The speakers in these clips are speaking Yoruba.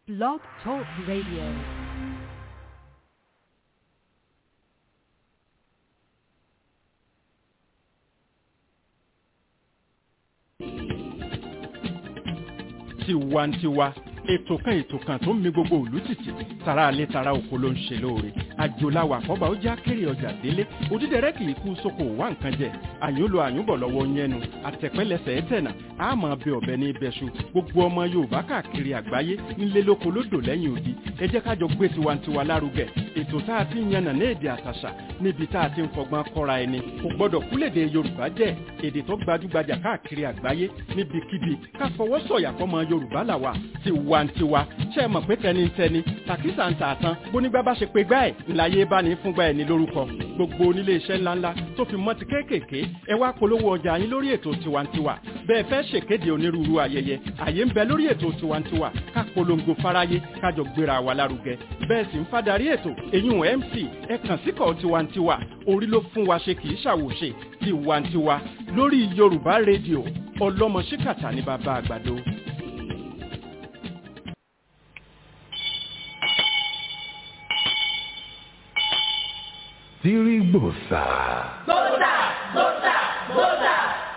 Blog Talk Radio. tiwantiwa ètò kan ètò kan tó ń mi gbogbo òlú tìtì tara alẹ́ tara oko ló ń ṣe lóore àjòláwà àkọ́bà ó já kéré ọjà délé òdídẹrẹ́ kì í kú sóko wá nǹkan jẹ àyúnlò àyúnbọ̀ lọ́wọ́ yẹnu àtẹ̀pẹ́lẹsẹ̀ ẹ̀tẹ̀nà àmọ́ bẹ ọ̀bẹ ní ibẹ̀ṣu gbogbo ọmọ yorùbá káàkiri àgbáyé nílé lóko lódò lẹ́yìn odi ẹ jẹ́ kájọ gbé tiwantiwa lárugẹ ètò tá a ti ń yànnà ní èdè àtàṣà níbi tá a ti ń fọgbọ́n kọ́ra ẹni kò gbọ́dọ̀ kúlèdè yorùbá jẹ́ èdè tó gbajúgbajà káàkiri àgbáyé níbikíbi ká fọwọ́ sọ̀yà fọmọ yorùbá làwà tiwantiwa ṣe é mọ̀ pé tẹnitẹni tàkísà ń tààtàn bónígbà bá ṣe pé gbá ẹ̀ ńláyé bá ní fúngbà ẹ̀ ní lórúkọ gbogbo onílé iṣẹ́ ńláńlá tó fi mọ́ ti kéékèèké ẹ wá polówó ọjà yín lórí ètò tiwantiwa bẹ́ẹ̀ fẹ́ ṣèkéde onírúurú ayẹyẹ àyè ń bẹ lórí ètò tiwantiwa ká polongo fáráyé kájọ gbéra wa lárugẹ bẹ́ẹ̀ sì ń fadarí ètò eyín mc ẹ kàn síkọ̀ tiwantiwa orí ló fún wa ṣe kì í ṣàwòṣe tiwantiwa lórí yorùbá rédíò ọlọ́mọ ṣíkàtà ní bàbá àgbàdo. Tirigbosa. Gbósà, gbósà, gbósà.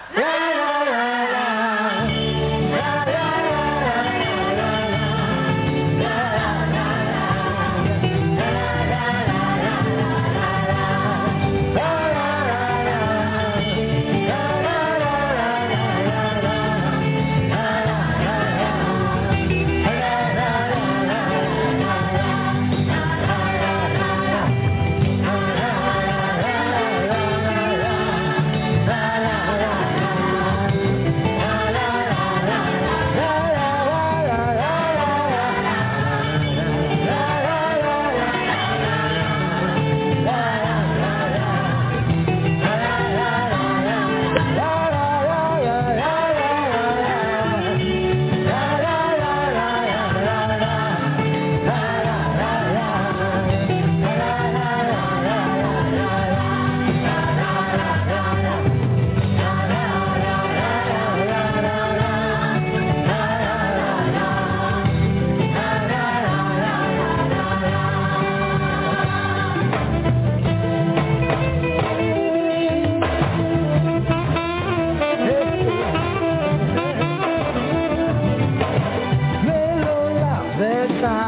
Mélòó la fẹ́ ká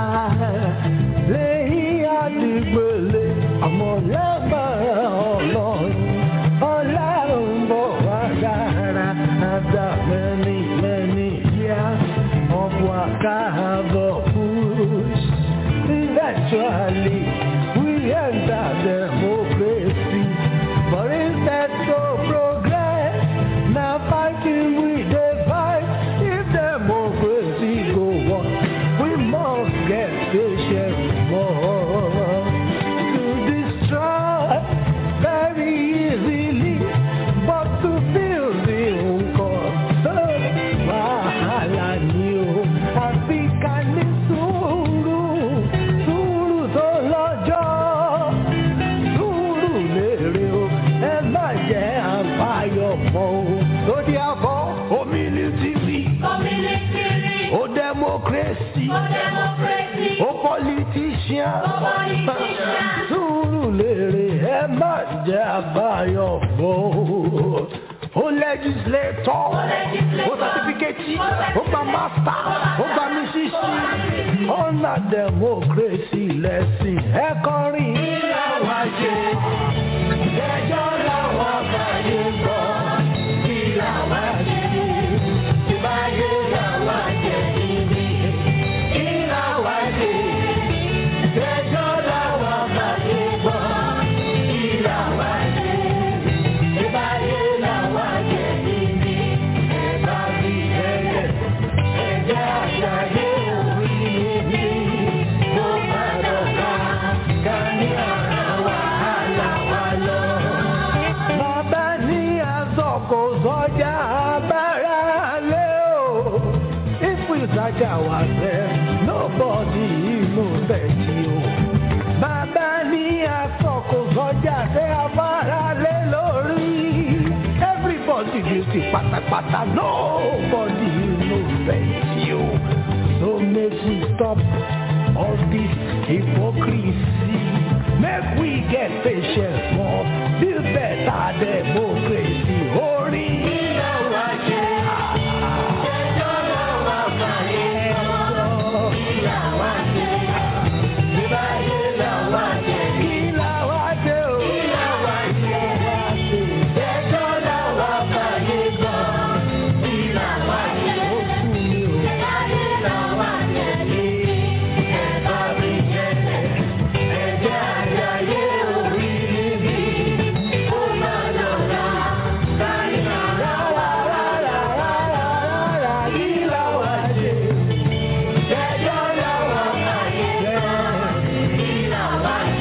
lẹ́yìn àdìgbòlè àmọ́ lágbára ọlọ́run ọlọ́run bọ̀ wá dára after many many years of waka the bush. Eventually we enter democracy but instead to progress na fighting we dey fight if democracy go on we must get patient more to destroy very easily but to build the nǹkan wàhálà ni o àfi ká ní sùúrù sùúrù tó lọ́jọ́ sùúrù lèrè o ẹ má jẹ́ àbáyọ mọ́ o lórí àbọ̀ omilitiri Community, o democracy ó democracy, o politician ó politician. sùúrù lèrè ẹ má jẹ́ àbáyọ mọ́ o o legislator o certificate o gba master o gba mísísì ọ̀nà democracy lẹ́sìn ẹ kọrin. ìlà wa ṣe ẹjọ́ làwọn àbáyé gbọ́ ìlà wa ṣe ìbáyé làwọn jẹ níbi ìlà wa ṣe ẹjọ́ làwọn àbáyé gbọ́ ìlà wa ṣe ìbáyé làwọn jẹ níbi ẹ̀bá bí ẹ̀yẹ ẹ̀jẹ̀ àṣàyè orí mi mo má dọ̀gba ká ní ọ̀rọ̀ wàhálà wa lọ. Bàbá ní àsọkò sọjà abára lé o. If we saja wa fẹ́, nobody know bẹ́ẹ̀ni o. Bàbá ní àsọkò sọjà fẹ́ abára lé lórí. Everybody guilty pátápátá, nobody know bẹ́ẹ̀ni o. So make we stop all this hypocrisy. Make we get patience more, build better democracy. Orin ilé wa ṣe. Ẹjọ́ làwọn àgbáyé sọ. Ilé wa ṣe. Ìbáyé làwa ṣe. Ilé wa ṣe o. Ilé wa ṣe. Ẹjọ́ làwọn àgbáyé sọ. Ilé wa ṣe. Ó kú mi o. Ìbáyé làwa ṣe. Ẹ̀ka mi jẹ́lẹ̀. Ẹ̀jẹ̀ àjàyè orí mi. Ó máa lọ́la. Káyọ̀ rárá rárá rárá rárá. Ilé wa ṣe. Ẹjọ́ làwọn àgbáyé sọ.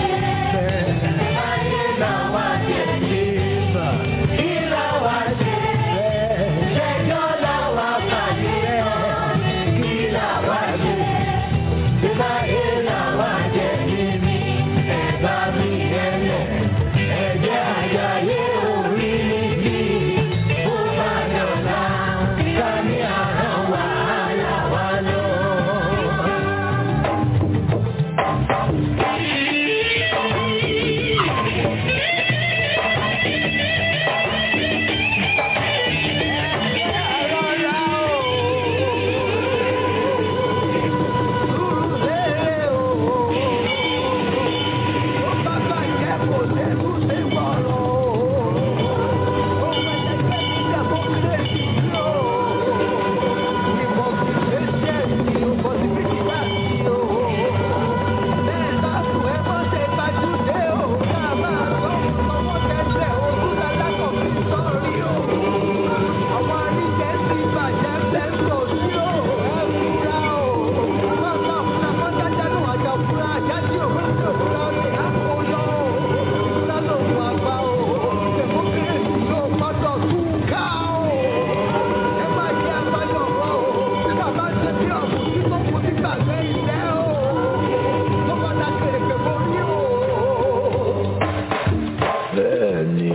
Bẹ́ẹ̀ni.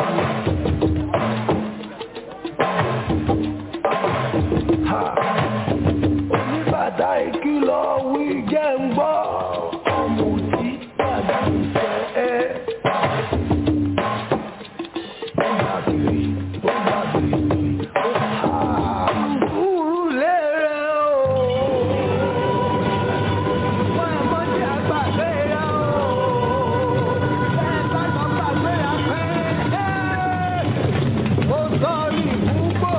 Ha! Oníbàtà ìkìlọ̀ wí jẹ́ ń gbọ́. Ọmọ tí tàbí ìfẹ́ ẹ. Ó gbà kiri, ó gbà kiri, ó ha! Sùúrù lérè o. Wọ́n ẹ̀ mọ́ tí a gbàgbé rẹ̀ o. Bẹ́ẹ̀ bá lọ gbàgbé rẹ̀ pé. Mo sọ ní gbogbo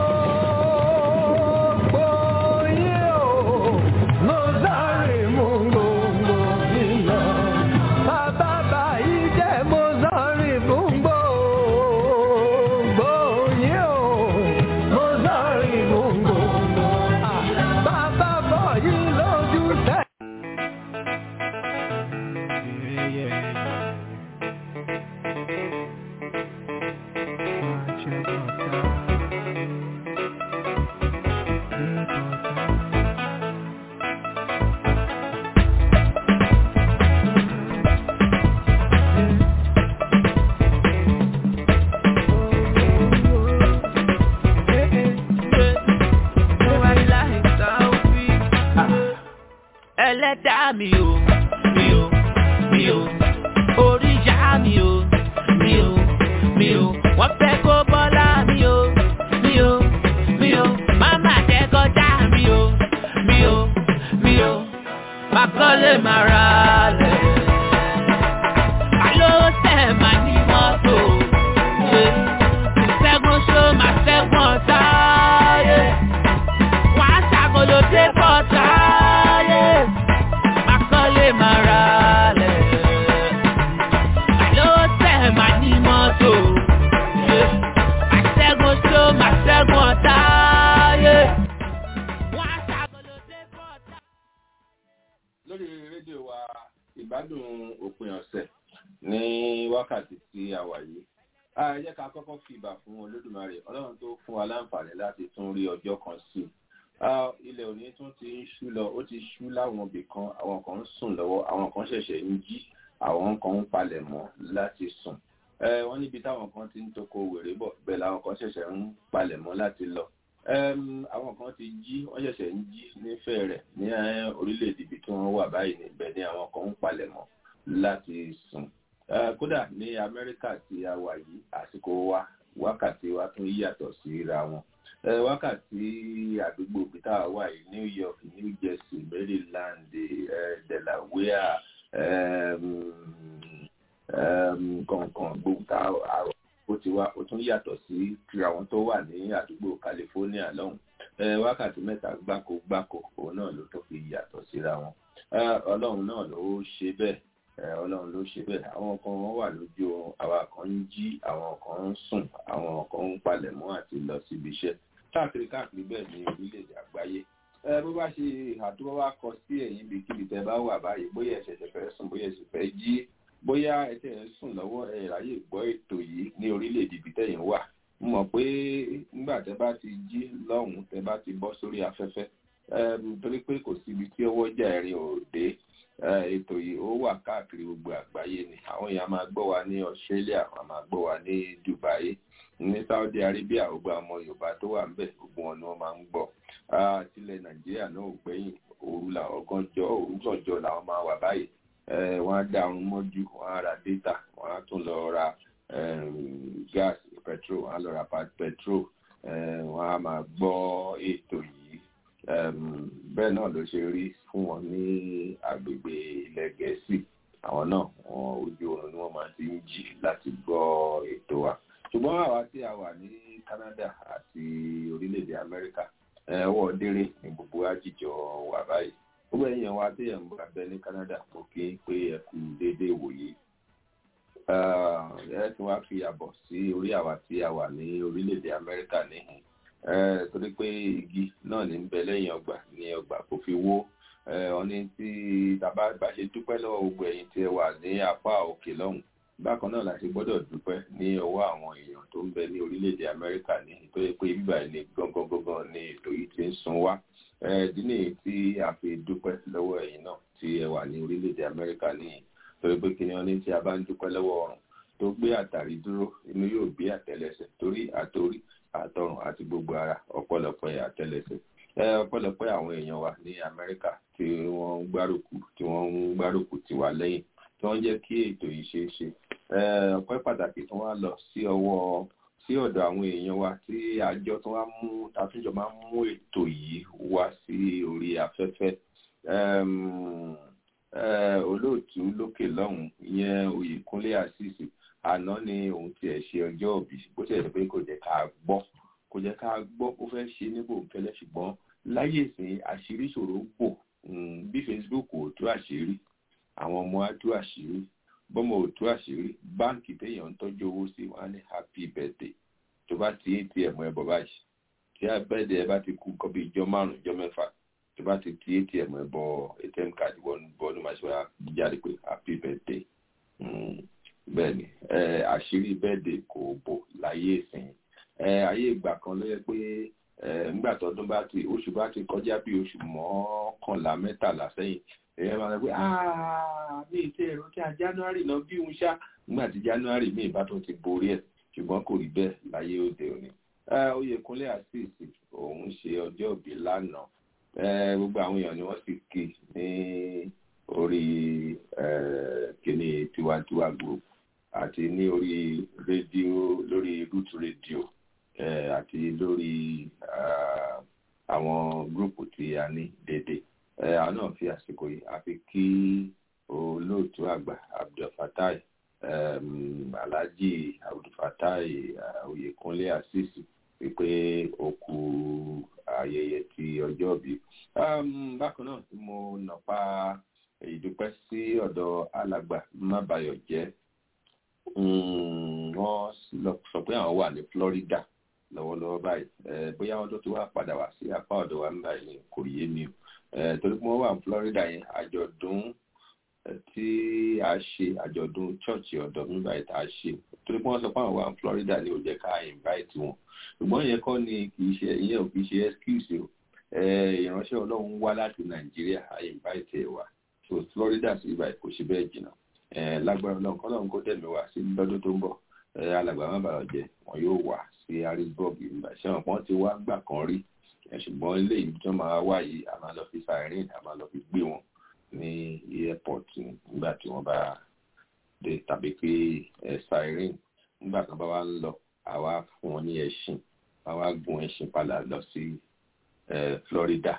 yín o. Mo sáré mú gbogbo yín lọ. Bàbá báyìí jẹ́ mo sáré mú gbogbo yín o. Mo sáré mú gbogbo. Bàbá bọ̀ yín lójú tẹ́. ẹlẹ́dàá mi o mi o mi o oríṣà mi o mi o mi o wọ́n fẹ́ kó bọ́lá mi o mi o mi o máma jẹ́ kọjá mi o mi o mi o má kọ́lé má ra lẹ̀. Àló tẹ̀ má ní mọ́tò. ṣe. Ṣẹ́gun ṣó má ṣẹ́gun ọ̀tá. yé. Wọ́n á ṣàgolo dé bọ́tà. yé. Má kọ́lé má ra lẹ̀. Àló tẹ̀ má ní mọ́tò. ṣe. Má ṣẹ́gun ṣó má ṣẹ́gun ọ̀tá. yé. Wọ́n á ṣàgolo dé bọ́tà. lórí rédíò wa ìgbádùn òpin ọ̀sẹ̀ ní wákàtí tí a wà yìí a jẹ́ ká kọ́kọ́ fi ìbà fún olódùmarè ọlọ́run tó fún wa láǹfààní láti tún rí ọjọ́ kan sí i Ah, ilẹ̀ òní tún ti ń ṣú lọ ó ti ṣú láwọn ibì kan àwọn kan ń sùn lọ́wọ́ àwọn kan ṣẹ̀ṣẹ̀ ń jí àwọn kan ń palẹ̀ mọ́ láti sùn Eh, wọ́n níbi táwọn kan ti ń toko wèrè bọ̀ bẹ́ẹ̀ làwọn kan ṣẹ̀ṣẹ̀ ń palẹ̀ mọ́ láti lọ Em, àwọn kan ti jí wọ́n ṣẹ̀ṣẹ̀ ń jí nífẹ̀ẹ́ rẹ̀ ní eh, orílẹ̀-èdè ibi tí wọ́n wà báyìí níbẹ̀ ni àwọn kan ń palẹ̀mọ́ láti sùn Eh, kódà ní Amẹ́ríkà tí a wà yìí àsìkò wa wákàtí wa tún yàtọ̀ síra wọn Eh, wákàtí àdúgbò bí tá a wà yìí New York New Jersey Maryland eh, Delaware em, em, kọ̀ọ̀kan gbogbo tá a ó ti wá ó tún yàtọ̀ sí ti àwọn tó wà ní àdúgbò California lọ́hùn Eh, wákàtí mẹ́ta gbáko gbáko òun náà ló tó fi yàtọ̀ síra wọn Eh, Ọlọ́run náà ló ṣe bẹ́ẹ̀ Eh, Ọlọ́run ló ṣe bẹ́ẹ̀ àwọn kan wọ́n wà lójú oorun àwa kan ń jí àwọn kan ń sùn àwọn kan ń palẹ̀mọ́ àti lọ síbi iṣẹ́ káàkiri káàkiri bẹ́ẹ̀ ní orílẹ̀-èdè àgbáyé ẹ bó bá ṣe àdúrà wá kọ sí ẹ̀yìn bí kíbi tẹ́ bá wà báyìí bóyá ẹ ṣẹ̀ṣẹ̀ fẹ́ sùn bóyá ẹ sì fẹ́ jí bóyá ẹ tẹ̀ ń sùn lọ́wọ́ ẹ ráyè gbọ́ ètò yìí ní orílẹ̀-èdè ibi tẹ́yìn wà mo mọ̀ pé nígbà tẹ́ bá ti jí lọ́hùn-ún tẹ́ bá ti bọ́ sórí afẹ́fẹ́ Ẹm, torí pé kò síbi tí ọwọ́ jà ẹ̀rin ò dé Eh, ètò yìí ó wà káàkiri gbogbo àgbáyé ni àwọn èèyàn máa gbọ́ wa ní Australia wọ́n máa gbọ́ wa ní Dubai ní Saudi Arabia gbogbo àwọn Yorùbá tó wà ńbẹ̀ gbogbo wọn ni wọ́n máa ń gbọ́ Ah, tilẹ̀ Nàìjíríà náà ò gbẹ̀yìn òru làwọn ọgọ́jọ́ òrùjọ́jọ́ làwọn máa wà báyìí Eh, wọ́n á dá ọrùn mọ́jú wọ́n á ra data wọ́n á tún lọ ra em, gas petrol wọ́n á lọ ra pa- petrol Eh, wọ́n á máa gbọ́ ètò yìí Em, bẹ́ẹ̀ náà ló ṣe rí fún wọn ní agbègbè ilẹ̀ Gẹ̀ẹ́sì àwọn náà wọn ojú oorun ni wọ́n máa ti ń jí láti gbọ́ ètò wa ṣùgbọ́n àwa tí a wà ní Canada àti orílẹ̀-èdè Amẹ́ríkà eh, ọwọ́ déré ní gbogbo àjíjọ wà báyìí gbogbo èèyàn wa tí ẹ̀ ń bá bẹ ní Canada kò kí ń pé ẹ kú déédéé wòye ẹ tí wàá fi àbọ̀ sí orí àwa tí a wà ní orílẹ̀-èdè Amẹ́ríkà níhìn Eh, torí pé igi náà ní ń bẹ lẹ́yìn ọgbà ní ọgbà kò fi wó Eh, wọ́n ní tí tàbá bá ṣe dúpẹ́ lọ́wọ́ gbogbo ẹ̀yin tí ẹ wà ní apá òkè lọ́hùn bákan náà la ṣe gbọ́dọ̀ dúpẹ́ ní ọwọ́ àwọn èèyàn tó ń bẹ ní orílẹ̀-èdè Amẹ́ríkà ní nítorí pé bíbá ní gangan gangan ní ètò yìí ti ń sun wá Eh, ìdí nìyí tí a fi dúpẹ́ lọ́wọ́ ẹ̀yin náà tí ẹ wà ní orílẹ̀-èdè Amẹ́ríkà níyìn torí pé kí ni wọ́n ní tí a bá ń dúpẹ́ lọ́wọ́ ọ̀run tó gbé àtàrí dúró inú yóò gbé àtẹ́lẹsẹ̀ torí àtorí àtọrùn àti gbogbo ara ọ̀pọ̀lọpọ̀ àtẹ́lẹsẹ̀ ẹ ọ̀pọ̀lọpọ̀ àwọn èèyàn wa ní Amẹ́ríkà tí wọ́n ń gbárùkù tí wọ́n ń gbárùkù tì wá lẹ́yìn tí wọ́n jẹ́ kí ètò yìí ṣeé ṣe ẹ ọpẹ́ pàtàkì tí wọ́n á lọ sí ọwọ́ sí ọ̀dọ̀ àwọn èèyàn wa tí àjọ tí wọ́n á mú àtúnjọ máa ń mú ètò yìí wá sí orí afẹ́fẹ́ Ẹm, ẹ, olóòtú lókè lọ́hùn ìyẹn Oyèkúnlé Àṣìṣì àná ni òun tiẹ̀ ṣe ọjọ́ òbí bó ṣe yẹ pé kò jẹ́ ká gbọ́ kò jẹ́ ká gbọ́ ó fẹ́ ṣe ní bòńkẹ́lẹ́ ṣùgbọ́n láyé ìsìn àṣírí ṣòro bò Mm, bí Facebook ò tú àṣírí àwọn ọmọ á tú àṣírí bọ́mọ ò tú àṣírí báǹkì téèyàn ń tọ́jú owó sí wọn á ní happy birthday tó bá ti atm ẹ bọ̀ báyìí tí abẹ́ẹ̀dẹ̀ ẹ bá ti kú nǹkan bí ìjọ márùn-ún ìjọ mẹ́fà tó bá ti ti atm ẹ bọ̀ atm card wọnú bọ́ọ̀lù máa ṣe wá jáde pé happy birthday Mm, bẹ́ẹ̀ ni ẹ, àṣírí birthday kò bò láyé ìsìn ẹ, ayé ìgbà kan ló yẹ pé ẹ, nígbà tọdún bá ti oṣù bá ti kọjá bí oṣù mọ́kànlá mẹ́tàlá sẹ́yìn èèyàn máa sọ pé "Ah, mi ì tẹ ẹ̀rọ kí a january lọ bí òun ṣá nígbà tí january mi ìbá tó ti borí ẹ̀ ṣùgbọ́n kò rí bẹ́ẹ̀ láyé òde òní. Eh, Oyèkúnlé àṣìṣì òun ṣe ọjọ́ òbí lánàá Eh, gbogbo àwọn èèyàn ni wọ́n sì kí ní orí eh, kíní tiwantiwa group àti ní orí rédíò lórí root radio eh, àti lórí ah, àwọn gúrùpù tí a ní dédé Eh, àwọn náà fi àsìkò yìí àfi kí olóòtú àgbà abdulfatai um, alhaji abdulfatai uh, oyèkúnlé asisi wípé ó kú ayẹyẹ ti ọjọ́ bí. Um, bákan náà tí mo nàpa ìdúpẹ́ sí ọ̀dọ̀ alàgbà mábàyọ̀ jẹ́ wọ́n lọ sọ pé àwọn wà ní Florida lọ́wọ́lọ́wọ́ báyìí Eh, bóyá wọ́n tó ti wá padà wá sí apá ọ̀dọ̀ wa nígbà yìí kò yé mi o Eh, torí pé wọ́n wà ní Florida yẹn àjọ̀dún eh, tí a ṣe àjọ̀dún chọ́ọ̀chì ọ̀dọ̀ mi báyìí tá a ṣe torí pé wọ́n sọ pé àwọn wà ní Florida ni ò jẹ́ ká invite wọn ṣùgbọ́n ìyẹn kọ́ ni kì í ṣe ìyẹn ò kì í ṣe excuse o Eh, ìránṣẹ́ Ọlọ́run wá láti Nàìjíríà a invite ẹ̀ wá so Florida sí ibà kò ṣe bẹ́ẹ̀ jìnnà Eh, lágbára Ọlọ́run kọ́lọ́run kó dẹ̀mí wá sí lọ́dún tó ń bọ̀ alàgbà má bàa jẹ wọn yóò wá sí harrisburg nígbà ṣé wọn pọ́n ti wá gbà kan rí ṣùgbọ́n eléyìí tó máa wá yìí a máa lọ fi siren a máa lọ fi gbé wọn ní airport nígbà tí wọ́n bá dé tàbí pé siren nígbà kan bá wá ń lọ àwa fún wọn ní ẹṣin àwa gun ẹṣin padà lọ sí florida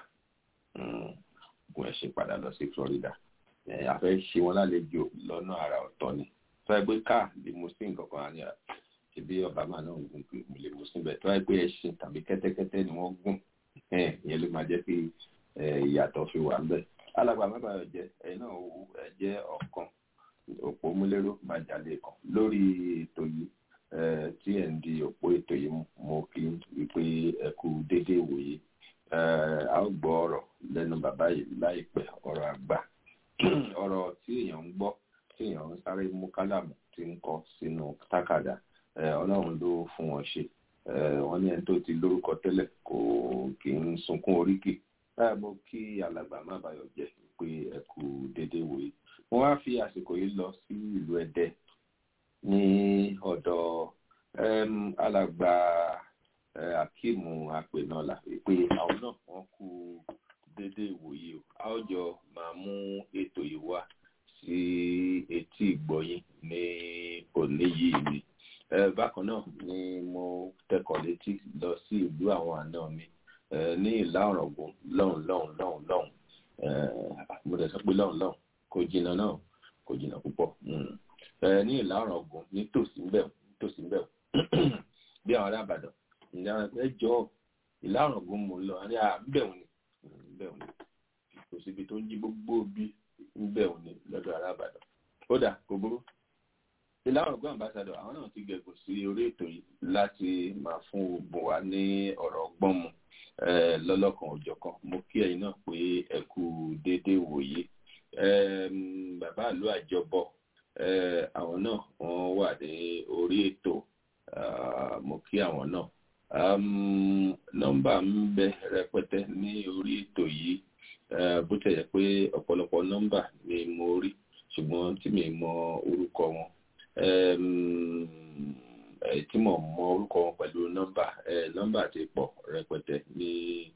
gun ẹṣin padà lọ sí florida a fẹ́ ṣe wọn lálejò lọ́nà àrà ọ̀tọ̀ ni tó ẹ pé káà limousine kankan á ní ṣebí obama náà ń gun limousine bẹ́ẹ̀ tó ẹ pé ẹṣin tàbí kẹ́tẹ́kẹ́tẹ́ ni wọ́n gùn ìyẹn ló máa jẹ́ kí ìyàtọ̀ fi wà ń bẹ̀. alàgbà mẹ́bàá jẹ́ ẹ̀yin náà ẹ jẹ́ ọ̀kan òpó múlẹ́rọ́ májàlé kan lórí ètò yìí tí ẹ̀ ń di òpó ètò yìí mo kí wípé ẹ kú déédéé wòye a ó gbọ́ ọ̀rọ̀ lẹ́nu bàbá yìí láìpẹ́ ọ̀rọ̀ àgbà ọ̀rọ̀ tí èèyàn ń gbọ́ tí èèyàn ń sáré mú kálàmù tí ń kọ sínú tákàdá ọlọ́run ló fún wọn ṣe wọ́n ní ẹni tó ti lórúkọ tẹ́lẹ̀ kò kì í sunkún oríkì báyìí mo kí alàgbà má bàyọ̀ jẹ́ pé ẹ kú déédéé wòye mo wá fi àsìkò yìí lọ sí ìlú ẹdẹ ní ọ̀dọ̀ alàgbà akíìmù apẹ̀nọ́là pé àwọn náà wọ́n kú déédéé ìwòye o a ó jọ máa mú ètò yìí wá sí etí ìgbọ̀yìn ní òní yìí ni bákan náà ni mo tẹkọ̀ létí lọ sí ìlú àwọn àna mi ní ìlà ọ̀rọ̀gùn lọ́hùn lọ́hùn lọ́hùn lọ́hùn mo dẹ̀ sọ pé lọ́hùn lọ́hùn kò jìnnà náà kò jìnnà púpọ̀ ní ìlà ọ̀rọ̀gùn nítòsí ń bẹ̀ nítòsí ń bẹ̀ bí àwọn ará Ìbàdàn ìlànà ẹ jọ ìlà ọ̀rọ̀gùn mo lọ àní à ń bẹ̀ wọ́n ni ń bẹ̀ wọ́n ni kò síbi tó ń jí gbogbo bí ń bẹ̀ wọ́n ni lọ́dọ̀ ará Ìbàdàn ó dà kò burú ìlànà ọgbọ́n ambassadọ̀ àwọn náà ti gẹ̀gùn sí orí ètò yìí láti máa fún ogun wa ní ọ̀rọ̀ ọgbọ́n mu lọ́lọ́kan òjọ̀kan mo kí ẹ̀yin náà pé ẹ kú déédéé wòye bàbá ìlú àjọbọ àwọn náà wọ́n wà ní orí ètò mo kí àwọn náà nọ́mbà ń bẹ rẹpẹtẹ ní orí ètò yìí bó tẹ̀ yẹ pé ọ̀pọ̀lọpọ̀ nọ́mbà ni mo rí ṣùgbọ́n tí mi mọ orúkọ wọn tí mo mọ orúkọ wọn pẹ̀lú nọ́mbà nọ́mbà ti pọ̀ rẹpẹtẹ ní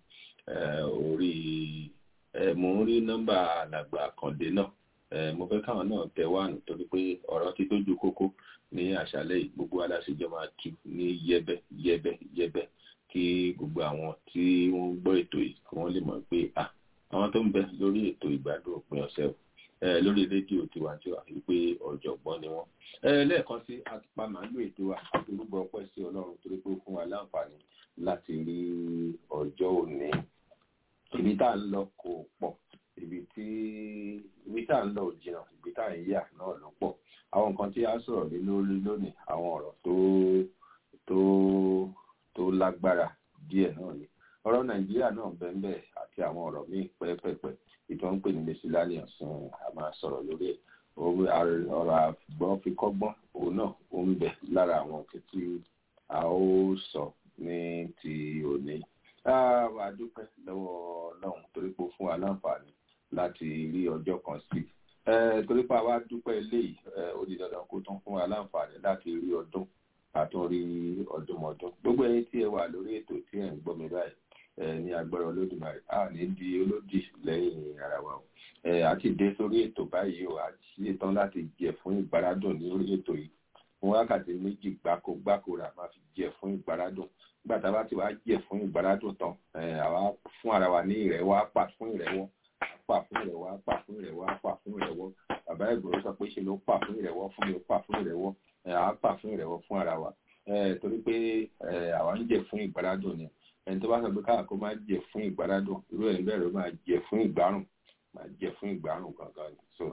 orí mo ń rí nọ́mbà alàgbà àkàndé náà mo fẹ́ káwọn náà tẹ wá nítorí pé ọ̀rọ̀ ti tójú kókó ní àṣálẹ́ yìí gbogbo aláṣẹjọ máa tú ní yẹ́bẹ́ yẹ́bẹ́ yẹ́bẹ́ kí gbogbo àwọn tí wọ́n ń gbọ́ ètò yìí kí wọ́n lè mọ̀ pé àwọn tó ń bẹ lórí ètò ìgbádùn òpin ọ̀sẹ̀ lórí rédíò tiwantiwa wípé ọ̀jọ̀gbọ́n ni wọ́n. lẹ́ẹ̀kan sí àtùpà màálù ètò àtòrúbọ ọpẹ́ sí ọlọ́run torí pé ó fún wa láǹfààní láti rí ọjọ́ òní. ibi tá à ń lọ kò pọ̀ ibi tí ibi tá à ń lọ ò jìnnà ibi tá à ń yà náà ló pọ̀. àwọn nǹkan tí a sọ̀rọ̀ lé lórí lónìí àwọn ọ̀rọ̀ tó tó tó lágbára díẹ̀ náà ni. ọ̀rọ̀ nàìjíríà náà bẹ́ẹ̀ bẹ́ẹ̀ àti àwọn ọ̀rọ̀ míì pẹ́ẹ́pẹ́ẹ́pẹ́ ìtọ́ ń pè ní mẹsìlánìyàn sún a máa sọ̀rọ̀ lórí ẹ̀ ọ̀rọ̀ àgbọ̀n fi kọ́gbọ́n òun náà ó ń bẹ lára àwọn tí a ó sọ ní ti òní. wà á dúpẹ́ lọ́wọ́ ọlọ́run torí pé ó fún wa láǹfààní láti rí ọjọ́ kan sí torí pé àwa dúpẹ́ eléyìí ó di dandan kó tún fún wa láǹfààní láti rí ọdún àtúnrí ọdúnmọdún gbogbo ẹ̀yin tí ẹ wà lórí ètò tí ẹ ń gbọ́ mi báyìí ní agbára olódùmarè a ní di olódì lẹ́yìn ara wa o àti dé sórí ètò báyìí o àti ṣetán láti jẹ fún ìgbáradùn ní orí ètò yìí fún wákàtí méjì gbáko gbáko rà máa fi jẹ fún ìgbáradùn nígbà tá a bá ti wá jẹ fún ìgbáradùn tán àwa fún ara wa ní ìrẹ̀wọ́ á pà fún ìrẹ̀wọ́ á pà fún ìrẹ̀wọ́ á pà fún ìrẹ̀wọ́ á pà fún ìrẹ̀wọ́ bàbá ìgbòho sọ pé ṣe ló pà fún ìrẹ̀wọ́ fún mi ó pà fún ìrẹ̀wọ́ á pà fún ìrẹ̀wọ́ fún ara wa torí pé àwa ń jẹ fún ìgbáradùn ni ẹni tó bá sọ pé káà kó máa jẹ fún ìgbárádùn irú ẹni bẹ́ẹ̀ ló máa jẹ fún ìgbárùn máa jẹ fún ìgbárùn gangan ni so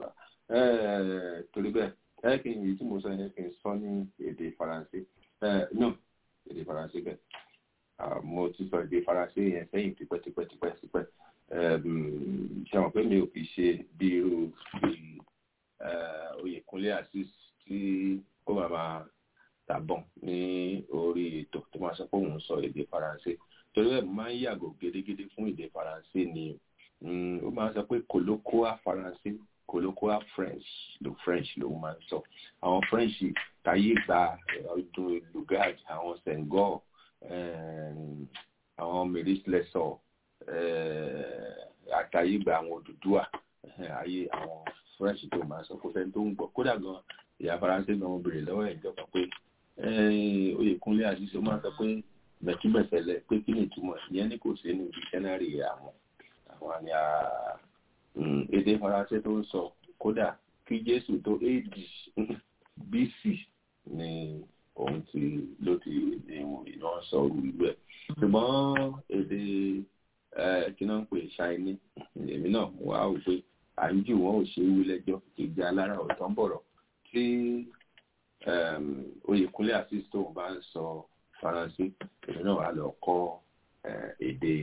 torí bẹ́ẹ̀ ẹ kì í yìí tí mo sọ yẹn kì í sọ ní èdè faransé no èdè faransé bẹ́ẹ̀ mo ti sọ èdè faransé yẹn sẹ́yìn tipẹ́tipẹ́ tipẹ́tipẹ́ ṣe àwọn pé mi ò kì í ṣe bí irú bí Oyèkúnlé Azeez tí ó máa máa tàbọ̀n ní orí ètò tó máa sọ pé òun sọ èdè faransé torí ẹ̀ máa ń yàgò gédégédé fún èdè faransé ni ó máa ń sọ pé kòlókóà faransé colloquial french lo french lòun máa ń sọ àwọn french táyé gba ọdún lugard àwọn senghor àwọn maurice lesor àtàyè gba àwọn òdùdúà ayé àwọn french tó máa sọ kó sẹ́ni tó ń gbọ́ kódà gan ìyá faransé gan mo béèrè lọ́wọ́ ẹ̀ ìjọba pé oyèkúnlé àṣìṣe máa sọ pé mẹ̀túmẹ̀sẹ̀lẹ̀ pé kí ni ìtumọ̀ ìyẹn ní kò sí ní dictionary àwọn àwọn àmì èdè faransé tó ń sọ kódà kí jésù tó ad bc ni òun ti ló ti ní iná sọ orú ìlú ẹ̀ ṣùgbọ́n èdè kí náà ń pè ṣáínì èmi náà wà ó pé à ń jù wọ́n ò ṣe é wí lẹ́jọ́ ìjà alára ọ̀tán bọ̀rọ̀ tí oyèkúnlé assist tóun bá ń sọ faransé èmi náà wà lọ kọ́ èdè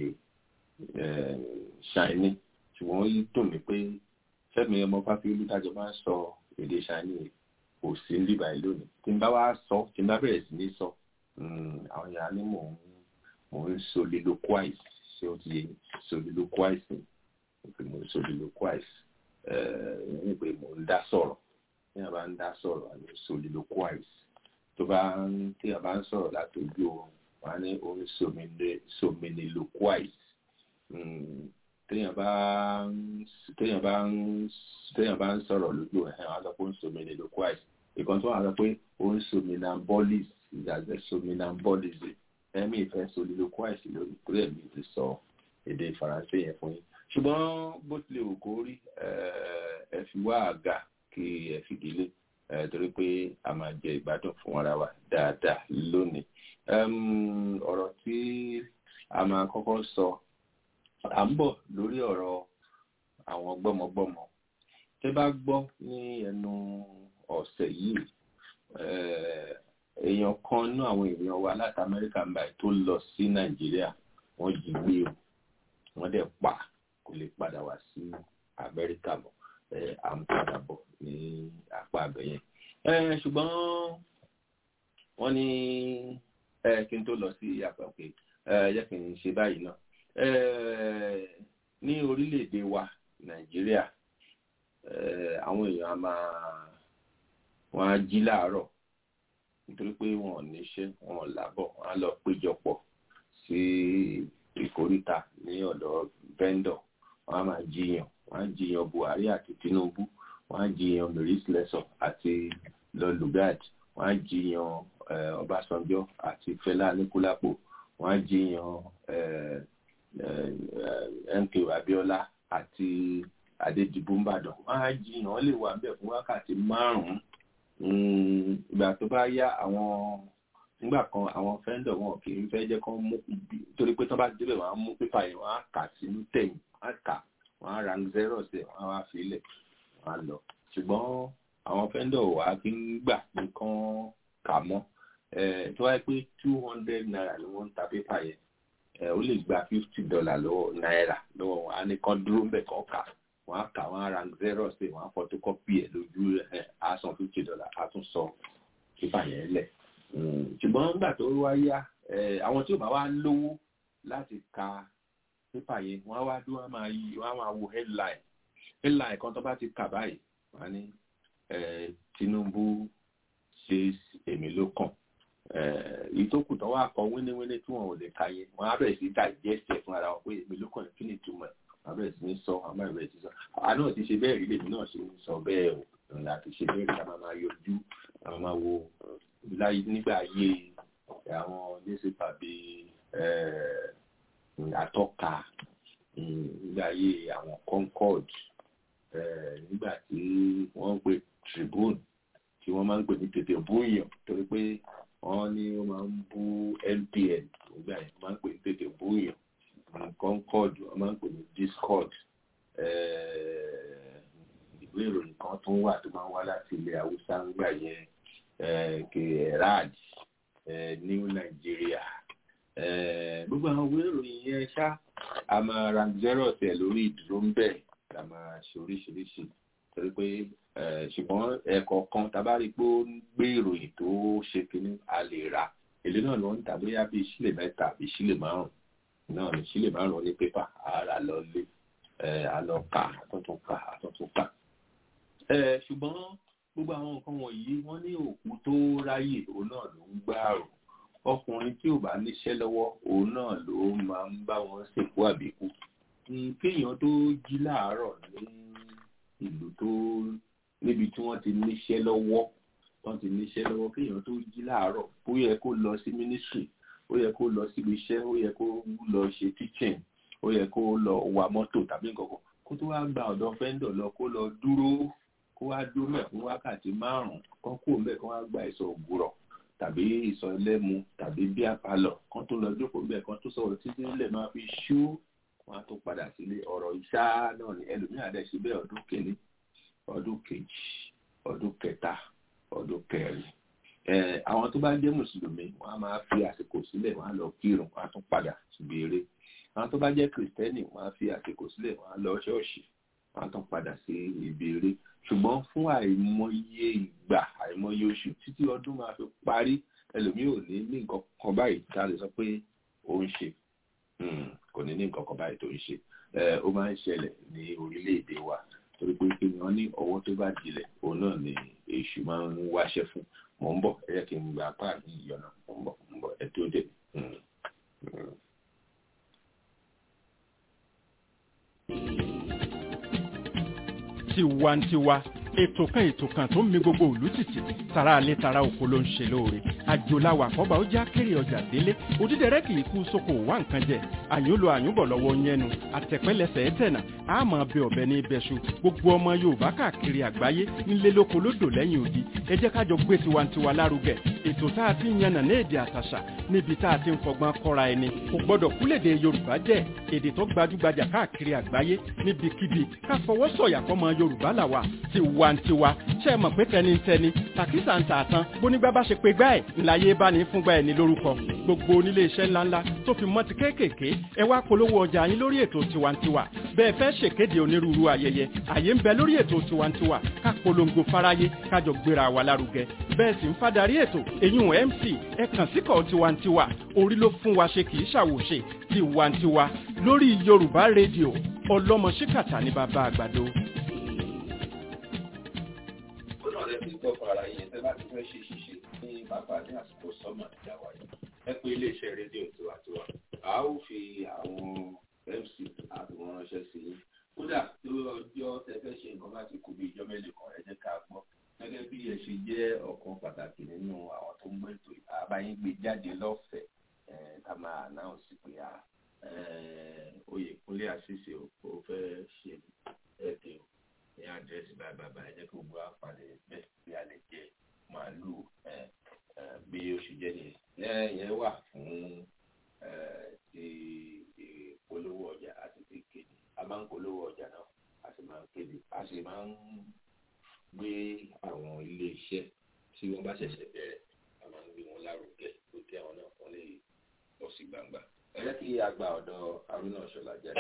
ṣáínì ṣùgbọ́n ó dùn mí pé fẹ́mi ọmọ fáfiolú tájọ máa ń sọ èdè ṣáínì kò sí ń bíbá ìlú ni tí n bá wá sọ tí n bá bẹ̀rẹ̀ sí ní sọ àwọn yàrá ní mò ń mò ń soliloquize ṣé ó ti yẹ soliloquize pé mo ń soliloquize ní pé mo ń dá sọ̀rọ̀ ní àbá ń dá sọ̀rọ̀ àní soliloquize tó bá ń tí a bá ń sọ̀rọ̀ láti ojú oorun wà ní orin sominiloquize téèyàn bá ń téèyàn bá ń téèyàn bá ń sọ̀rọ̀ lójú ẹ̀ wọ́n á sọ pé ó ń sominiloquize ìkan tó wà sọ pé ó ń sominambolis ìdàgbẹ́ sominambolism ẹ̀mí ìfẹ́ soliloquize lórí torí ẹ̀mí ti sọ èdè faransé yẹn fún yín ṣùgbọ́n bó tilẹ̀ wù kó rí ẹ fi wá àga kí ẹ fìdílé torí pé a máa jẹ ìgbádùn fún ara wa dáadáa lónìí ọ̀rọ̀ tí a máa kọ́kọ́ sọ à ń bọ̀ lórí ọ̀rọ̀ àwọn gbọ́mọgbọ́mọ tẹ́ bá gbọ́ ní ẹnu ọ̀sẹ̀ yìí èèyàn kan nú àwọn èèyàn wa láti amẹ́ríkà ń báyìí tó lọ sí nàìjíríà wọ́n jí gbé o wọ́n dẹ̀ pa kò lè padà wá sí amẹ́ríkà mọ́ à ń padà bọ̀ ní apá abẹ́yẹn ṣùgbọ́n wọ́n ní kí n tó lọ sí apá òkè yẹ kí n ṣe báyìí náà ní orílẹ̀-èdè wa nàìjíríà àwọn èèyàn a máa wọ́n á jí láàárọ̀ nítorí pé wọn ò níṣẹ́ wọn ò lábọ̀ wọn á lọ péjọpọ̀ sí ìkóríta ní ọ̀dọ̀ vendor wọn á máa jiyàn wọn á jiyàn buhari àti tinubu wọn á jiyàn maurice lesson àti lọlugard wọn á jiyàn ọbásanjọ́ àti fẹlá aníkúlápò wọn á jiyàn mk abiola àti adédìbò ńbàdàn wọn á jiyàn wọn lè wà bẹ́ẹ̀ fún wákàtí márùn-ún ìgbà tó bá yá àwọn nígbà kan àwọn fẹ́ńdọ̀ wọn kì í fẹ́ jẹ́ kán mú torí pé tó bá débẹ̀ wọ́n á mú pépà yẹn wọ́n á kà sínú tẹ̀yìn wọ́n á kà wọ́n á ra zero sí ẹ̀ wọ́n á wá fi ilẹ̀ wọ́n á lọ ṣùgbọ́n àwọn fẹ́ńdọ̀ wà á kí ń gbà nǹkan kà mọ́ tó wáyé pé two hundred naira ni wọ́n ń ta pépà yẹn ó lè gba fifty dollar lọ́wọ́ náírà lọ́wọ́ wọn á ní kán dúró ń bẹ̀ kán kà wọ́n á kà wọ́n á ra zero sí wọ́n á photocopy ẹ̀ lójú ẹ̀ á san fifty dollar á tún sọ pépà yẹn lẹ̀ ṣùgbọ́n nígbà tó wá yá àwọn tí ò bá wá lówó láti ka pépà yẹn wọ́n á wá dúró wọ́n á máa yí wọ́n á máa wo headline headline kan tó bá ti kà báyìí wọ́n á ní Tinubu ṣe èmi ló kàn èyí tó kù tó wá kọ wíníwíní tí wọn ò lè ka yẹn wọ́n á bẹ̀rẹ̀ sí digest ẹ̀ fún ara wọn pé èmi ló kàn kí ni ìtumọ̀ ẹ̀ wọ́n á bẹ̀rẹ̀ sí ní sọ wọ́n á bẹ̀rẹ̀ sí sọ àná ti ṣe bẹ́ẹ̀ rí lèmi náà ṣe ń sọ bẹ́ẹ̀ o láti ṣe bẹ́ẹ̀ rí ká máa yọjú ká máa wo láyé nígbà ayé àwọn newspaper bíi atọ́ka nígbà ayé àwọn concord nígbà tí wọ́n ń pè tribune tí wọ́n máa ń pè ní tètè búyàn torí pé wọ́n ní wọ́n máa ń bú npn nígbà yẹn wọ́n máa ń pè ní tètè búyàn concord wọ́n máa ń pè ní discord ìwé ìròyìn kan tó wà tó máa ń wá láti ilẹ̀ haúsá nígbà yẹn kerad new nigeria gbogbo àwọn ìwé ìròyìn yẹn ṣá a máa ra zero tẹ lórí ìdúró ń bẹ̀ a máa ṣe oríṣiríṣi torí pé ṣùgbọ́n ẹ̀kọ́ kan tábà rí pé ó ń gbé ìròyìn tó ṣe kínní a lè rà èlé náà ló ń tà bóyá bíi sílè mẹ́ta àbí sílè márùn náà ní sílè márùn ní pépà àárà lọ lé a lọ kà àtúntún kà àtúntún kà ẹ ṣùgbọ́n gbogbo àwọn nǹkan wọ̀nyí wọ́n ní òkú tó ráyè òun náà ló ń gbààrò ọkùnrin tí ò bá níṣẹ́ lọ́wọ́ òun náà ló máa ń bá wọn ṣèkú àbíkú kéèyàn tó jí láàárọ̀ ní ìlú tó níbi tí wọ́n ti níṣẹ́ lọ́wọ́ wọ́n ti níṣẹ́ lọ́wọ́ kéèyàn tó jí láàárọ̀ ó yẹ kó lọ sí mínísírì ó yẹ kó lọ síbi iṣẹ́ ó yẹ kó lọ ṣe teaching ó yẹ kó lọ wa mọ́tò tàbí nǹkan kan kó tó wá gba ọ̀dọ̀ fẹ́ńdọ̀ lọ kó lọ dúró kó wá dúró mẹ́ fún wákàtí márùn-ún kán kó mẹ́ kán wá gba ìsọ̀ ògùrọ̀ tàbí ìsọ̀ ẹlẹ́mu tàbí bí apalọ̀ kán tó lọ jókòó mẹ́ kán tó sọ̀rọ̀ títí nílẹ̀ máa fi ṣú wọn á tó padà sílé ọ̀rọ̀ ìṣá náà ni ẹlòmíràn dẹ̀ ṣe bẹ́ẹ̀ ọdún kìíní ọdún kejì ọdún kẹta ọdún kẹrin àwọn tó bá jẹ́ mùsùlùmí wọ́n á máa fi àsìkò sílẹ̀ wọ́n á lọ kírun wọ́n á tún padà síbi eré àwọn tó bá jẹ́ kìrìtẹ́nì wọ́n á fi àsìkò sílẹ̀ wọ́n á lọ ṣọ́ọ̀ṣì wọ́n á tún padà sí ibi eré ṣùgbọ́n fún àìmọye ìgbà àìmọye oṣù títí ọdún máa fi parí ẹlòmíì ò ní ní nǹkan kan báyìí tá a lè sọ pé ó ń ṣe kò ní ní nǹkan kan báyìí tó ń ṣe ó máa ń ṣẹlẹ̀ ní orílẹ̀-èdè wa torí pé kí wọ́n ní ọwọ́ tó bá dilẹ̀ òun náà ni èṣù máa ń wáṣẹ́ fún mò ń bọ̀ ẹ yẹ kí n gba apá yìí yọ̀nà mò ń bọ̀ mò ń bọ̀ ẹ tó dé. tiwantiwa ètò kan ètò kan tó ń mi gbogbo òlú títì tara alẹ́ tara oko ló ń ṣe lóore àjòláwà àkọ́bà ó já kéré ọjà délé òdídẹrẹ́ kì í kú sóko wá nǹkan jẹ àyúnlò àyúnbọ̀ lọ́wọ́ yẹnu àtẹ̀pẹ́lẹsẹ̀ ẹ̀tẹ̀nà àmọ́ bẹ ọ̀bẹ ní ibẹ̀ṣu gbogbo ọmọ yorùbá káàkiri àgbáyé nílé lóko lódò lẹ́yìn odi ẹ jẹ́ kájọ gbé tiwantiwa lárugẹ ètò tá a ti ń yànnà ní èdè àtàṣà níbi tá a ti ń fọgbọ́n kọ́ra ẹni kò gbọ́dọ̀ kúlèdè yorùbá jẹ́ èdè tó gbajúgbajà káàkiri àgbáyé níbikíbi ká fọwọ́ sọ̀yà fọmọ yorùbá làwà tiwantiwa ṣe é mọ̀ pé tẹnitẹni tàkísà ń tààtàn bónígbà bá ṣe pé gbá ẹ̀ ńláyé bá ní fúngbà ẹ̀ ní lórúkọ gbogbo onílé iṣẹ́ ńláńlá tó fi mọ́ ti kéékèèké ẹ wá polówó ọjà yín lórí ètò tiwantiwa bẹ́ẹ̀ fẹ́ ṣèkéde onírúurú ayẹyẹ àyè ń bẹ lórí ètò tiwantiwa ká polongo fáráyé kájọ gbéra wa lárugẹ bẹ́ẹ̀ sì ń fadarí ètò eyín mc ẹ kàn síkọ̀ tiwantiwa orí ló fún wa ṣe kì í ṣàwòṣe tiwantiwa lórí yorùbá rédíò ọlọ́mọ ṣíkàtà ní bàbá àgbàdo. ó náà lè fi gbọ́ fún ara yẹn tẹ́ bá ti fẹ́ ṣe ṣíṣe ní bàbá ní àsìkò sọ́mọ̀ ìyàwó yìí ẹ pé iléeṣẹ́ rédíò tiwantiwa a ó fi àwọn mc àti wọn ránṣẹ́ sí i kódà tó ọjọ́ tẹ́ fẹ́ ṣe nǹkan bá ti kú bí ìjọ mélòó kan ẹ jẹ́ ká gbọ́ gẹ́gẹ́ bí ẹ ṣe jẹ́ ọ̀kan pàtàkì nínú àwọn tó ń gbé ètò àbáyín gbé jáde lọ́fẹ̀ẹ́ ká máa announce pé a Oyèkúnlé àṣìṣe ò fẹ́ ṣe ẹ̀dẹ̀ o ní àdírẹ́sì báyìí bàbá ẹ jẹ́ kí gbogbo àpàdé bẹ́ẹ̀ bí a lè jẹ màálù bí oṣù jẹ́ nìyẹn yẹn wà fún ti ìpolówó ọjà àti ti kéde a máa ń polówó ọjà náà a sì máa ń kéde a sì máa ń gbé àwọn ilé iṣẹ́ tí wọ́n bá ṣẹ̀ṣẹ̀ bẹ̀rẹ̀ a máa ń gbé wọn lárugẹ tó kí àwọn náà wọ́n lè bọ́ sí gbangba. ẹ jẹ́ kí a gba ọ̀dọ̀ Haruna Ṣọlá jáde.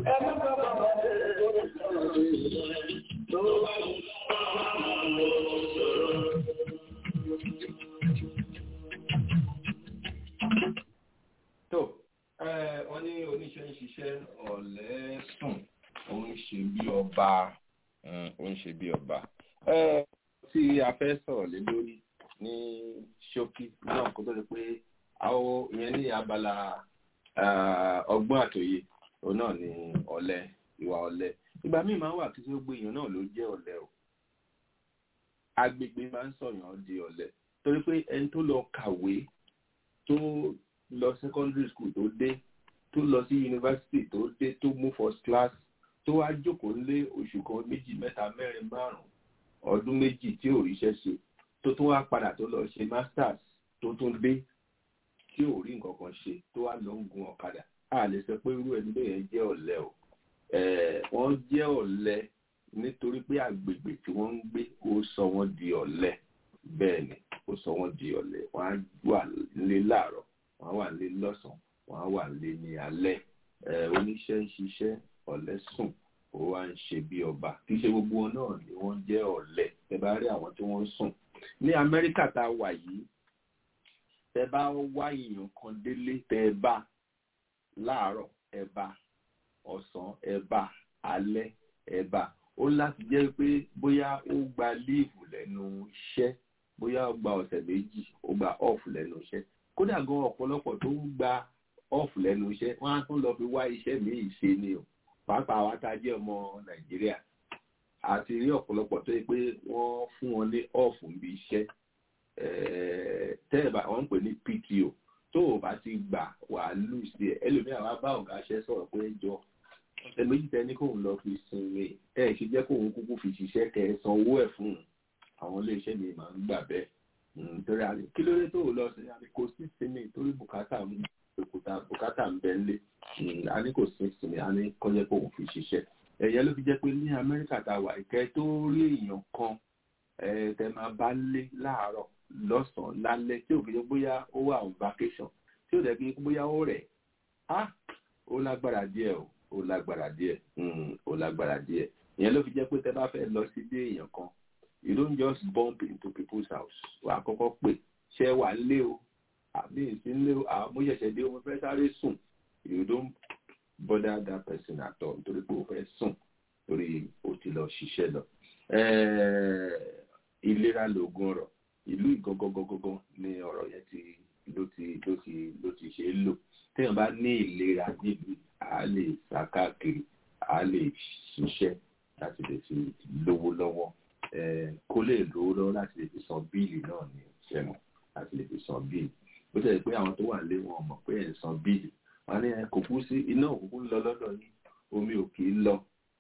tó wọ́n ní oníṣẹ́ ń ṣiṣẹ́ ọ̀lẹ́ sùn ó ń ṣe bí ọba ó ń ṣe bí ọba. tí a fẹ́ sọ̀rọ̀ lé lórí ní ṣókí náà kó tó di pé àwọn ìyẹn ní abala ọgbọ́n àtòye òun náà ní ọ̀lẹ ìwà ọ̀lẹ ìgbà míì máa ń wà kí tí ó gbé èèyàn náà ló jẹ́ ọ̀lẹ o agbègbè máa ń sọ̀yàn di ọ̀lẹ torí pé ẹni tó lọ kàwé tó lọ secondary school tó dé tó lọ sí university tó dé tó mú first class tó wá jókòó lé oṣù kan méjì mẹ́ta mẹ́rin márùn-ún ọdún méjì tí ò ríṣẹ́ ṣe tó tún wá padà tó lọ ṣe masters tó tún dé tí ò rí nǹkan kan ṣe tó wá lọ ń gun ọ̀kadà a lè sọ pé irú ẹni bẹ́ẹ̀ jẹ́ ọ̀lẹ o wọ́n jẹ́ ọ̀lẹ nítorí pé àgbègbè tí wọ́n ń gbé ó sọ wọ́n di ọ̀lẹ bẹ́ẹ̀ ni ó sọ wọ́n di ọ̀lẹ wọ́n á wà nílé láàárọ̀ wọ́n á wà nílé lọ́sàn-án wọ́n á wà nílé ní alẹ́ oníṣẹ́ ń ṣiṣẹ́ ọ̀lẹ sùn ó wá ń ṣe bí ọba kì í ṣe gbogbo wọn náà ni wọ́n jẹ́ ọ̀lẹ ẹ bá rí àwọn tí wọ́n ń sùn ní Amẹ́ríkà tá a wà yìí tẹ bá wá èèyàn kan délé tẹ bá láàárọ̀ ẹ bá ọ̀sán ẹ bá alẹ́ ẹ bá ó láti jẹ́ pé bóyá ó gba líìfù lẹ́nu iṣẹ́ bóyá ó gba ọ̀sẹ̀ méjì ó gba off lẹ́nu iṣẹ́ kódà gan ọ̀pọ̀lọpọ̀ tó ń gba off lẹ́nu iṣẹ́ wọ́n á tún lọ fi wá iṣẹ́ míì ṣe ni o pàápàá wa tá a jẹ́ ọmọ Nàìjíríà àti rí ọ̀pọ̀lọpọ̀ tó yẹ pé wọ́n fún wọn ní off níbi iṣẹ́ tẹ́ẹ̀bà wọ́n ń pè ní PTO tó o bá ti gbà wà á lù sí ẹ ẹlòmíràn wá bá ọ̀gá ṣẹ́ sọ̀rọ̀ pé jọ ọ̀sẹ̀ méjì tẹ́ ní kóun lọ fi sinmi ẹ ṣe jẹ́ kóun kúkú fi ṣiṣẹ́ kẹ́ ẹ san owó ẹ̀ fún un àwọn iléeṣẹ́ mi máa ń gbà bẹ́ẹ̀ nítorí àná kí ló dé tó o lọ sí àná kò sí sinmi torí bùkátà ń bùkátà ń bẹ lé a ní kò sí sinmi a ní kọ́jẹ́ kóun fi ṣiṣẹ́ ẹ̀yẹ ló fi jẹ́ pé ní Amẹ́ríkà tá a wà ìkẹ́ tó rí èèyàn kan tẹ máa bá lé láàárọ̀ lọ́sàn-án lálẹ́ tí ò fi jẹ́ bóyá ó wà on vacation tí ò dẹ̀ fi bóyá ó rẹ̀ á ó lágbára díẹ̀ o ó lágbára díẹ̀ ó lágbára díẹ̀ ìyẹn ló fi jẹ́ pé tẹ bá fẹ́ lọ sí dé èèyàn kan you don't just bump into people's house wà á kọ́kọ́ pè ṣé wà ń lé o àbí ìsín lé o àmú ṣẹ̀ṣẹ̀ dé o mo fẹ́ sáré sùn you don't bother that person at all nítorí pé o fẹ́ sùn torí o ti lọ ṣiṣẹ́ lọ ìlera lògùn ọ̀rọ̀ ìlú ìgangangangan ni ọ̀rọ̀ yẹn ti ló ti ló ti ló ti ṣe é lò téèyàn bá ní ìlera nílùú a lè sá káàkiri a lè ṣiṣẹ́ láti lè fi lówó lọ́wọ́ kó lè lówó lọ́wọ́ láti lè fi san bíìlì náà ní ìṣẹ́nu láti lè fi san bíìlì bó tẹ̀lé pé àwọn tó wà lé wọn mọ̀ pé ẹ̀ ń san bíìlì wọn ní kò kú sí iná òkúkú ń lọ lọ́dọ̀ yìí omi ò kì í lọ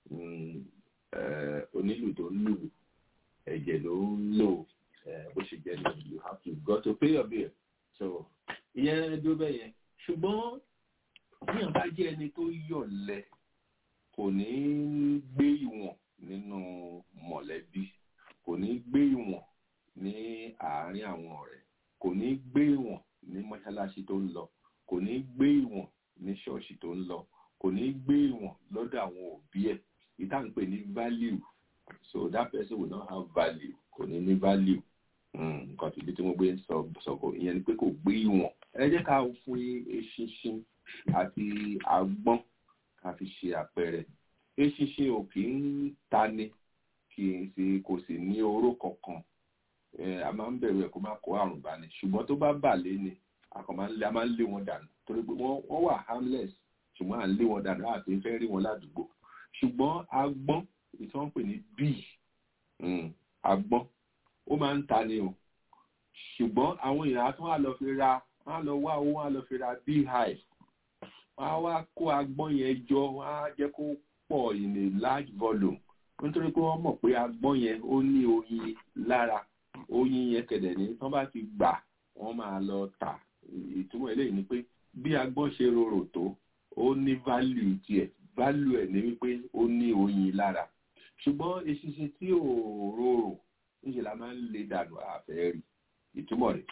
onílù tó ń lù ẹ̀jẹ̀ ló ń lò bó ṣe jẹ́ ní you have to go to pay your bill so ìyẹn dó bẹ́ẹ̀ yẹn ṣùgbọ́n bíyàn bá jẹ́ ẹni tó yọ̀lẹ kò ní gbé ìwọ̀n nínú mọ̀lẹ́bí kò ní gbé ìwọ̀n ní àárín àwọn ọ̀rẹ́ kò ní gbé ìwọ̀n ní mọ́ṣáláṣí tó ń lọ kò ní gbé ìwọ̀n ní ṣọ́ọ̀ṣì tó ń lọ kò ní gbé ìwọ̀n lọ́dọ̀ àwọn òbí ẹ̀ ìta ń pè ní value so that person will not have value kò ní ní value nǹkan tìbí tí mo gbé ń sọ sọ̀kò ìyẹn ni pé kò gbé ìwọ̀n ẹ jẹ́ ká fún eṣinṣin àti agbọ́n ká fi ṣe àpẹẹrẹ eṣinṣin ò kì í tani kì í sì kò sì ní oró kankan a máa ń bẹ̀rù ẹ̀ kó má kó àrùn bá ní ṣùgbọ́n tó bá bà lé ni a máa ń lé wọn dànù torí pé wọ́n wà harmless ṣùgbọ́n à ń lé wọn dànù àti fẹ́ rí wọn ládùúgbò ṣùgbọ́n agbọ́n tí wọ́n ń pè ní bíi agbọ́n ó máa ń ta ni o ṣùgbọ́n àwọn èèyàn á tún wá lọ fi ra wọ́n á lọ wá owó wọ́n á lọ fi ra beehive wọ́n á wá kó agbọ́n yẹn jọ wọ́n á jẹ́ kó pọ̀ in a large volume nítorí pé wọ́n mọ̀ pé agbọ́n yẹn ó ní oyin lára oyin yẹn kẹ̀dẹ̀ ní tán bá ti gbà wọ́n máa lọ tà ìtumọ̀ eléyìí ni pé bí agbọ́n ṣe rorò tó ó ní value tiẹ̀ value ẹ̀ ní wípé ó ní oyin lára ṣùgbọ́n eṣinṣin tí ò rorò níṣẹ́ la máa ń lè dànù àfẹ́ rí ìtumọ̀ rẹ̀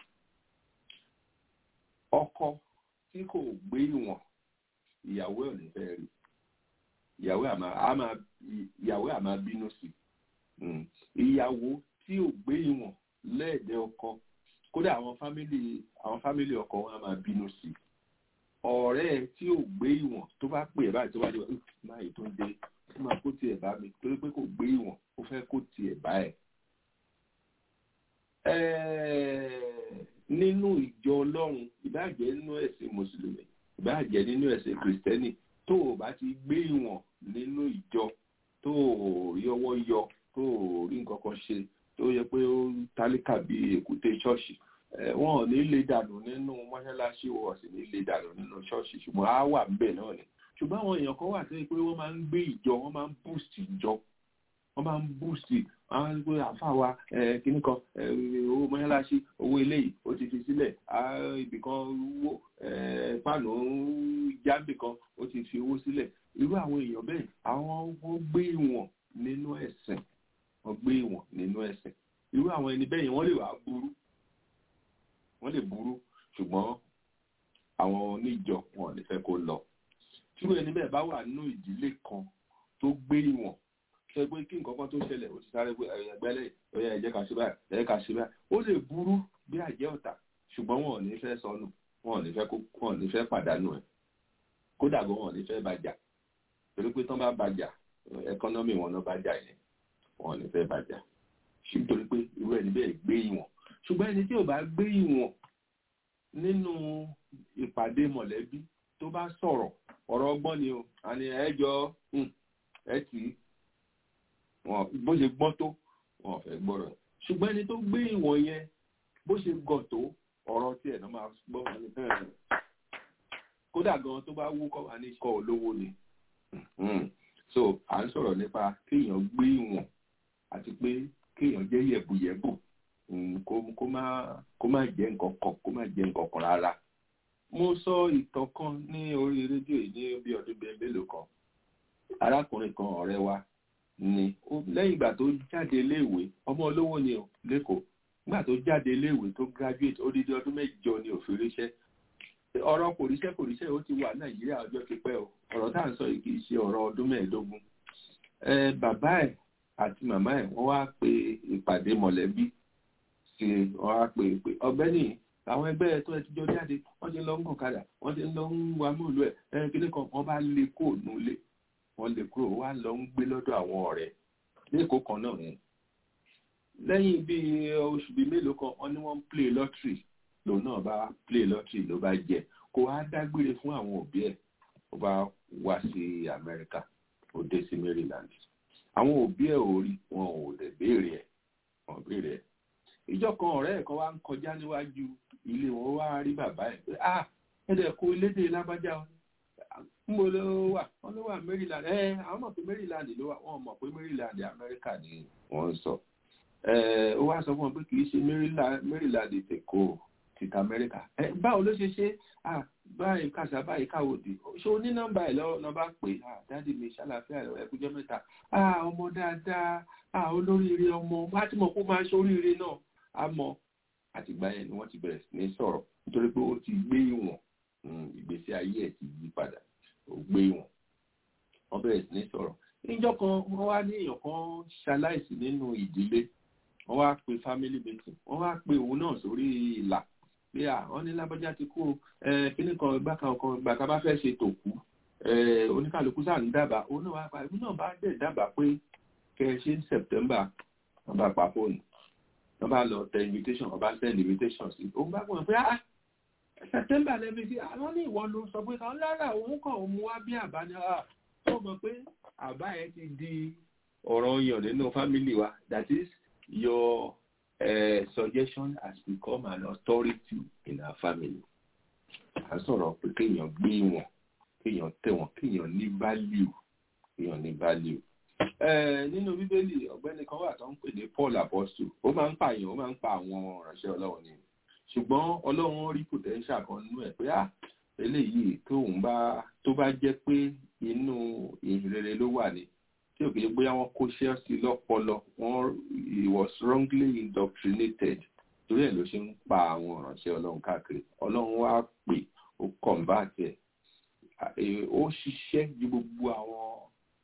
ọkọ tí kò gbé ìwọ̀n ìyàwó ẹ̀ ní fẹ́ rí ìyàwó àmà àmà ìyàwó àmà bínú sí Mm. ìyàwó tí ò gbé ìwọ̀n lẹ́ẹ̀dẹ́ ọkọ kódà àwọn fámìlì àwọn fámìlì ọkọ wọn á máa bínú sí ọ̀rẹ́ ẹ̀ tí ò gbé ìwọ̀n tó bá pè é báyìí tó bá dé wá máa yìí tó ń dé ó máa kó tiẹ̀ bá mi torí pé kò gbé ìwọ̀n ó fẹ́ kó tiẹ̀ bá ẹ̀. nínú ìjọ ọlọ́run ìbáàjẹ́ nínú ẹ̀sìn mùsùlùmí ìbáàjẹ́ nínú ẹ̀sìn kìrìsìtẹ́nì tó o bá ti gbé ìwọ̀n nínú ìjọ tó o rí ọwọ́ yọ tó o rí nǹkan kan ṣe tó yẹ pé ó tálíkà bí èkúté ṣọ́ọ̀ṣì wọn ò ní lè dànù nínú mọ́ṣáláṣí wọn ò sì ní lè dànù nínú ṣọ́ọ̀ṣì ṣùgbọ́n á wà ńbẹ̀ náà ni ṣùgbọ́n àwọn èèyàn kan wà tó yẹ pé wọ́n máa ń gbé ìjọ wọ́n máa ń boost ìjọ wọ́n máa ń boost àwọn ẹgbẹ àfa wa kìnnì kan owó mọ́ṣáláṣí owó eléyìí ó ti fi sílẹ̀ ibì kan wó páànù jábì kan ó ti fi owó sílẹ̀ irú àwọn èèyàn bẹ́ẹ̀ àwọn wọ́n gbé ìwọ̀n nínú ẹ̀sìn wọ́n gbé ìwọ̀n nínú ẹ̀sìn irú àwọn ẹni bẹ́ẹ̀ yẹn wọ́n lè wá burú wọ́n lè burú ṣùgbọ́n àwọn oníjọ wọn ò ní fẹ́ kó lọ tí irú ẹni bẹ́ẹ̀ bá wà nínú ìdílé kan tó gbé ìwọ̀n ṣe pé kí nǹkan kan tó ṣẹlẹ̀ ó ti sáré pé ẹgbẹ́lẹ̀ ọ̀yà ẹ̀jẹ̀ kà ṣe báyìí ẹ̀jẹ̀ kà ṣe báyìí ó lè burú bí àjẹ́ ọ̀tá ṣùgbọ́n wọn ò ní fẹ́ sọnù wọn ò ní fẹ́ kó wọn ò ní fẹ́ pàdánù ẹ̀ kódà gan wọn ò ní fẹ́ bàjà torí pé tán bá bàjà ẹkọ́nọ́mì wọn náà bàjà yẹn wọn ò ní fẹ́ bàjà nítorí pé irú ẹni bẹ́ẹ̀ gbé ìwọ̀n ṣùgbọ́n ẹni tí ò bá gbé ìwọ̀n nínú ìpàdé mọ̀lẹ́bí tó bá sọ̀rọ̀ ọ̀rọ̀ ọgbọ́n ni o àní ẹjọ́ ẹ tì í wọn bó ṣe gbọ́n tó wọn ò fẹ́ gbọ́rọ̀ ṣùgbọ́n ẹni tó gbé ìwọ̀n yẹn bó ṣe gọ̀ tó ọ̀rọ̀ tí ẹ̀ náà máa gbọ́ wọn ní bẹ́ẹ̀ kódà gan tó bá wú kọ́ wa ní kọ́ olówó ni so à ń sọ̀rọ̀ nípa kéèyàn gbé ìwọ̀n àti pé kéèyàn jẹ́ yẹ̀bùyẹ̀bù kó má kó má jẹ́ nǹkan kan kó má jẹ́ nǹkan kan rárá mo sọ ìtàn kan ní orí rédíò yìí ní bí ọdún bíi mélòó kan arákùnrin kan ọ̀rẹ́ wa ni lẹ́yìn ìgbà tó jáde iléèwé ọmọ olówó ni o lẹ́kọ̀ọ́ nígbà tó jáde iléèwé tó graduate odidi ọdún mẹ́jọ ni òfin ríṣẹ́ ọ̀rọ̀ kò ríṣẹ́ kò ríṣẹ́ ó ti wà nàìjíríà ọjọ́ ti pẹ́ o ọ̀rọ̀ tá à ń sọ yìí kì í ṣe ọ̀rọ̀ ọdún mẹ́ẹ̀ẹ́dógún bàbá ẹ̀ àti màmá ẹ̀ wọ́n wá pe ìpàdé mọ̀lẹ́bí sí wọ́n wá pe pé ọ̀gbẹ́ni àwọn ẹgbẹ́ ẹ̀ tó ẹ ti jọ jáde wọ́n ti lọ ń gùn kadà wọ́n ti lọ ń wa mọ́ọ̀lù ẹ̀ ẹ̀ kíní kan wọ́n bá lé kó nulé wọ́n lè kúrò wá lọ ń gbé lọ́dọ̀ àwọn ọ̀rẹ́ lẹ́kọ̀ọ́ kan náà yẹn lẹ́yìn bíi oṣù bíi mélòó kan wọ́n ní wọ́n ń play lottery lòun náà bá play lottery ló bá jẹ kó wá dágbére fún àwọn òbí ẹ̀ ó bá wá sí Amẹ́ríkà ó dé sí Maryland àwọn òbí ẹ̀ ò rí wọn ò lè béèrè ẹ̀ wọn béèrè ẹ̀ ìjọ kan ọ̀rẹ́ ẹ̀ kan wá ń kọjá níwájú ilé wọn wá rí bàbá ẹ̀ pé ah ẹ̀dẹ̀ kó elédè lágbájá mo ló wà wọn ló wà Maryland ẹ àwọn mọ̀ pé Maryland ló wà wọn mọ̀ pé Maryland Amẹ́ríkà ni wọ́n ń sọ ó wá sọ fún wọn pé kì í ṣe Maryland tèkó tìta Amẹ́ríkà ẹ báwo ló ṣe ṣe ah báyìí kàṣà báyìí káwòdì ṣé o ní nọ́mbà ẹ lọ bá pè ah dáàdi mi ṣàlàfíà ẹkújọ mẹ́ta ah ọmọ dáadáa ah olóríire ọmọ wá tí mo kó máa ṣe oríire náà á mọ àtìgbà yẹn ni wọ́n ti bẹ̀rẹ̀ sí ní sọ̀rọ̀ nítorí pé ó ti gbé ìwọ̀n ìgbésí ayé ẹ̀ ti yí padà ó gbé ìwọ̀n wọ́n bẹ̀rẹ̀ sí ní sọ̀rọ̀ níjọ́ kan wọ́n wá ní èèyàn kan ṣaláìsí nínú ìdílé wọ́n wá pe family meeting wọ́n wá pe òun náà sórí ìlà pé à wọ́n ní lábọ́já ti kú kíní kan ìgbà kan kan ìgbà kan bá fẹ́ ṣe tòkú oníkàlùkù sáà ń dábàá òun náà wá pa ìlú náà bá dẹ̀ dábàá pé kẹ́ ẹ ṣe ní September wọ́n bá pa fóònù wọ́n bá lọ tẹ invitation wọ́n bá send invitation sí òun bá gbọ́n pé ah September lẹ́bi sí àwọn ní ìwọ ló sọ pé kan lára òun kàn mú wá bí àbá ni tó mọ̀ pé àbá yẹn ti di ọ̀rọ̀ yàn nínú family wa that is your uh, suggestion has become an authority in our family. à ń sọ̀rọ̀ pé kéèyàn gbé wọn kéèyàn tẹ̀ wọ́n kéèyàn ní value kéèyàn ní value. nínú bíbélì ọ̀gbẹ́ni kan wà tó ń pè ní Paul apostle ó máa ń pààyàn ó máa ń pa àwọn ìránṣẹ́ ọlọ́run ni ṣùgbọ́n ọlọ́run rí potential kan nínú ẹ̀ pé ah eléyìí tóun bá tó bá jẹ́ pé inú ìrere ló wà ní tí ò kìí bóyá wọ́n kó ṣẹ́ẹ̀sì lọ́pọlọ wọ́n he was wrongly indoctrinated torí ẹ̀ ló ṣe ń pa àwọn ìránṣẹ́ ọlọ́run káàkiri ọlọ́run wá pè ó convert ẹ̀ ó ṣiṣẹ́ ju gbogbo àwọn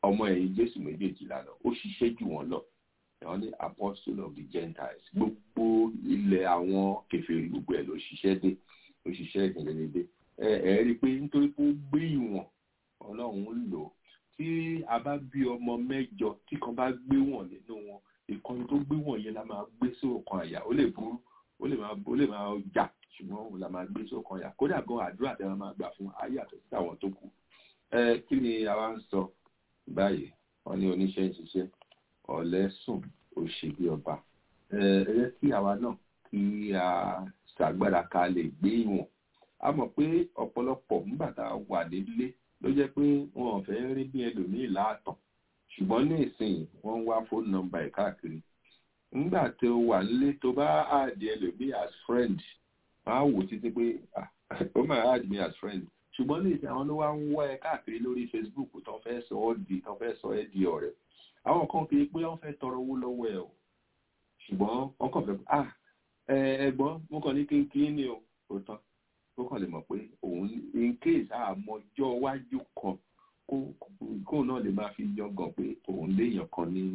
ọmọ ẹ̀yìn jésù méjèèjìlá lọ ó ṣiṣẹ́ jù wọ́n lọ àwọn ní apostle of the gentiles gbogbo ilẹ̀ àwọn kèfèrí gbogbo ẹ̀ ló ṣiṣẹ́ dé ló ṣiṣẹ́ ìdílé dé ẹ ẹ rí i pé nítorí pé ó gbé ìwọ̀n ọlọ́run lò ó tí a bá bí ọmọ mẹ́jọ tí kan bá gbé wọ̀n nínú wọn ìkànnì tó gbé wọ̀n yẹn la máa gbé sóòkan àyà ó lè burú ó lè máa ó lè máa jà ṣùgbọ́n òun la máa gbé sóòkan àyà kódà gan àdúrà tí wọ́n máa gbà fún ayé àtọ̀ sí àwọn tó kù ẹ kí ni a wá ń sọ báyìí wọ́n ní oníṣẹ́ ń ṣiṣẹ́ ọ̀lẹ sùn òṣèlú ọba ẹ ẹ jẹ́ kí àwa náà kí a ṣàgbára ká lè gbé ìwọ̀n a mọ̀ pé ọ̀pọ̀lọpọ̀ nígbà tá a wà nílé ló jẹ́ pé wọn ò fẹ́ rí bí ẹlòmíì láàtàn ṣùgbọ́n ní ìsìn wọ́n ń wá fóònù nọ́mbà ẹ̀ káàkiri nígbà tó wà nílé tó bá àdì ẹlòmíì as friend máa wò títí pé ah, ó máa add me as friend ṣùgbọ́n ní ìsìn àwọn ló wá ń wá ẹ káàkiri lórí Facebook tó fẹ́ sọ ọ́ di tó fẹ́ sọ ẹ́ di ọ̀rẹ́ àwọn kan kì í pé wọ́n fẹ́ tọrọ owó lọ́wọ́ ẹ o ṣùgbọ́n wọ́n kàn fẹ́ ah ẹ ẹ̀gbọ́n mo kàn ní kínkín ni o kò tán ó kàn lè mọ̀ pé òun in case àmọ́jọ́ iwájú kan kó kó náà lè máa fi yangàn pé òun léèyàn kan ní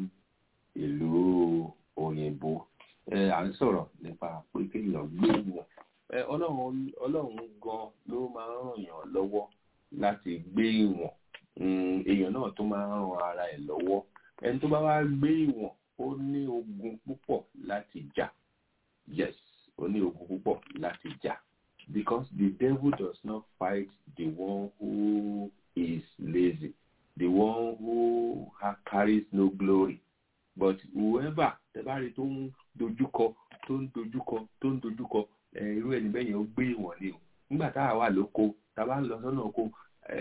ìlú òyìnbó ẹ à ń sọ̀rọ̀ nípa pé kéèyàn gbé wọn ẹ ọlọ́run ọlọ́run gan ló máa ń ràn yàn lọ́wọ́ láti gbé ìwọ̀n èèyàn náà tó máa ń ran ara ẹ̀ lọ́wọ́ ẹni tó bá wá gbé ìwọ̀n ó ní ogun púpọ̀ láti jà yes ó ní ogun púpọ̀ láti jà because the devil does not fight the one who is lazy, the one who ha carries no glory. But whoever tẹ́bárí tó ń dojúkọ tó ń dojúkọ tó ń dojúkọ irú ẹni bẹ́ẹ̀ yẹn ó gbé ìwọ̀n ni o. Nígbà tá a wà lóko tá a bá ń lọ sọ́nà oko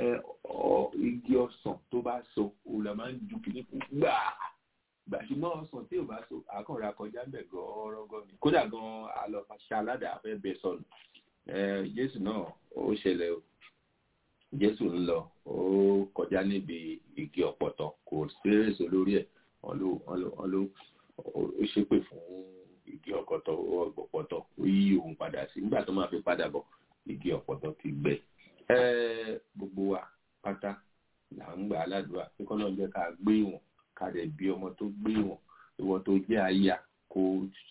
igi ọsàn tó bá so òun la máa ń ju kìíní fún gbàá gbà ṣùgbọ́n ọsàn tí ò bá so àkànrà kọjá ń bẹ̀ gọ́ọ́rọ́gọ́ ni kódà gan-an àlọ́ ṣaládàá fẹ́ bẹ sọnù jésù náà ó ṣẹlẹ̀ o jésù ń lọ ó kọjá níbi igi ọ̀pọ̀tọ́ kò sí èso lórí ẹ̀ wọ́n ló wọ́n ló wọ́n ló ó ṣépè fún igi ọ̀pọ̀tọ́ ọ̀pọ̀tọ́ ó yí òun padà sí nígbà tó máa fi padà bọ̀ igi ọ̀pọ̀tọ́ ti gbẹ gbogbo wa pátá là ń gbà aládùúrà pé kọ́ náà jẹ́ ká gbé ìwọ̀n ká dẹ̀ bí ọmọ tó gbé ìwọ̀n ìwọ tó jẹ́ aya kó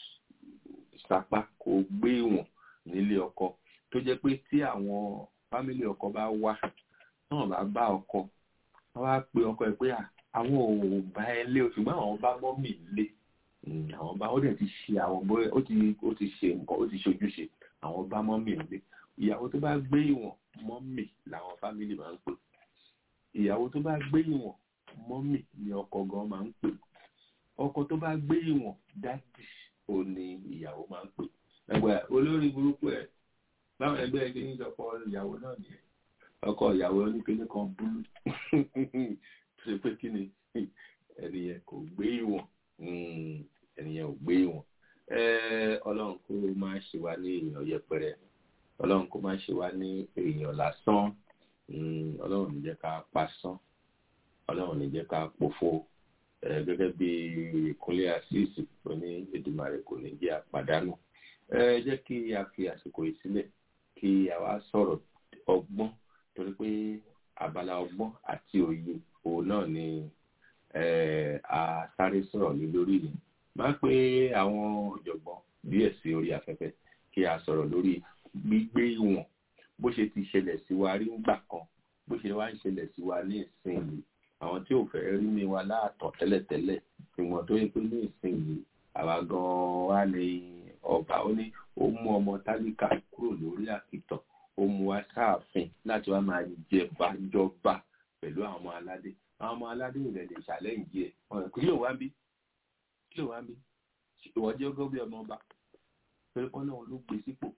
sapá kó gbé ìwọ̀n nílé ọkọ tó jẹ́ pé tí àwọn fámílì ọkọ bá wá náà bá bá ọkọ wọ́n wá pe ọkọ ẹ̀ pé àwọn ò bá ẹ lé o ṣùgbọ́n àwọn bá mọ́mì lé àwọn bá ó dẹ̀ ti ṣe àwọn bóyá ó ti ó ti ṣe nǹkan ó ti ṣojúṣe àwọn bá mọ́mì lé ìyàwó tó bá gbé ìwọ̀n mọ́mì làwọn fámílì máa ń pè ìyàwó tó bá gbé ìwọ̀n mọ́mì ni ọkọ gan máa ń pè ọkọ tó bá gbé ìwọ̀n dádì ò ní ìyàwó máa ń pè ẹgbẹ́ olórí burúkú ẹ̀ báwọn ẹgbẹ́ ẹgbẹ́ ní ọkọ ìyàwó náà nìyẹn ọkọ ìyàwó oníkíní kan búlù ṣe pé kí ni ẹnìyẹn kò gbé ìwọ̀n ẹnìyẹn ò gbé ìwọ̀n ọlọ́run kó máa ṣe wá ní èèyàn yẹpẹrẹ ọlọ́run kó máa ṣe wá ní èèyàn lásán ọlọ́run ní jẹ́ ká pasán ọlọ́run ní jẹ́ ká pòfo gẹ́gẹ́ bí ìkúnlẹ̀ àṣìṣì tó ní Èdùmàrè kò ní jẹ́ àpàdánù ẹ jẹ́ kí a fi àsìkò yìí sílẹ̀ kí a wá sọ̀rọ̀ ọgbọ́n torí pé abala ọgbọ́n àti òye òun náà ni a sáré sọ̀rọ̀ lé lórí ni máa pé àwọn ọ̀jọ̀gbọ́n díẹ̀ sí orí afẹ́fẹ́ kí a sọ̀rọ̀ lórí gbígbé ìwọ̀n bó ṣe ti ṣẹlẹ̀ sí wa rí ńgbà kan bó ṣe wá ń ṣẹlẹ̀ sí wa ní ìsinyìí àwọn tí ò fẹ́ rí mi wa láàtọ̀ tẹ́lẹ̀tẹ́lẹ̀ ìwọ̀n tó yẹ pé ní ìsinyìí àwa gan-an wá ní ọba ó ní ó mú ọmọ tálíkà kúrò lórí àkìtàn ó mú wá sáàfin láti wá máa jẹba jọba pẹ̀lú àwọn ọmọ aládé àwọn ọmọ aládé ò lè lè ṣàlẹ́yìn ẹ̀ ọ̀rẹ́ kí ló wá bí kí ló wá bí ìwọ jẹ́ ọgọ́ bí ọmọ ọba pẹ̀lú kọ́ náà ló gbé sípò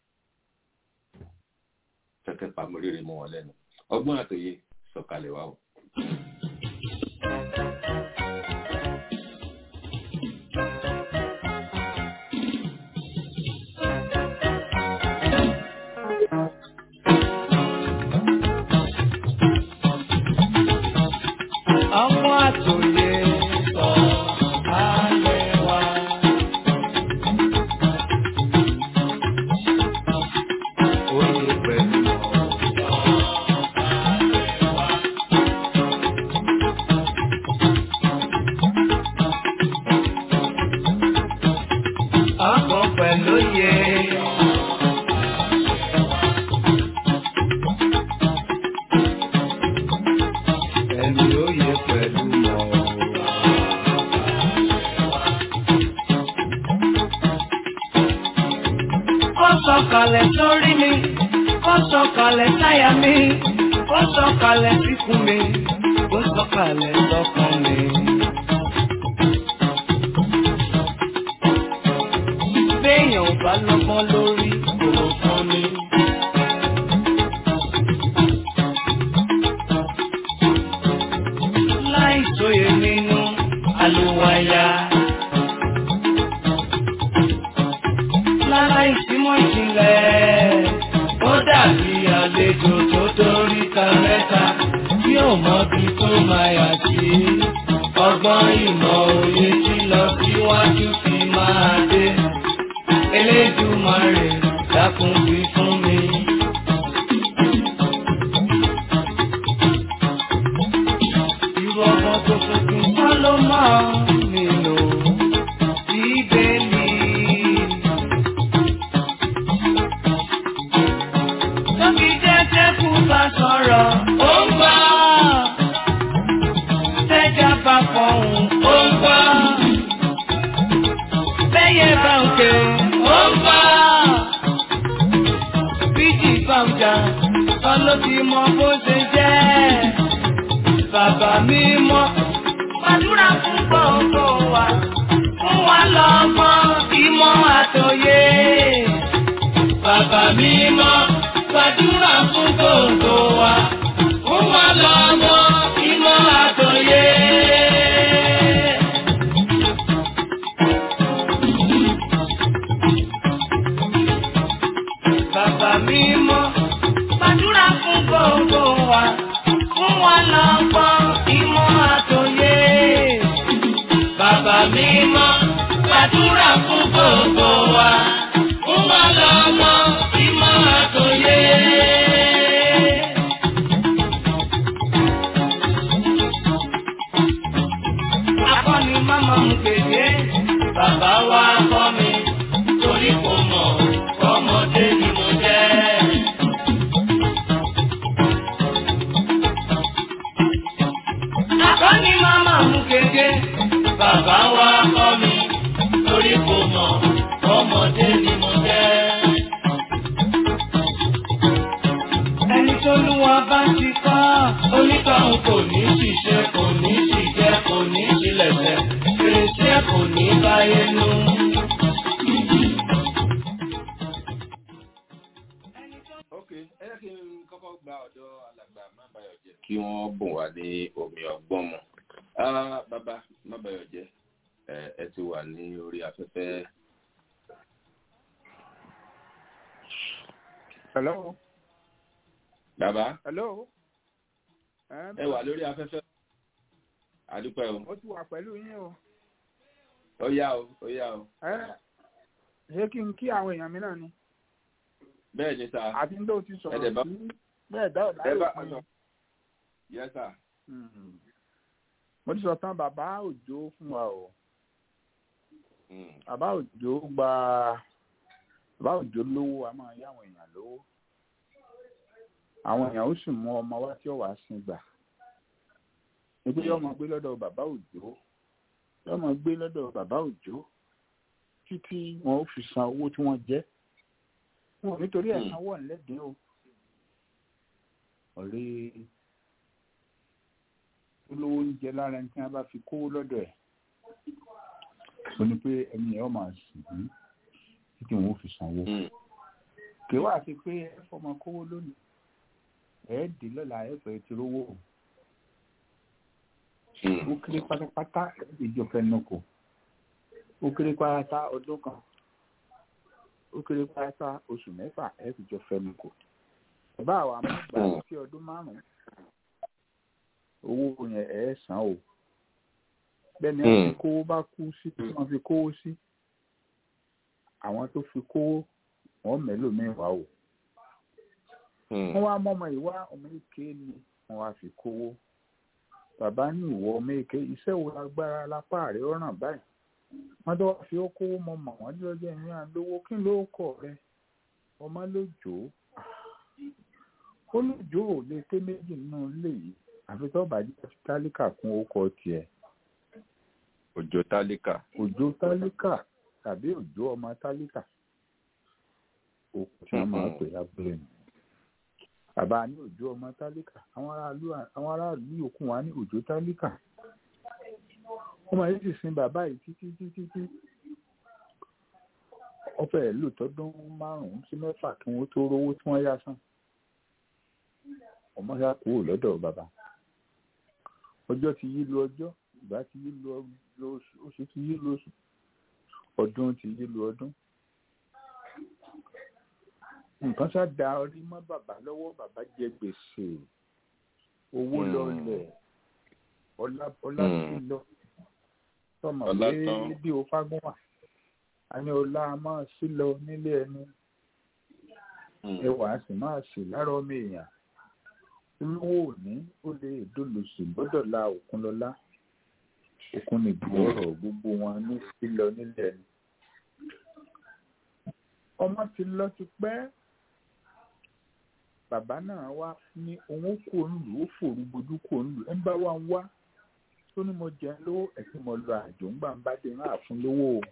kẹ̀kẹ́ pàmòrèrè mọ́ wọn lẹ́nu ọgbọ́n àtòyè sọ̀kalẹ̀ wá o. ọmọ àtòyè sọ ayé wa. Oyè pẹ̀lú ọ̀sán ayé wa. ẹni ó yẹ pẹ̀lú mọ́. Ó sọ̀kalẹ̀ sórí mi, ó sọ̀kalẹ̀ sáyà mi, ó sọ̀kalẹ̀ síkùn mi, ó sọ̀kalẹ̀ sọ́kàn mi. Béèyàn ò bá lọ́gbọ́n lórí kò fún mi. Láì sóye nínú àlùwàyà. lára ìsímọ̀ ìjìnlẹ̀. Ó dàbí àlejò tó dórí ta mẹ́ta tí ò mọ bí tó máa yà sí. Ọgbọ́n ìmọ̀ òye tí lọ síwájú fi máa dé. Elédùmarè dákun wí fún mi. Irú ọmọ tó tuntun kọ́ ló máa ń nílò bíbélì. Tóbi jẹ́jẹ́ kú bá sọ̀rọ̀, ó ń gbọ́. Tẹ́jà bá fọ̀hún, ó ń gbọ́. Bẹ́yẹ bá ń ké, ó ń gbọ́. Bíjì bá ń jà, kọ́ ló ti mọ bó ṣe jẹ́. Bàbá mi mọ́, gbàdúrà fún gbogbo wa. Fún wa lọ́mọ, ìmọ̀ àtòyé. Bàbá mi mọ́ gbàdúrà fún gbogbo wa. Fún wa lọ́mọ ìmọ̀ àtòyé. Bàbá mi mọ́ gbàdúrà fún gbogbo wa. Fún wa lọ́mọ ìmọ̀ àtòyé. Bàbá mi mọ́ gbàdúrà fún gbogbo wa. Fún wa lọ́mọ ìmọ̀ àtòyé. Akọ́ni máma mú kéde, bàbá wa kọ́ mi, torí kò mọ̀, ọmọdé ni mo jẹ́. Akọ́ni máma mú kéde, bàbá wa kọ́ mi, torí kò mọ̀, ọmọdé ni mo jẹ́. Ẹni tó lúwa bá ti kọ́, onítọ̀hún kò ní ṣiṣẹ́, kò ní ṣìjẹ́, kò ní ṣílẹ̀ṣẹ̀, fèrèsé kò ní báyé nú. ok ẹ jẹ́ kí n kọ́kọ́ gba ọ̀dọ̀ alàgbà mábàyọ̀jẹ́ kí wọ́n bùn wá ní omi ọgbọ́n mu Ah, bàbá mábàyọ̀jẹ́ ẹ ẹ ti wà ní orí afẹ́fẹ́ Hello. bàbá Hello. ẹ wà lórí afẹ́fẹ́ àdúpẹ́ o Mo ti wà pẹ̀lú yín o. ó yá o ó yá o Ẹ ṣé kí n kí àwọn èèyàn mi náà ni? bẹ́ẹ̀ ni sà Àti ní tó ti Ẹ sọ̀rọ̀ dẹ̀ bá- sí bẹ́ẹ̀ dá ọ̀dà ẹ bá yóò fún yẹ sà mi. Mo ti sọ tán bàbá òjò fún wa o. Mm, Bàbá òjò gba bàbá òjò lówó a máa yá àwọn èèyàn lówó. Àwọn èèyàn ó sì mú ọmọ wá tí ó wàá sin gbà. Ebi yóò máa gbé lọ́dọ̀ bàbá òjò. Yóò máa gbé lọ́dọ̀ bàbá òjò títí wọn ó fi san owó tí wọ́n jẹ́. Wọn ò nítorí ẹ̀ Hmm. sanwó ọ̀nlẹ́dẹ̀ẹ́ o. Ọ̀rẹ́ olówó ń jẹ lára ẹni tí wọ́n bá fi kówó lọ́dọ̀ ẹ̀. Ó ní pé ẹni ẹ̀ ọ́ máa sìn ín títí wọn ó fi sanwó. mm, Kì í wá sí pé ẹ fọmọ kówó lónìí. Ẹ dì lọ́la ẹ fẹ́ ti rówó o. mm, ó kéré pátápátá ìjọ fẹnukò ó kéré pátá ọdún kan ó kéré pátá oṣù mẹ́fà ẹ fi jọ fẹnukò bàbá àwa àmúgbà Mm. sí ọdún márùn owó yẹn ẹ san o bẹ́ẹ̀ni Mm. wọ́n fi kówó bá kú sí tí wọ́n fi kówó sí àwọn tó fi kówó wọ́n mẹ́lòmíì wá o mm, wọ́n wá mọ́mọ́ ìwá ọmọ èké ni wọ́n wá fi kówó bàbá ní ìwọ ọmọ èké iṣẹ́ wo lágbára lápá rẹ̀ ó ràn báyìí wọ́n tó wá fi ó kówó mọ́ mọ́ wọ́n tí ó jẹ́ ìyá lówó kí ló kọ̀ rẹ ọmọ lójó ó lójó ò lè pé méjì nínú ilé yìí àfi tó bá jẹ́ tálíkà kún orúkọ tiẹ̀ òjò tálíkà. òjò tálíkà tàbí òjò ọmọ tálíkà òkú tí wọ́n máa pè lábúlé nù bàbá ní òjò ọmọ tálíkà àwọn aráàlú àwọn aráàlú yòókù wá ní òjò tálíkà wọ́n máa sì sin bàbá yìí títí títí tí wọ́n fẹ́ẹ́ lò tọ́dún márùn-ún sí mẹ́fà kí wọ́n tó rówó tí wọ́n yá san ọmọ yá kúrò lọ́dọ̀ bàbá ọjọ́ ti yí lu ọjọ́ ìgbà ti yí lu oṣù oṣù ti yí lu oṣù ọdún ti yí lu ọdún nǹkan ṣá da orí mọ́ bàbá lọ́wọ́ bàbá jẹ gbèsè owó lọlẹ̀ ọlá ọlá sí lọ tọmọ Ọlá pé tán. bí o fágún wà a ní ọlá máa sí lọ nílé ẹni ẹwà sì máa sì lára ọmọ èèyàn olówó òní ó lè dolòsì gbọ́dọ̀ la òkun lọ́lá òkun nìbú ọ̀rọ̀ gbogbo wọn ní sílọ nílẹ̀ ni ọmọ ti lọ ti pẹ́ bàbá náà wá ní òun ó kó òǹlù ó fòrú gbojú kó òǹlù ẹ ń bá wa ń wá tó ní mo jẹun lówó ẹ̀sìn mo lọ àjò ń gbà ń bá dé náà fún lówó o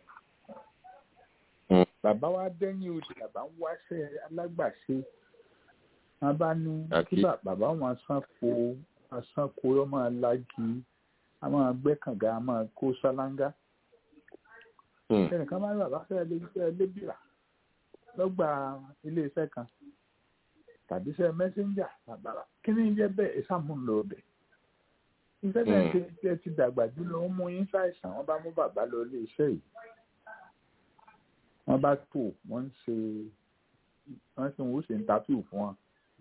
bàbá wa dẹ́yìn odi bàbá ń wáṣẹ́ alágbàṣe wọn bá ní kí Àkí. bà- bàbá wọn sanko wọn sanko yọ máa lági a máa gbẹ́ kànga a máa kó sálángá ẹnìkan máa ń bàbá fẹ́ lé fẹ́ lébìrà lọ́gbà iléeṣẹ́ kan tàbí iṣẹ́ mẹ́sẹ́ńjà bàbá kí ni jẹ́ bẹ́ẹ̀ ìsàmúlò ọbẹ̀ iṣẹ́ bẹ́ẹ̀ Mm. ti ti ẹ ti dàgbà jùlọ ó mú yín ṣàìsàn wọ́n bá mú bàbá lọ ilé iṣẹ́ yìí wọ́n bá tò wọ́n ń ṣe wọ́n sì ń wò ṣe ń tàtù fún wọn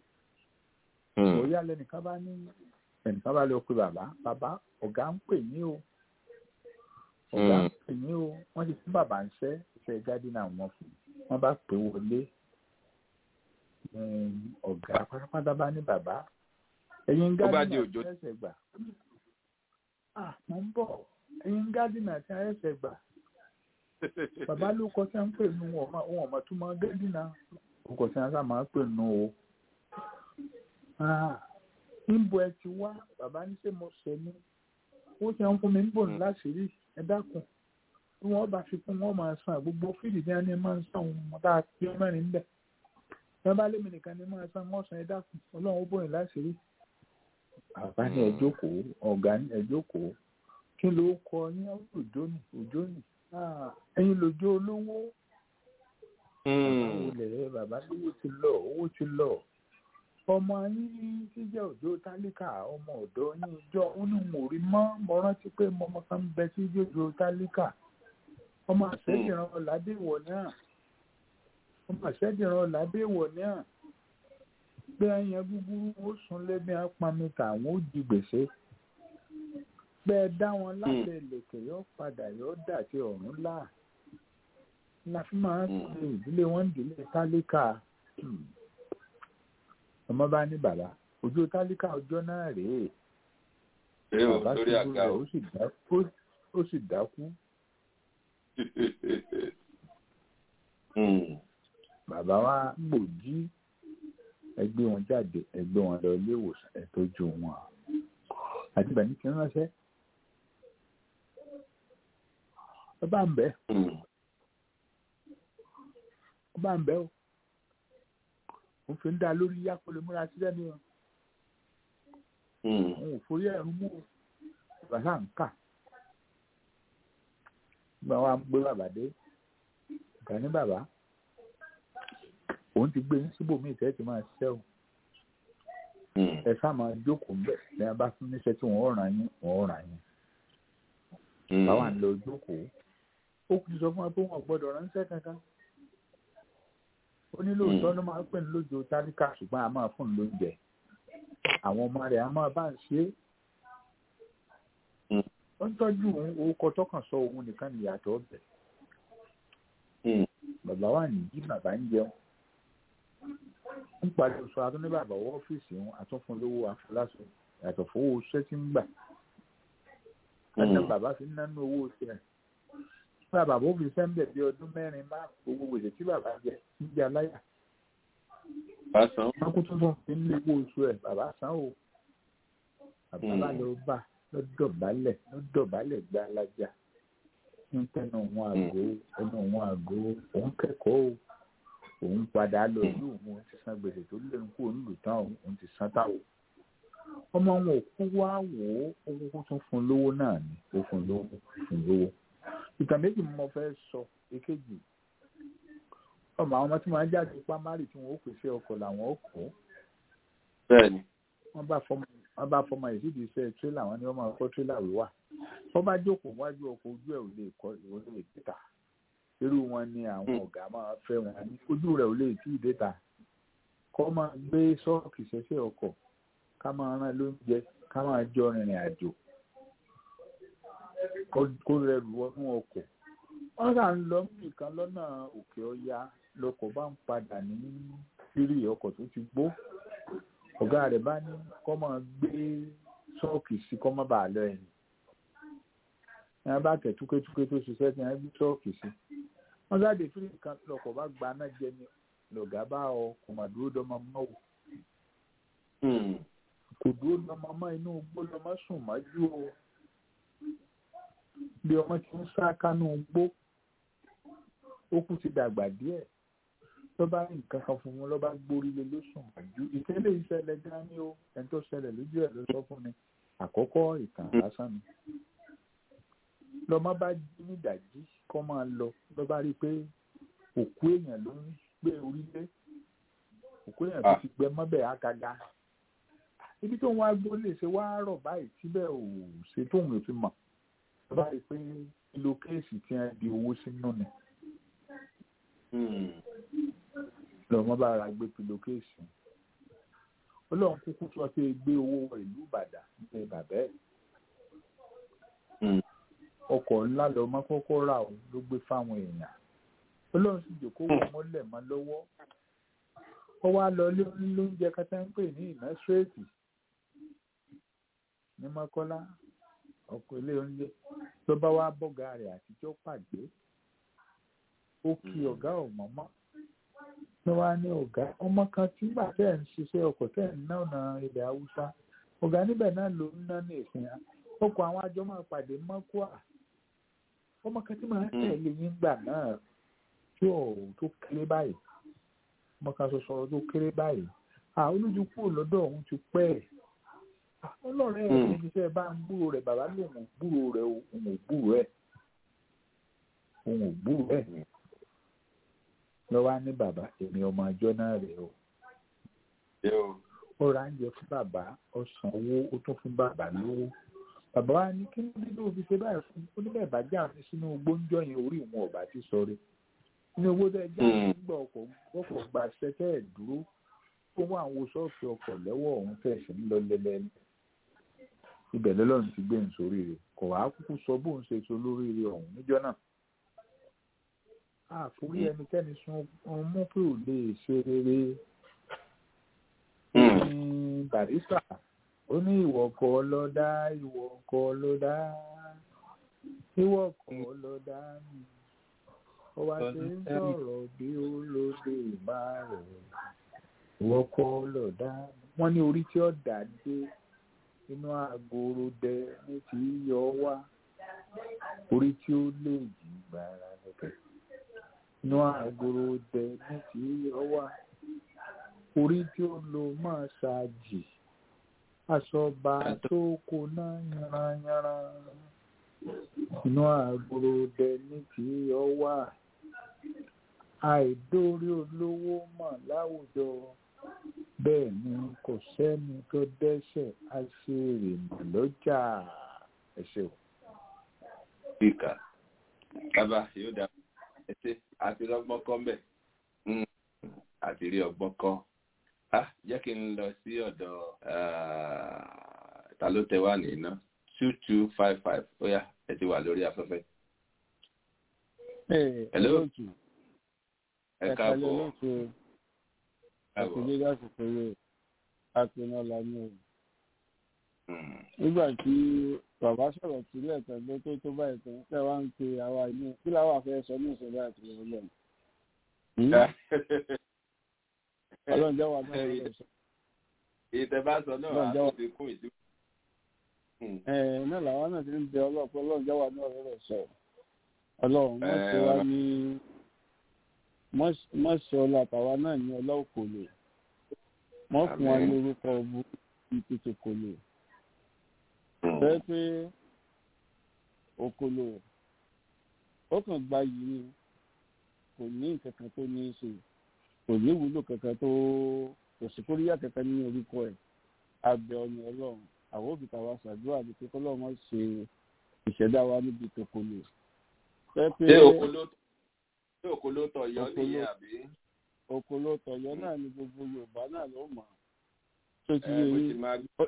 bóyá lẹnìkan bá ní ẹnìkan bá lọ pe bàbá bàbá ọ̀gá ń pè ní o ọ̀gá ń Mm. pè ní o wọ́n ti fún bàbá ń ṣẹ́ iṣẹ́ gádínà wọn fún wọ́n bá pè wọlé um, ọ̀gá pátápátá bá ní bàbá ẹ̀yin Ó bá di gádínà òjò. tí ẹsẹ̀ gbà ah mo ń bọ̀ ẹ̀yin gádínà tí ẹsẹ̀ gbà bàbá ló kọ sí à ń pè nù wọn ọmọ wọn ọmọ tó máa gádínà ó kọ sí à ń sá máa pè nù o ah níbo ẹ ti wá bàbá ní ṣe mo ṣe ní ó ti ń fún mi ń bò ní láṣìírí ẹ dákun tí wọ́n bá fi fún wọn máa san gbogbo fíìdì ní ẹni máa ń san òun mọ́ tá a fi mẹ́rin bẹ̀ wọ́n bá lémi nìkan ní máa san wọ́n san ẹ dákun ọlọ́run ó bòyìn láṣìírí. bàbá ní ẹ jókòó ọ̀gá ní ẹ jókòó kí ló kọ ní òjò ní òjò ní Ah, ẹ̀yin lòjó olówó bàbá wọlé bàbá lówó ti lọ owó ti lọ ọmọ yín tí jẹ́ òjò tálíkà ọmọ ọ̀dọ́ yín jọ ó ní wọn ò rí mọ́ mo rántí pé mo ọmọ kan ń bẹ tí jẹ́ òjò tálíkà ọmọ àṣẹ́dìran ọ̀làdéwọ̀ náà ọmọ àṣẹ́dìran ọ̀làdéwọ̀ náà pé ẹyàn búburú ó sùn lẹ́bí apamita àwọn ó di gbèsè pé ẹ dá wọn lábẹ́ ìlẹ̀kẹ̀ yóò padà yóò dà sí ọ̀run láà la fi máa ń pe ìdílé wọn ìdílé tálíkà Hmm. ọmọ bá ní bàbá ojú tálíkà ọjọ́ náà rèé Ṣé o bàbá lórí ṣubú àga rẹ̀ o? ó sì dákú ó sì dákú Mm. bàbá wa gbòjí ẹgbẹ́ wọn jáde ẹgbẹ́ wọn lọ ilé ìwòsàn ẹ tọ́jú wọn àti bàní kí n ránṣẹ́ ẹ bá ń bẹ Mm. ẹ bá ń bẹ o òun fi ń dá lórí yá kó lè múra sílẹ̀ ni o Mm. òun ò forí ẹ̀rú mú o bàbá ń kà gba wa gbé bàbá dé ìgbà ní bàbá òun ti gbé yín síbòmíì tẹ́ ti máa ṣiṣẹ́ o Mm. ẹ sá máa jókòó ń bẹ̀ ní a bá fún níṣẹ́ tí wọ́n ràn yín wọ́n ràn yín Mm. báwa ń lọ jókòó ó kù ti sọ fún wa pé wọn ò gbọ́dọ̀ ránṣẹ́ kankan ó ní lóòótọ́ ló máa ń pè ní lójó tálíkà ṣùgbọ́n a máa fún un lóúnjẹ àwọn ọmọ rẹ̀ a máa bá ń ṣe é Mm. ó ń tọ́jú òun orúkọ tọkàn sọ òun nìkan nìyàtọ̀ ọbẹ̀ Mm. bàbá wa nìyí bàbá ń jẹun ń parí oṣù àtúndé bàbá wọ ọ́fíìsì wọn àtúnfún lówó àfọláṣọ yàtọ̀ fowó iṣẹ́ tí ń gbà kájà Mm. bàbá fi ń nánú owó oṣù rẹ̀ nígbà bàbá ó fi sẹ́ńbẹ̀ bí ọdún mẹ́rin má gbogbo gbèsè tí bàbá jẹ ń jẹ aláyà Lásán. wọn kó tuntun fi ń lé owó oṣù ẹ̀ bàbá san o bàbá bá lọ bá lọ́dọ̀bálẹ̀ lọ́dọ̀bálẹ̀ gbá alájà ń tẹnu òun àgó ẹnu òun àgó òun kẹ́kọ̀ọ́ o òun padà lọ ìlú òun ti san gbèsè tó lẹ́nu kó òun lù tán òun ti san táwọn ọmọ wọn ò kú wá wò ó ó kúkú tún fún lówó náà ni ó fún lówó fún lówó ìtàn méjì mo fẹ́ sọ èkejì ọmọ àwọn ọmọ tí wọ́n á jáde pámárì tí wọ́n ó pèsè ọkọ̀ làwọn ó kọ́ bẹ́ẹ̀ni wọ́n bá fọmọ wọ́n bá fọmọ yìí sídìí iṣẹ́ tírélà wọn ni wọ́n máa kọ́ tírélà wíwà wọ́n bá jókòó wájú ọkọ̀ ojú ẹ̀ ò lè kọ́ ò lè títà irú wọn ni àwọn ọ̀gá máa fẹ́ wọn ní ojú rẹ̀ ò lè tí ì déta kọ́ máa gbé sọ́ọ̀kì ṣẹṣẹ́ ọkọ̀ ká máa rán lóúnjẹ ká máa jọ rìnrìn àjò kó rẹrù wọnú ọkọ̀ wọ́n rà ń lọ nìkan lọ́nà òkè ọya lọkọ̀ bá ń padà ní sírí ọkọ̀ tó ti gbó ọ̀gá rẹ̀ bá ní kọ́ máa gbé ṣọ́ọ̀kì sí kọ́ má bàa lọ ẹ̀yìn ẹ̀ bá tẹ̀ túkétúké tó ṣiṣẹ́ tí wọ́n gbé ṣọ́ọ̀kì sí wọ́n jáde fírí kan lọkọ̀ bá gba náà jẹ ní lọ̀gá bá ọ kò mà dúró dọ́mọ mọ́ wò kò dúró dọ́mọ mọ́ inú gbó lọ́mọ sùn mọ́jú o bí ọmọ ti ń sá kánú gbó ó kú ti dàgbà díẹ̀ ló bá ní nǹkan kan fún un ló bá gbórí lé lóṣùn àjú ìtẹ́lẹ̀ ìṣẹ̀lẹ̀ gan ni ó ẹni tó ṣẹlẹ̀ lójú ẹ̀ ló sọ fún mi àkọ́kọ́ ìtàn lásán ni lọ́mọ bá jí nídàjí kọ́ máa lọ ló bá rí i pé òkú èèyàn ló ń gbé orílẹ̀ òkú èèyàn tó ti gbẹ mọ́bẹ̀ ákaga ibi tó ń wá gbó lè ṣe wá rọ̀ báyìí síbẹ̀ ò ṣe tóun ò fi mọ̀ ló bá rí i pé kìló kéèsì tí wọ́n di owó sínú ni lọ́mọ bá ra gbé pillowcase ọlọ́run kúkú sọ pé gbé owó ìlú ìbàdàn ní bàbá ẹ̀ ọkọ̀ ńlá lọ́mọ kọ́kọ́ rà ó ló gbé fáwọn èèyàn ọlọ́run sì jòkó wọ mọ́lẹ̀ mọ́ lọ́wọ́ ó wá lọ ilé onílóúnjẹ kátà ń pè ní ìmẹ́sírẹ́tì ní mọ́kọ́lá ọkọ̀ ilé oúnjẹ ló bá wá bọ́gà rẹ̀ àtijọ́ pàgbé ó kí ọ̀gá ọ̀mọ́mọ́ ló wá ní ọ̀gá ọmọ kan tí gbà tẹ́ ẹ̀ ń ṣiṣẹ́ ọkọ̀ tẹ́ ẹ̀ ń ná ọ̀nà ilẹ̀ haúsá ọ̀gá níbẹ̀ náà ló ń ná ní ìsìn ọkọ̀ àwọn àjọ máa pàdé mọ́kúà ọmọ kan tí máa tẹ̀lé yín gbà náà tí ò tó kéré báyìí ọmọ kan ṣoṣo tó kéré báyìí à olójú kúrò lọ́dọ̀ òun ti pẹ́ ẹ̀ ọlọ́run ẹ̀ ní iṣẹ́ bá ń gbúrò rẹ̀ bàbá lòun ò gbúrò rẹ̀ òun ò gbúrò ẹ̀ òun ò gbúrò ẹ̀ lọ́wọ́ á ní bàbá èmi ọmọ àjọ náà rèé o ó ra oúnjẹ fún bàbá ó san owó ó tún fún bàbá lówó bàbá wa ní kí ló dé tó fi ṣe báyìí fún ó ní bẹ́ẹ̀ bá jà mí sínú gbóńjọ yẹn orí ìwọ̀n ọ̀bà ti sọ̀rọ̀ ní owó tẹ́ jà mí nígbà ọkọ̀ ọkọ̀ gba ṣẹ́kẹ́ ẹ̀ dúró ó wá àwọn ṣọ́ọ̀ṣì ọkọ̀ lẹ́wọ̀ ọ̀hún fẹ̀sẹ̀ ń lọ lẹ́lẹ́ ibẹ̀ lọ́lọ́run ti gbé nsórí rẹ̀ kò wá kúkú sọ bóun ṣe so lórí rẹ̀ ọ̀hún níjọ́ náà àforí ẹnikẹ́ni sun mú pé ò lè ṣe rere ní barista ó ní ìwọ kọ́ ló dá ìwọ kọ́ ló dá ìwọ kọ́ ló dá mi ó wá ṣe ń sọ̀rọ̀ bí ó lóde máa rẹ̀ ìwọ kọ́ ló dá mi wọ́n ní orí tí ó dà dé inú àgòrò dẹ ní ti yọ wá orí tí ó lè jì gbàrà lọ́kẹ́ inú àgòrò dẹ ní ti yọ wá orí tí ó lo máa ṣáàjì aṣọba tó kó náà yanranyanra inú àgòrò dẹ ní ti yọ wá àìdórí olówó mọ̀ láwùjọ bẹ́ẹ̀ ni kò sẹ́ni tó dẹ́ṣẹ̀ aṣèrèmọ̀ lọ́jà ẹ̀ṣẹ̀ o. Bíkà bàbá yóò dá ẹsẹ̀ àti lọ́gbọ́n kọ́ mbẹ̀ àti rí ọgbọ́n kọ́. Jẹ́ kí n lọ sí ọ̀dọ̀ ta ló tẹ wá nìyí two two five five ó yá ẹ ti wà lórí afẹ́fẹ́. Hello. Ẹ káàbọ̀ àtúndé lásìkò rẹ̀ àpinnu lànà o. nígbà tí bàbá sọ̀rọ̀ sílẹ̀ tẹ̀lé tó tó báyìí tán tẹ́ wá ń pe àwa inú kí làwọn afẹ́ sọ ní ìṣẹ̀lẹ̀ àti ìrọ̀lẹ́ ọlọ́run jẹ́ wà náà lọ́wọ́ sọ. ìtẹ̀bá sọ náà á tó fi kún ìdí. ẹ náà làwọn náà ti ń bẹ ọlọ́pọ̀ ọlọ́run jáwà ní ọ̀rọ̀ rẹ̀ sọ ọlọ́run wọ́n ṣe wá ní mọ́ ṣe ọlá àtàwa náà ní ọlá òkòlò wọ́n fún wa ní orúkọ ọbú ìpètè òkòlò bẹ́ẹ̀ pé òkòlò ó kàn gba yìí ni kò ní nǹkan kan tó ní í ṣe kò ní ìwúlò kankan tó kò sí kóríyá kankan ní orúkọ ẹ̀ abẹ ọyàn ọlọ́run àwọn òbí tàwa ṣàdúrà ní pé kọ́lọ́run má ṣe ìṣẹ̀dá wa níbi tòkòlò. ṣé òkòló tọ̀yọ́ nìyẹn àbí. òkòló tọ̀yọ́ náà ni gbogbo yorùbá náà ló mọ̀ tó ti yé yín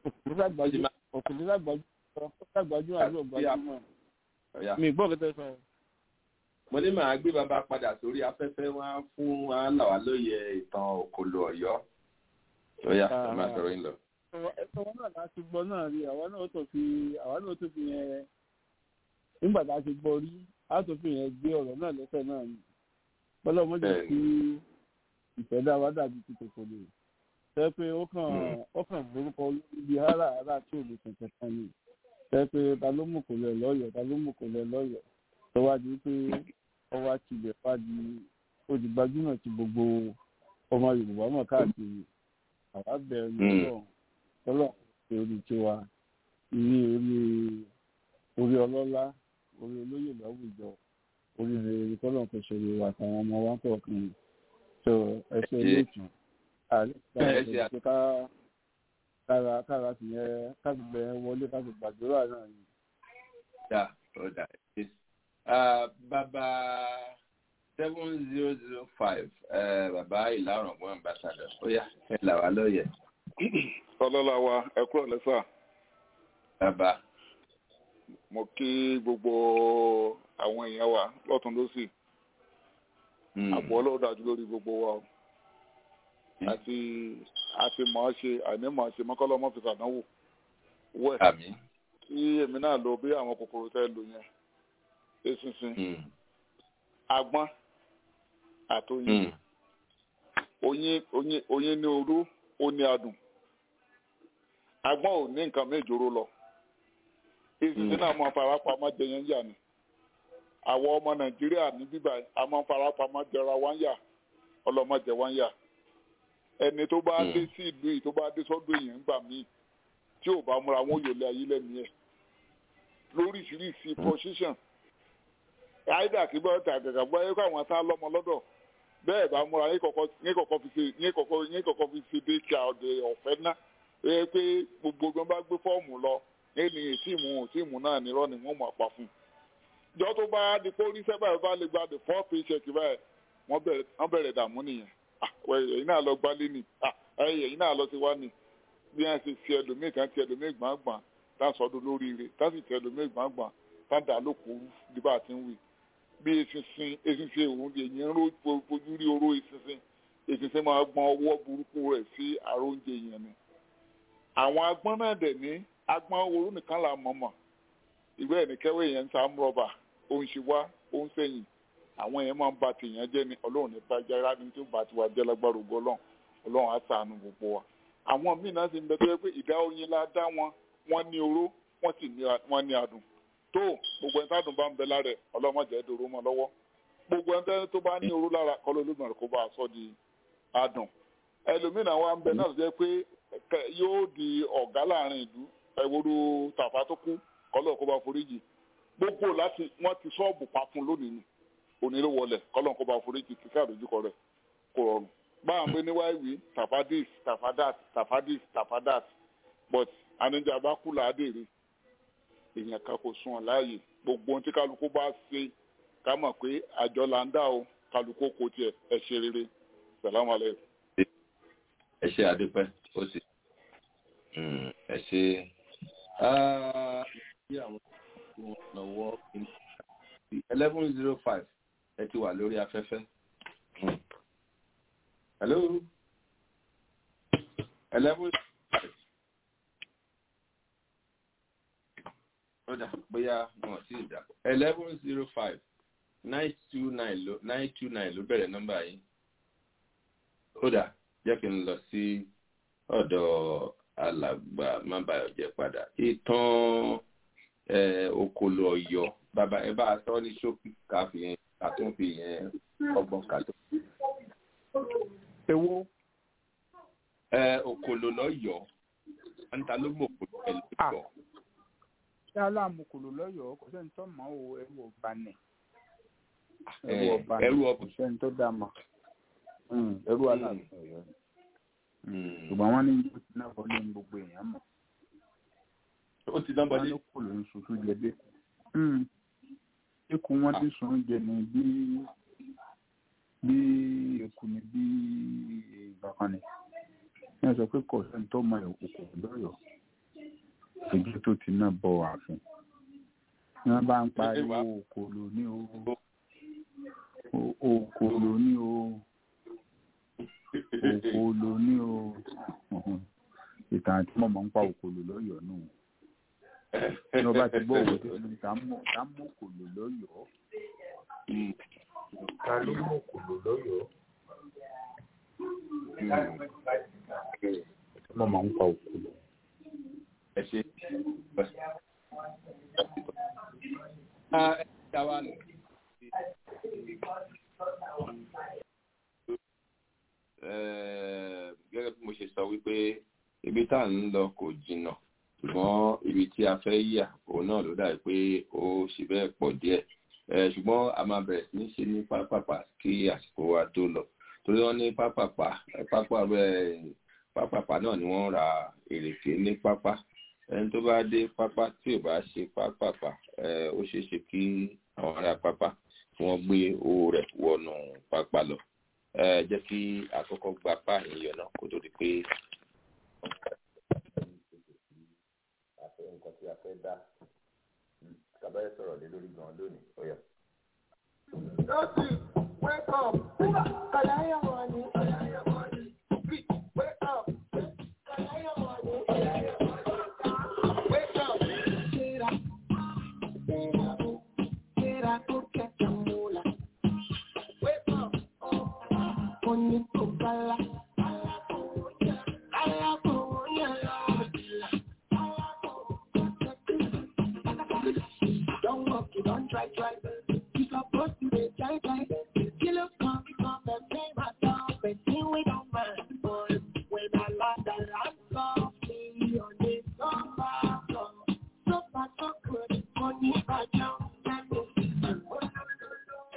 òkòló lágbájú àbí ògbájúmọ̀ mi gbọ́ kẹ́tẹ́ sọ. mo ní màá gbé bàbá padà sórí afẹ́fẹ́ wá fún wa là wá lóye ìtàn òkòló ọ̀yọ́ ó yá ẹ máa sọ̀rọ̀ yín lọ ẹ̀sọ́ wọn náà láti gbọ́ náà rí àwa náà tó fi àwa náà tó fi yẹn nígbà tá a ti gbọ́ rí a tó fi yẹn gbé ọ̀rọ̀ náà lẹ́sẹ̀ náà ni bọ́lá ọmọdé kí ìfẹ́dá wa dàbí ti tòkò lè fẹ́ pé ó kàn ó kàn lórúkọ ibi hárà hárà tí ò lè tẹ̀tẹ̀ kan ni fẹ́ pé ta ló mú kò lẹ̀ lọ́yọ̀ ta ló mú kò lẹ̀ lọ́yọ̀ tó wá di pé ọwọ́ àti ilẹ̀ wá di ó di gbajúmọ̀ ti gbogbo ọmọ Yorùbá mọ̀ káàkiri àwa bẹ̀rẹ̀ lọ́wọ́ tọ́lọ̀ ṣe orí tiwa ní orí orí ọlọ́lá orí olóyè láwùjọ orí rere tọ́lọ̀ kò ṣe orí wa àtàwọn ọmọ wa kọ̀ọ̀kan tó ẹsẹ̀ lẹ́tù àlẹ́ ká kára kára sì yẹn káàtì bẹ̀rẹ̀ wọlé káàtì gbàdúrà náà ni. dà ó dà bàbá seven zero zero five bàbá ìlà ọ̀rọ̀gbọ́n ambassador ó yá ẹ là wá lóye ọlọ́lá wa ẹ kúrò lẹ́sà. bàbá. mo kí gbogbo àwọn èèyàn wa lọ́tún lọ́sì. àpò ọlọ́run dájú lórí gbogbo wa o. àti àti mọ̀ ọ́ ṣe àní mọ̀ ọ́ ṣe mọ́kànlá ọmọ fìfà náà wò. wẹ̀ kí èmi náà lo bí àwọn kòkòrò tẹ́ lò yẹn. eṣinṣin. agbọ́n àtòyìn. oyin oyin oyin ní orú ó ní adùn agbọ́n ò ní nǹkan méjòrò lọ ìsinsìn náà máa fara pamọ́ jẹyàn yà ni àwọn ọmọ nàìjíríà ní bíbá a máa fara pamọ́ jẹra wá ń yà ọlọ́mọdé wá ń yà ẹni tó bá dé sí ìlú yìí tó bá dé sọ́dọ̀ èèyàn ńgbà míì tí ò bá múra wọn yòlẹ̀ ayé lẹ́nu ẹ̀ lóríṣiríṣi position àìdá kí bọ́ọ̀ tà gàgà bọ́ ẹ kó àwọn tá lọ́mọ lọ́dọ̀ bẹ́ẹ̀ bá múra yín kọ̀kọ́ fi ṣe yín kọ̀kọ́ fi ṣe dé kí ọ̀dẹ̀ ọ̀fẹ́ ná ẹ pé gbogbo gbọ́n bá gbé fọ́ọ̀mù lọ ẹni tíìmù tíìmù náà nírọ́ ni wọ́n mọ̀ pa fún un. ìjọ tó bá di pé oníṣẹ́ báyìí bá lè gba the four paycheck báyìí wọ́n bẹ̀rẹ̀ dààmú nìyẹn ẹ̀yìn náà lọ gbálé ni ẹ̀yìn náà lọ sí wá ni bí wọ́n ṣe fi ẹlòmíì kan ti ẹlòmíì gbàngbàn tá a sọdún lóríire tá a sì ti ẹlòmíì gbàngbàn tá a dà lóko bí bá a ti ń wí bí eṣinṣin eṣinṣin òun èyí ń fojú rí oró eṣinṣin eṣinṣin máa gbọ́n ọwọ́ burúkú rẹ̀ sí àrò oúnjẹ yẹn ni. àwọn agbọ́n náà dẹ̀ ní agbọ́n oró nìkan là mọ̀mọ̀ ìwé ẹ̀ ní kẹ́wé yẹn ń sa rọ́bà ó ń ṣe wá ó ń sẹ́yìn àwọn yẹn máa ń ba tèèyàn jẹ́ ni ọlọ́run ní bàjẹ́ rárá ní tí ó bá ti wá jẹ́ lágbára ògo ọlọ́run ọlọ́run á ṣàánú gbogbo wa. àwọn míì náà sì ń bẹ tó yẹ pé ìdá oyin la dá wọn wọ́n ní oró wọ́n sì ní adùn tó gbogbo ẹni tádùn bá ń bẹ lára ẹ ọlọmọdé dòrò mọ lọ́wọ́ gbogbo ẹni tó bá ní oró lára kọlọ olóògbé kó bá a sọ di adùn ẹlòmíràn wa ń bẹ náà jẹ pé yóò di ọ̀gá láàrin ìlú ẹwúrú tàfà tó kú kọlọ kó bá foríjì gbogbo láti wọn ti ṣọ́ọ̀bù pa fún lónìí ni òní ló wọlé kọlọ kó bá foríjì kíkà àdójúkọ rẹ kò rọrùn báwọn gbé ní wáìwì tàfà dis tàfà dat tàfà dis tàfà dat but àníjà bá kú làádèrè èèyàn kan kò sún ọ láàyè gbogbo ohun tí kálukú bá ṣe ká mọ̀ pé àjọ là ń dà o kálukú kò tiẹ̀ ẹ ṣe rere sàlámù alẹ́. ẹ ṣe àdúpẹ́ ó sì ẹ ṣe bí àwọn tó lọ́wọ́ eleven zero five ẹ ti wà lórí afẹ́fẹ́. hello eleven five. ó dà bóyá wọn sì dà eleven zero five nine two nine ló nine two nine ló bẹ̀rẹ̀ nọ́mbà yìí ó dà jẹ́ kí n lọ sí ọ̀dọ̀ alàgbà mábàyọ̀jẹ́ padà ìtàn okòlò ọ̀yọ́ bàbá ẹ bá a sọ ní ṣókí ká fi yẹn ká tó fi yẹn ọgbọ́n ká tó. ewo. okòlò lọ́yọ̀ọ́ níta ló mọ̀ òkòlò ẹ̀ lọ́yọ̀ọ́. ṣé aláàmúkòlò lọ́yọ̀ọ́ kò sẹ́ni tó mọ̀ ọ́ ẹrú ọba nì. ẹrú ọba kò sẹ́ni tó dá mọ̀ ẹrú aláàfin ọ̀yọ́ ni ṣùgbọ́n wọ́n ní ìlú ti náà bọ́ ní gbogbo èèyàn mọ̀. ó ti dán bọ́lé. wọ́n ló kò ló ń ṣoṣo jẹ bẹ́ẹ̀kú. eku wọn ti sùn oúnjẹ ní bí bí eku ni bí ìbákan ni. wọ́n sọ pé kò sẹ́ni tó mọ òkú lọ́yọ̀ọ́ ojú tó ti náà bọ̀ ààfin. wọ́n bá ń pariwo òkòlò ní o òkòlò ní o òkòlò ní o ìtàn àti mọ̀mọ́ ń pa òkòlò lọ́yọ̀ọ́ nù ní ọba ti gbọ́ òwe tó ní ká mú òkòlò lọ́yọ̀ọ́ ká ló mú òkòlò lọ́yọ̀ọ́ mọ̀mọ́ ń pa òkòlò. ẹ ṣe ẹ ṣe àwa lọ gẹ́gẹ́ bí mo ṣe sọ wípé ibi tá à ń lọ kò jìnnà ṣùgbọ́n ibi tí a fẹ́ yà òun náà ló dàbí pé ó ṣe bẹ́ẹ̀ pọ̀ díẹ̀ ṣùgbọ́n a máa bẹ̀rẹ̀ sí ní ṣe ní pápápá kí àsìkò wa tó lọ torí wọ́n ní pápápá pápápá náà ni wọ́n ra èrèké ní pápá ẹni tó bá dé pápá tí ò bá ṣe pápápá ó ṣeé ṣe kí àwọn ará pápá kí wọ́n gbé owó rẹ̀ wọnú pápá lọ ẹ jẹ́ kí àkọ́kọ́ gba báyìí yọ náà kó tó di pé àfẹ́ nǹkan tí a fẹ́ dá tàbáyé sọ̀rọ̀ lé lórí gan lónìí ó yá. Dọ́sì, wake up, kàláyà wà ní kàláyà wà ní, wake up, kàláyà wà ní kàláyà wà ní, wake up. Ṣéra, ṣéra, ṣéra tó kẹta múlá, wake up, ó ní kò bala, kálá kò yẹ lọ́wọ́ ìlà, don't walk, you don't try, try. You supposed to be try, try. You look come, come and play my song, but you we don't mind, boy. When I land, I land softly on this sofa floor. Sofa so good, money by jump, let me see.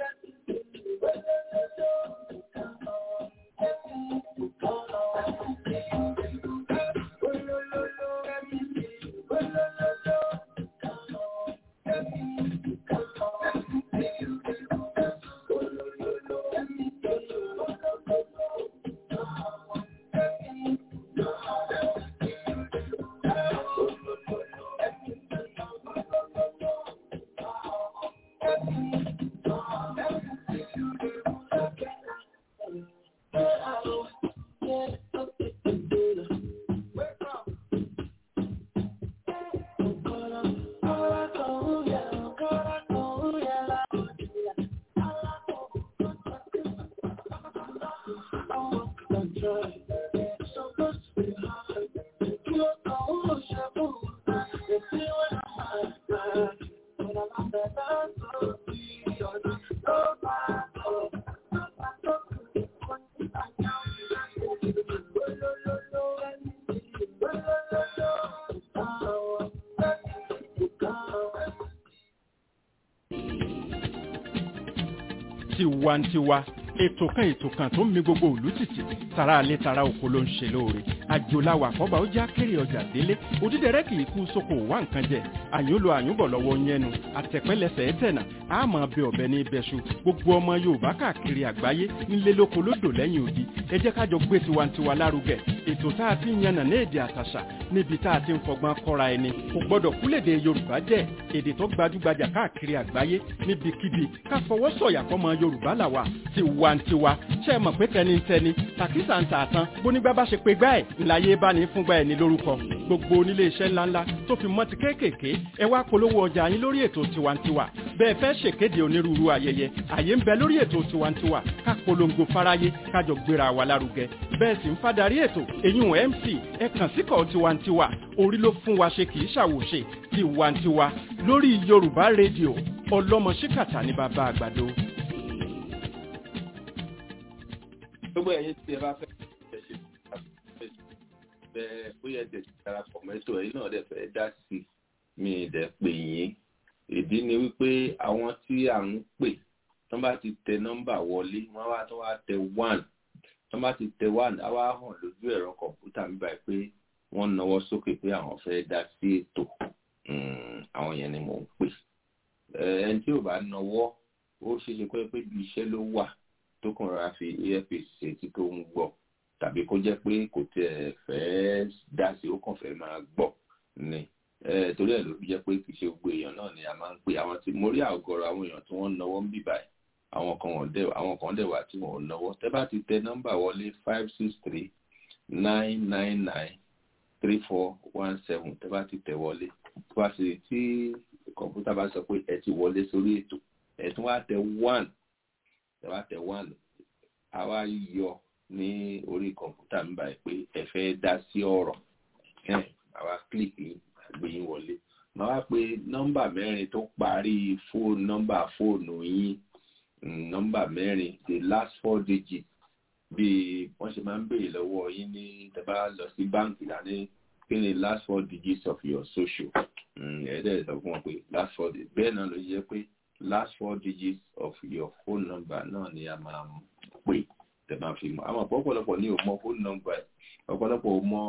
tiwantiwa ètò kan ètò kan tó ń mi gbogbo òlú tìtì tara alẹ́ tara oko ló ń ṣe lóore àjòláwà àkọ́bà ó já kéré ọjà délé òdídẹrẹ́ kì í kú sóko wá nǹkan jẹ àyúnlo àyúnbọ̀ lọ́wọ́ yẹnu àtẹ̀pẹ́lẹsẹ̀ ẹ̀tẹ̀nà àmọ́ bẹ ọ̀bẹ ní ibẹ̀ṣu gbogbo ọmọ yorùbá káàkiri àgbáyé nílé lóko lódò lẹ́yìn odi ẹ jẹ́ kájọ gbé tiwantiwa lárugẹ ètò tá a ti ń yànnà ní èdè àtàṣà níbi tá a ti ń fọgbọ́n kọ́ra ẹni kò gbọ́dọ̀ kúlèdè yorùbá jẹ́ èdè tó gbajúgbajà káàkiri àgbáyé níbikíbi ká fọwọ́ sọ̀yà fọmọ yorùbá làwà tiwa tiwantiwa ṣe é mọ̀ pé tẹnitẹni tàkísà ń tà tán bónígbà bá ṣe pé gbá ẹ̀ ńláyé bá ní fúngbà ẹ̀ ní lórúkọ gbogbo onílé iṣẹ́ ńláńlá tó fi mọ́ ti kéékèèké ẹ wá polówó ọjà yín lórí ètò tiwantiwa bẹ́ẹ̀ fẹ́ ṣèkéde onírúurú ayẹyẹ àyè ń bẹ lórí ètò tiwantiwa ká polongo fáráyé kájọ gbéra wa lárugẹ bẹ́ẹ̀ sì ń fadarí ètò èyún mc ẹ kàn síkọ̀ tiwantiwa orí ló fún wa ṣe kì í ṣàwòṣe tiwantiwa lórí yorùbá rédíò ọlọ́mọ ṣíkàtà ní bàbá àgbàdo. gbogbo ẹ̀yin tí ẹ bá fẹ́ ẹ ṣe bẹ́ẹ̀ bóyá ẹ tẹ̀sí darapọ̀ mẹ́tò ẹ̀yin náà dẹ̀ fẹ́ dá sí mi dẹ̀ pè yín ìdí ni wípé àwọn tí à ń pè tán bá ti tẹ nọ́mbà wọlé wọ́n wá tó wá tẹ one tán bá ti tẹ one á wá hàn lójú ẹ̀rọ kọ̀ǹpútà mi báyìí pé wọ́n nawọ́ sókè pé àwọn fẹ́ dá sí ètò àwọn yẹn ni mò ń pè ẹni tí ò bá nawọ́ ó ṣeé ṣe pé pé ibi iṣẹ́ ló wà tó kàn rárá fi earpiece ṣe tí tó ń gbọ́ tàbí kó jẹ́ pé kò tẹ̀ fẹ́ dá sí ó kàn fẹ́ máa gbọ́ ni torí ẹ̀ ló fi jẹ́ pé kì í ṣe gbogbo èèyàn náà ni a máa ń pè àwọn tí mo rí àgọ́rọ̀ àwọn èèyàn tí wọ́n ń nawọ́ ń bì báyìí àwọn kan wọ́n dẹ̀ àwọn kan dẹ̀ wà tí wọ́n ò nawọ́ tẹ́ bá ti tẹ nọ́mbà wọlé five six three nine nine nine three four one seven tẹ́ bá ti tẹ wọlé tó bá sì tí kọ̀ǹpútà bá sọ pé ẹ ti wọlé sórí ètò ẹ tún wá tẹ one ẹ wá tẹ one a wá yọ ní orí kọ̀ǹpútà mi báyìí pé ẹ fẹ́ dá sí ọ̀rọ̀ àwa kílìkì gbé yín wọlé màá wá pé nọ́mbà mẹ́rin tó parí fóònù nọ́mbà fóònù yín nọ́mbà mẹ́rin the last four digits bí wọ́n ṣe máa ń béèrè lọ́wọ́ yín ní tẹ́bá lọ sí báǹkì dání kí ni last four digits of your social ẹ̀ẹ́dẹ̀ sọ fún wọn pé last four digits bẹ́ẹ̀ náà ló yẹ pé last four digits of your phone number náà ni a máa pè tẹ́ máa fi mọ̀ àwọn ọ̀pọ̀lọpọ̀ ní ò mọ phone number ẹ̀ ọ̀pọ̀lọpọ̀ ò mọ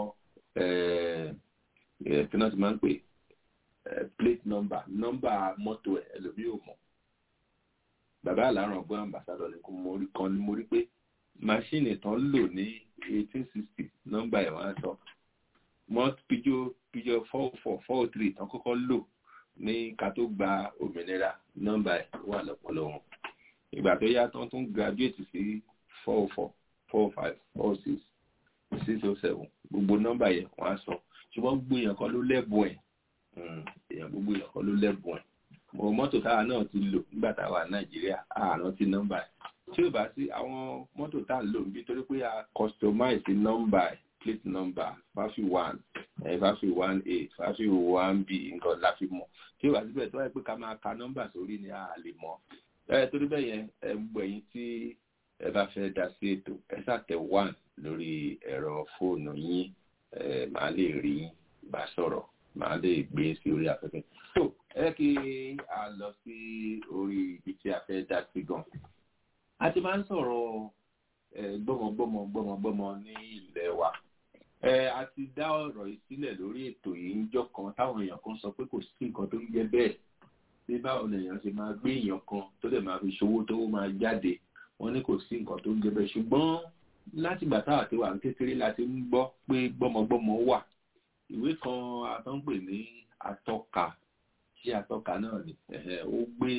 kí náà ti máa ń pè plate number nọ́mbà mọ́tò ẹ̀ ẹlòmíì ò mọ̀ bàbá àláràn ọgbọ́n ambassadọ̀ ni mo rí kan ni mo rí pé máṣíìnì tán lò ní eighteen sixty nọ́mbà ẹ̀ wọ́n á sọ mọ́ píjọ píjọ four four four three tán kọ́kọ́ lò ní ká tó gba òmìnira nọ́mbà ẹ̀ wà lọ́pọ̀lọ́ wọn ìgbà tó yá tán tún graduate sí four four four five four six six oh seven gbogbo nọ́mbà yẹn wọ́n á sọ ṣùgbọ́n gbogbo èèyàn kan ló lẹ́bùn ẹ̀ èèyàn gbogbo èèyàn kan ló lẹ́bùn ẹ̀ mo mọ́tò táwa náà ti lò nígbà táwa nàìjíríà àárọ̀ ti nọ́mbà ẹ̀ tí ò bá sí àwọn mọ́tò tá à ń lò níbi torí pé a customize nọ́mbà ẹ̀ plate number fáfi one ẹ̀ fáfi one a fáfi one b nǹkan la fi mọ̀ tí ò bá síbẹ̀ tó wáyé pé ká máa ka nọ́mbà sórí ni a lè mọ̀ ẹ torí bẹ́ẹ̀ yẹn ẹ gbọ́ ẹ̀yin tí ẹ bá fẹ́ dá sí ètò ẹ ṣàtẹ one lórí ẹ̀rọ fóònù yín ẹ máa lè rí bá sọ̀rọ̀ máa lè gbé sí orí afẹ́fẹ́. tó ẹ kí a lọ sí orí ibi tí a fẹ́ dá sí gan. a ti máa ń sọ̀rọ̀ gbọ́mọgbọ́mọ gbọ́mọgbọ́mọ ní ilẹ̀ wa. ẹ a ti dá ọ̀rọ̀ yìí sílẹ̀ lórí ètò yìí níjọ́ kan táwọn èèyàn kan sọ pé kò sí nǹkan tó ń jẹ́ bẹ́ẹ̀ bí báwo lèèyàn ṣe máa gbé èèyàn kan tó lè máa fi ṣòwò tó máa jáde wọ́n ní kò sí nǹkan tó ń jẹ́ bẹ́ẹ̀ ṣùgbọ́n láti gbà táwa ti wà ní kékeré láti ń gbọ́ pé gbọ́mọgbọ́mọ wà ìwé kan atọ́npè ní atọ́ka ṣé atọ́ka náà ni ó gbé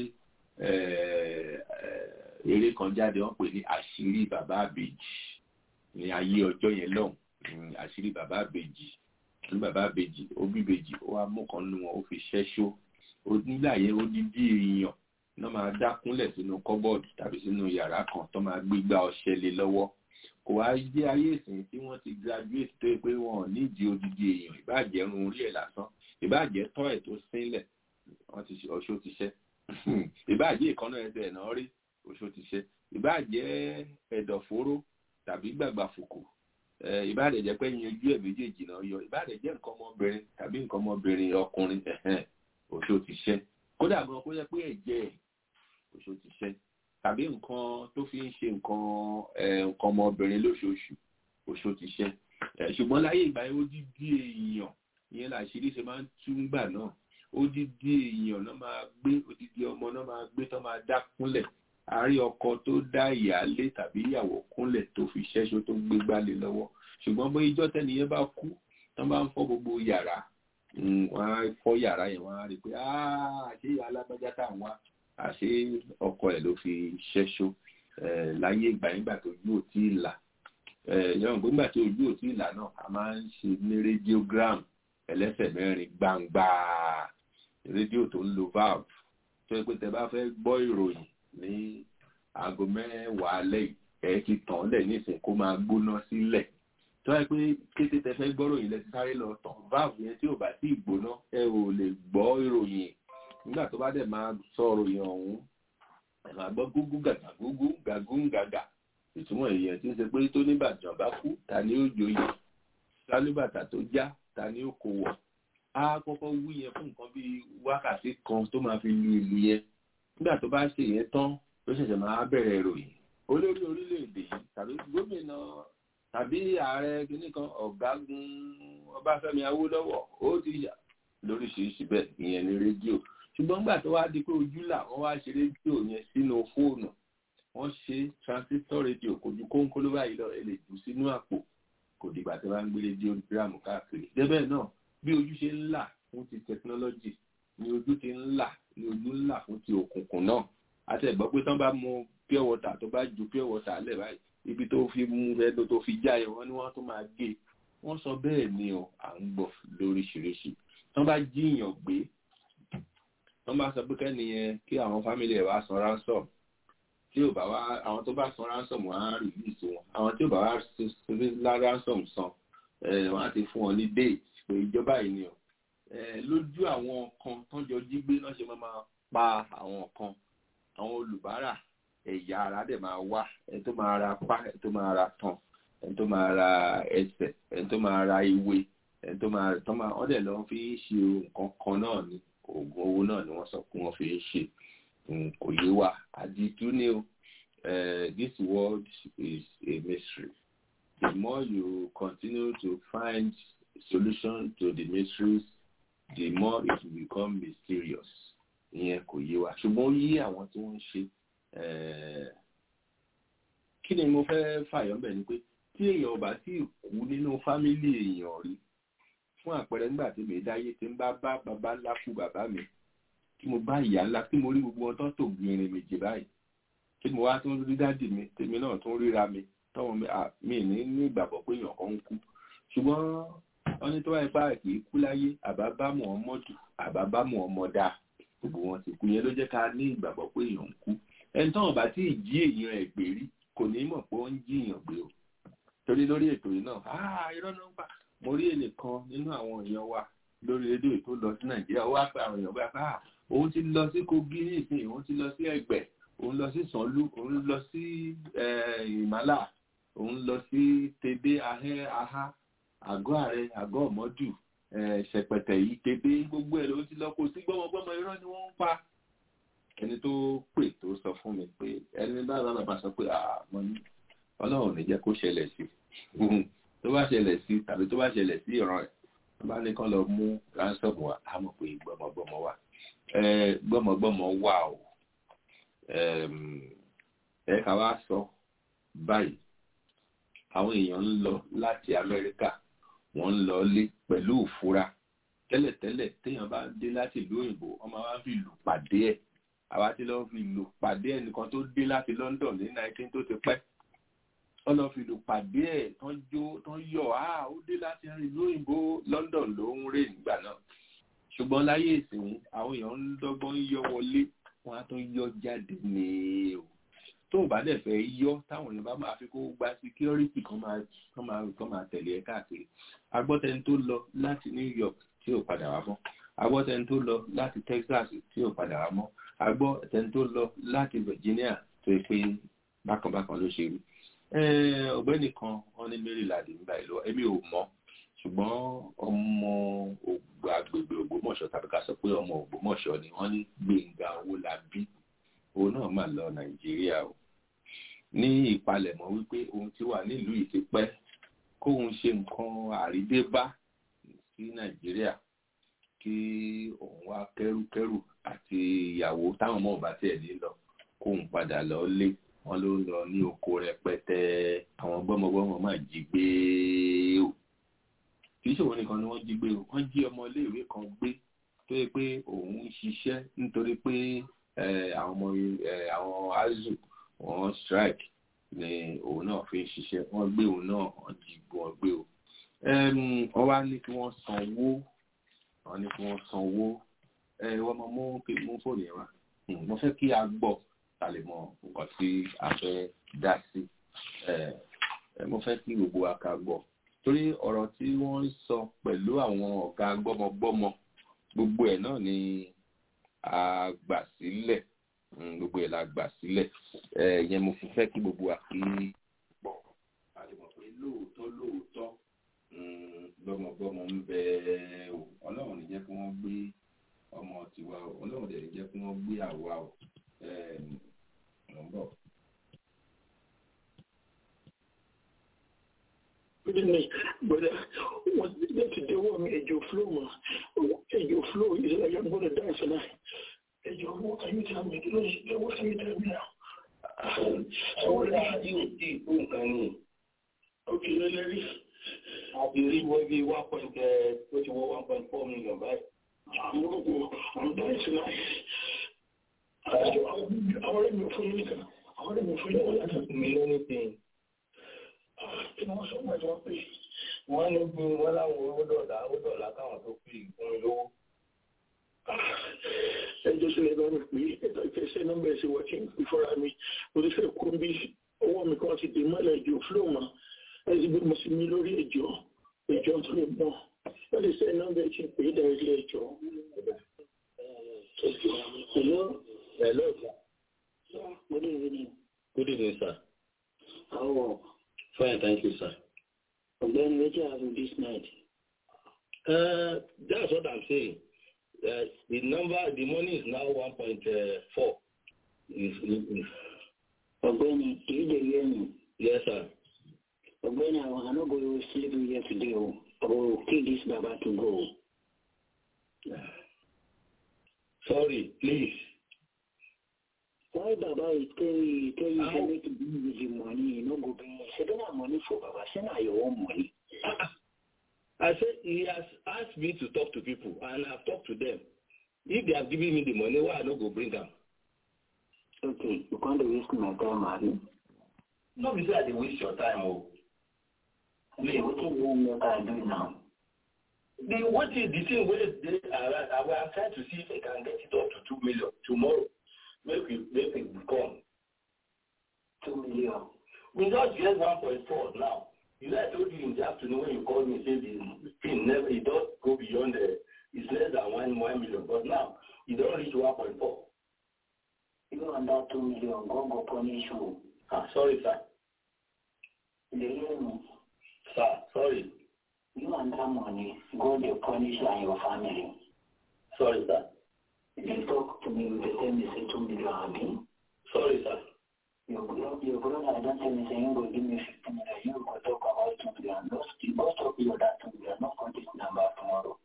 eré kan jáde wọ́n pè ní àṣírí bàbá àbèjì ní ayé ọjọ́ yẹn lọ́hùn àṣírí bàbá àbèjì ní bàbá àbèjì ó bí bèjì ó wá mú kan nínú wọn ó fi ṣẹ́ṣó nígbà yẹn ó dídí èèyàn náà máa dákúnlẹ̀ sínú kọ́bọ̀dù tàbí sínú yàrá kan tó máa gbégbá ọṣẹ lé lọ́wọ́ kò wá jẹ́ ayé ìsìn tí wọ́n ti graduate tó yẹ pé wọn ò nídìí odidi èèyàn ìbàjẹ́ run orí ẹ̀ lásán ìbàjẹ́ tọ́ ẹ̀ tó sílẹ̀ wọ́n ti ọṣó ti ṣẹ́ ìbàjẹ́ ìkànnà ẹsẹ̀ náà rí ọṣó ti ṣẹ́ ìbàjẹ́ ẹ̀dọ̀fóró tàbí gbàgbà fòkò ìbàdàn jẹ́ pé yanjú ẹ̀ méjèèjì náà yọ ìbàdàn jẹ́ nǹkan ọmọbìnrin tàbí nǹkan ọmọbìnrin ọkùnrin ọṣó ti ṣẹ́ kódà gan kó yẹ pé ẹ̀jẹ̀ ọṣó ti ṣẹ́ tàbí nǹkan tó fi ń ṣe nǹkan nǹkan ọmọbìnrin lóṣooṣù oṣù ti ṣe ṣùgbọ́n láyé ìgbà yẹn ó dídí èèyàn ìyẹn làṣírí ṣe máa ń tún gbà náà ó dídí èèyàn náà máa gbé odidi ọmọ náà máa gbé tó máa dá kúnlẹ̀ àárí ọkọ tó dá ìyáálé tàbí ìyàwó kúnlẹ̀ tó fi ṣẹ́ṣó tó gbé gbálẹ̀ lọ́wọ́ ṣùgbọ́n bó ijọ́ tẹ́niyẹn bá kú tó bá ń fọ́ gbogbo yàrá wọ́n á fọ́ yàrá yẹn wọ́n á rí i pé àṣé alágbájá táwọn wá àṣé ọkọ ẹ̀ ló fi ṣẹ́ṣó láyé ìgbà nígbà tó ojú ò tí ì là yọ̀n pé nígbà tí ojú ò tí ì là náà a máa ń ṣe ní radiogram ẹlẹ́sẹ̀ mẹ́rin gbangba rédíò tó ń lo valve tó yẹ pé tẹ bá fẹ́ gbọ́ ìròyìn ní aago mẹ́wàá alẹ́ ẹ̀ ti tàn lẹ̀ nísìnyí kó máa gbóná sílẹ̀ tó yẹ pé kété tẹ fẹ́ gbọ́ ìròyìn lẹ ti sáré lọ tàn valve yẹn tí ò bá tí ì gbóná ẹ ò lè gbọ́ ìròyìn nígbà tó bá dẹ̀ máa sọ ìròyìn ọ̀hún ẹ̀ máa gbọ́ gúgú gàgà gúgú gàgún gàgà ìtumọ̀ èèyàn tí ń ṣe pé tó níbàjàn bá kú ta ni ó joyè sálúbàtà tó já ta ni ó kó wọ̀ á kọ́kọ́ wí yẹn fún nǹkan bíi wákàtí kan tó máa fi lu ìlú yẹn nígbà tó bá ṣe yẹn tán ló ṣẹ̀ṣẹ̀ máa bẹ̀rẹ̀ ìròyìn olórí orílẹ̀-èdè yìí tàbí gómìnà tàbí ààrẹ kìíní kan ọ̀gágun ọbáfẹ́mi awólọ́wọ̀ ó ti yà lóríṣiríṣi bẹ́ẹ̀ ìyẹn ní rédíò ṣùgbọ́n nígbà tó wá di pé ojú là wọ́n wá ṣe rédíò yẹn sínú fóònù wọ́n ṣe transistor radio kò ju kóńkóló báyìí lọ ẹ lè jù sínú àpò kò dìgbà tí wọ́n á ń gbé rédíò gíráàmù káàkiri débẹ̀ náà bí ojú ṣe ń là fún ti technology ni ojú ti ń là ni ojú ń là fún ti òkùnkùn náà àtẹ̀gbọ́ pé tán bá mu pure water tó bá ju pure water lẹ̀ báyìí ibi tó fi mú ẹnu tó fi já yẹn wọ́n ní wọ́n tún máa gé wọ́n sọ bẹ́ẹ̀ ni o à ń gbọ́ lóríṣiríṣi tán bá jíyàn gbé tán bá sọ pé kẹ́niyẹn kí àwọn fámìlì ẹ̀ wá san ransom tí ò bá wá àwọn tó bá san ransom wọn á release wọn àwọn tí ò bá wá ransom san wọn á ti fún wọn ní date pé ìjọba yìí ni o lójú àwọn kan tán jọ jí gbé náà ṣe máa máa pa àwọn kan àwọn olùbárà ẹ̀yà ara dẹ̀ máa wá ẹni tó máa ra pá ẹni tó máa ra tán ẹni tó máa ra ẹsẹ̀ ẹni tó máa ra ìwé ẹni tó máa tán máa wọ́n dẹ̀ lọ fi ń ṣe nǹkan kan náà ni oògùn owó náà ni wọ́n sọ pé wọ́n fi ń ṣe kò yé wa àdìtú ni o this world is a mystery the more you continue to find solution to the mysteries the more it will become mysterious ìyẹn kò yé wa ṣùgbọ́n ó yí àwọn tí wọ́n ń ṣe kí ni mo fẹ́ fàyọ́ bẹ̀ ni pé tí èèyàn ọba tí kú nínú fámílì èèyàn rí fún àpẹẹrẹ nígbà tí mi dáyé tí ń bá bá bàbá ńlá kú bàbá mi tí mo bá ìyá ńlá tí mo rí gbogbo wọn tó tò gbìnrin méjì báyìí tí mo wá tún rí dádì mi tèmi náà tún ríra mi tọ́wọ́n mi ní ní ìgbàgbọ́ pé èèyàn kan ń kú ṣùgbọ́n wọ́n ní tó wáyé pa kì í kú láyé àbábámọ̀ ọmọdù àbábámọ̀ ọmọdà gbogbo wọn ti kú yẹn ló jẹ́ ká ní ìgbàgbọ́ pé èèyàn ń kú ẹni tọ́wọ́n bá tí ì jí èèyàn ẹ̀ gbé rí kò ní mọ̀ pé ó ń jí èèyàn gbé o torí lórí ètò yìí náà ah irọ́ náà ń pa mo rí èlé kan nínú àwọn èèyàn wa lórí rédíò tó lọ sí nàìjíríà ó wá pé àwọn èèyàn bá ah òun ti lọ sí kogi nísìnyí òun ti lọ sí ẹ̀gbẹ́ òun lọ sí sanlu òun lọ sí ìmàlà òun lọ sí tebe ahẹ́ aha àgọ́ ààrẹ àgọ́ ọ̀mọ́dù ṣẹ̀pẹ̀tẹ̀ yìí tebe gbogbo ẹ̀ ló ti lọ kó sí gbọ́mọgbọ́mọ irọ́ ni wọ́n ń pa ẹni tó pè tó sọ fún mi pé ẹni bá bá bàbá sọ pé àmọ́ ní ọlọ́run ní jẹ́ kó ṣẹlẹ̀ sí tó bá ṣẹlẹ̀ sí tàbí tó bá ṣẹlẹ̀ sí ìran ẹ̀ tó bá ní kán lọ mú ransom wa á mọ̀ pé gbọ́mọgbọ́mọ wà gbọ́mọgbọ́mọ wà o ẹ ká wá sọ báyìí àwọn èèyàn ń lọ láti amẹ́ríkà wọ́n ń lọ lé pẹ̀lú òfúra tẹ́lẹ̀tẹ́lẹ̀ téèyàn bá dé láti ìlú òyìnbó wọ́n máa ń fi lù pàdé ẹ̀ àwa ti lọ́ọ́ fi lù pàdé ẹnìkan tó dé láti London ní nineteen tó ti pẹ́ wọ́n lọ́ọ́ fi lù pàdé ẹ̀ tán jó tán yọ̀ á ó dé láti ìlú òyìnbó London ló ń rè nígbà náà ṣùgbọ́n láyé ìsìn àwọn èèyàn ń dọ́gbọ́n yọ wọlé wọ́n á tún yọ jáde ní o tó o bá dẹ̀ fẹ́ yọ táwọn èèyàn bá máa fi kó gba security kan máa kan máa kan máa tẹ̀lé ẹ káàkiri agbọ́tẹni tó lọ láti New York tí ò padà wá mọ́ agbọ́tẹni tó lọ láti Texas tí ò padà wá mọ́ agbọ́tẹni tó lọ láti Virginia tó yẹ pé bákanbákan ló ṣe rí ọ̀gbẹ́ni kan wọ́n ní Maryland nígbà ìlú èmi ò mọ̀ ṣùgbọ́n ọmọ agbègbè Ògbómọ̀ṣọ́ tàbí ká sọ pé ọmọ Ògbómọ̀ṣọ́ ni wọ́n ní Gbénga Owólabí òun náà mà lọ Nàìjíríà o ní ìpalẹ̀mọ́ wípé òun ti wà nílùú yìí ti pẹ́ kóun ṣe nǹkan àrídébá sí Nàìjíríà kí òun wá kẹ́rùkẹ́rù àti ìyàwó táwọn ọmọ ọba tiẹ̀ ní lọ kóun padà lọ lé wọn ló ń lọ ní oko rẹpẹtẹ àwọn gbọ́mọgbọ́mọ máa jí gbé o kì í ṣòwò nìkan ni wọ́n jí gbé o wọ́n jí ọmọ iléèwé kan gbé tó yẹ pé òun ń ṣiṣẹ́ nítorí pé àwọn ọmọ àwọn azu wọ́n strike ni òun náà fi ń ṣiṣẹ́ wọ́n gbé òun náà wọ́n dìbò wọ́n gbé o wọ́n wá ní kí wọ́n sanwó wọ́n ní kí wọ́n sanwó wọ́n máa mú mú fóònù yẹn wá mo fẹ́ kí a gbọ́ ta lè mọ nǹkan tí a fẹ́ dá sí mo fẹ́ kí gbogbo wa ká gbọ́ torí ọ̀rọ̀ tí wọ́n ń sọ pẹ̀lú àwọn ọ̀gá gbọ́mọgbọ́mọ gbogbo ẹ̀ náà ni a gbà sílẹ̀ gbogbo ẹ̀ la gbà sílẹ̀ yẹn mo fi fẹ́ kí gbogbo wa kí pọ̀ a lè mọ̀ pé lóòótọ́ lóòótọ́ gbọ́mọgbọ́mọ ń bẹ o ọlọ́run ní jẹ́ kí wọ́n gbé ọmọ tiwa o ọlọ́run dẹ̀ ní jẹ́ kí wọ́n gbé àwa o ẹ̀ ń bọ̀. Goodness, but uh, what that they want me Ejo flow, man. Ejo flow is like I'm gonna dance tonight. Ejo, what can you tell me? What can you tell me now? So what are you doing? Okay, let me. àti rí wọ́n bí one point ó ti wọ́ one point four million báyìí. I'm gonna go. I'm dying tonight. Àwọn ọ̀rẹ́ mi ò fún yín nìkan. Àwọn ọ̀rẹ́ mi ò fún yín nìkan. mi ló ní pin. Kí ni wọ́n sọ pé wọ́n pè é? wọ́n ní bí wọ́n láwọn owó dọ̀là owó dọ̀là káwọn tó pè fún mi lówó. ẹjọ́ sílẹ̀ bá mi pé ẹ̀dá ìfẹsẹ̀ nọ́mbà ẹ̀sìn wọ́n ti ń pè fọ́ra mi oríṣẹ́ kún bí ọwọ́ mi kan ti dè mọ́lẹ̀ ìjọ fúlọ́ọ̀mà ẹ̀sìn bí mo sì mi lórí ẹjọ́ ẹjọ́ tó lè mọ́ wọ́n lè sẹ́ nọ́mbà ẹ̀sìn pé dá ilé ẹjọ́. Hello. Hello, sir. Good evening. Good evening, sir. How are Fine, thank you, sir. Ọ̀gbẹ́ni Wetin happen this night? Uh, that's what I'm saying. Uh, the number, the money is now 1.4. Is, is, Ọ̀gbẹ́ni, èyí lè yé mi. yes, sir. Ọ̀gbẹ́ni, àwọn àná go sleep here today o. I will kill this baba to go. Sorry, please. Why Baba is tell you tell you say make you bring with the money, you no go bring. Say don't have money for Baba, say na your own money. I said he has asked me to talk to people, and I've talked to them. If they have given me the money, why I not go bring them? Okay, you can't waste my time, Abi. No, be say I dey waste your time, oh. Okay, what you want me to do now? The what is the thing where they are? I am trying to see if I can get it up to two million tomorrow. Make we make it become Two million. We just get one point four now. You know, I told you in the afternoon when you called me, say the thing never, it does go beyond the, it's less than one, one million. But now, it don't reach 1.4. You and that two million, God go punish you. Ah, sorry, sir. You hear me? Sir, sorry. You and that money, God will punish you and your family. Sorry, sir. They talk to me, they tell me say two million, Abi. Sorry, sir. Your brother, your brother don't tell me say you go give me fifty million, you go talk about two million. Don't speak, don't talk about that two million, not call this number tomorrow.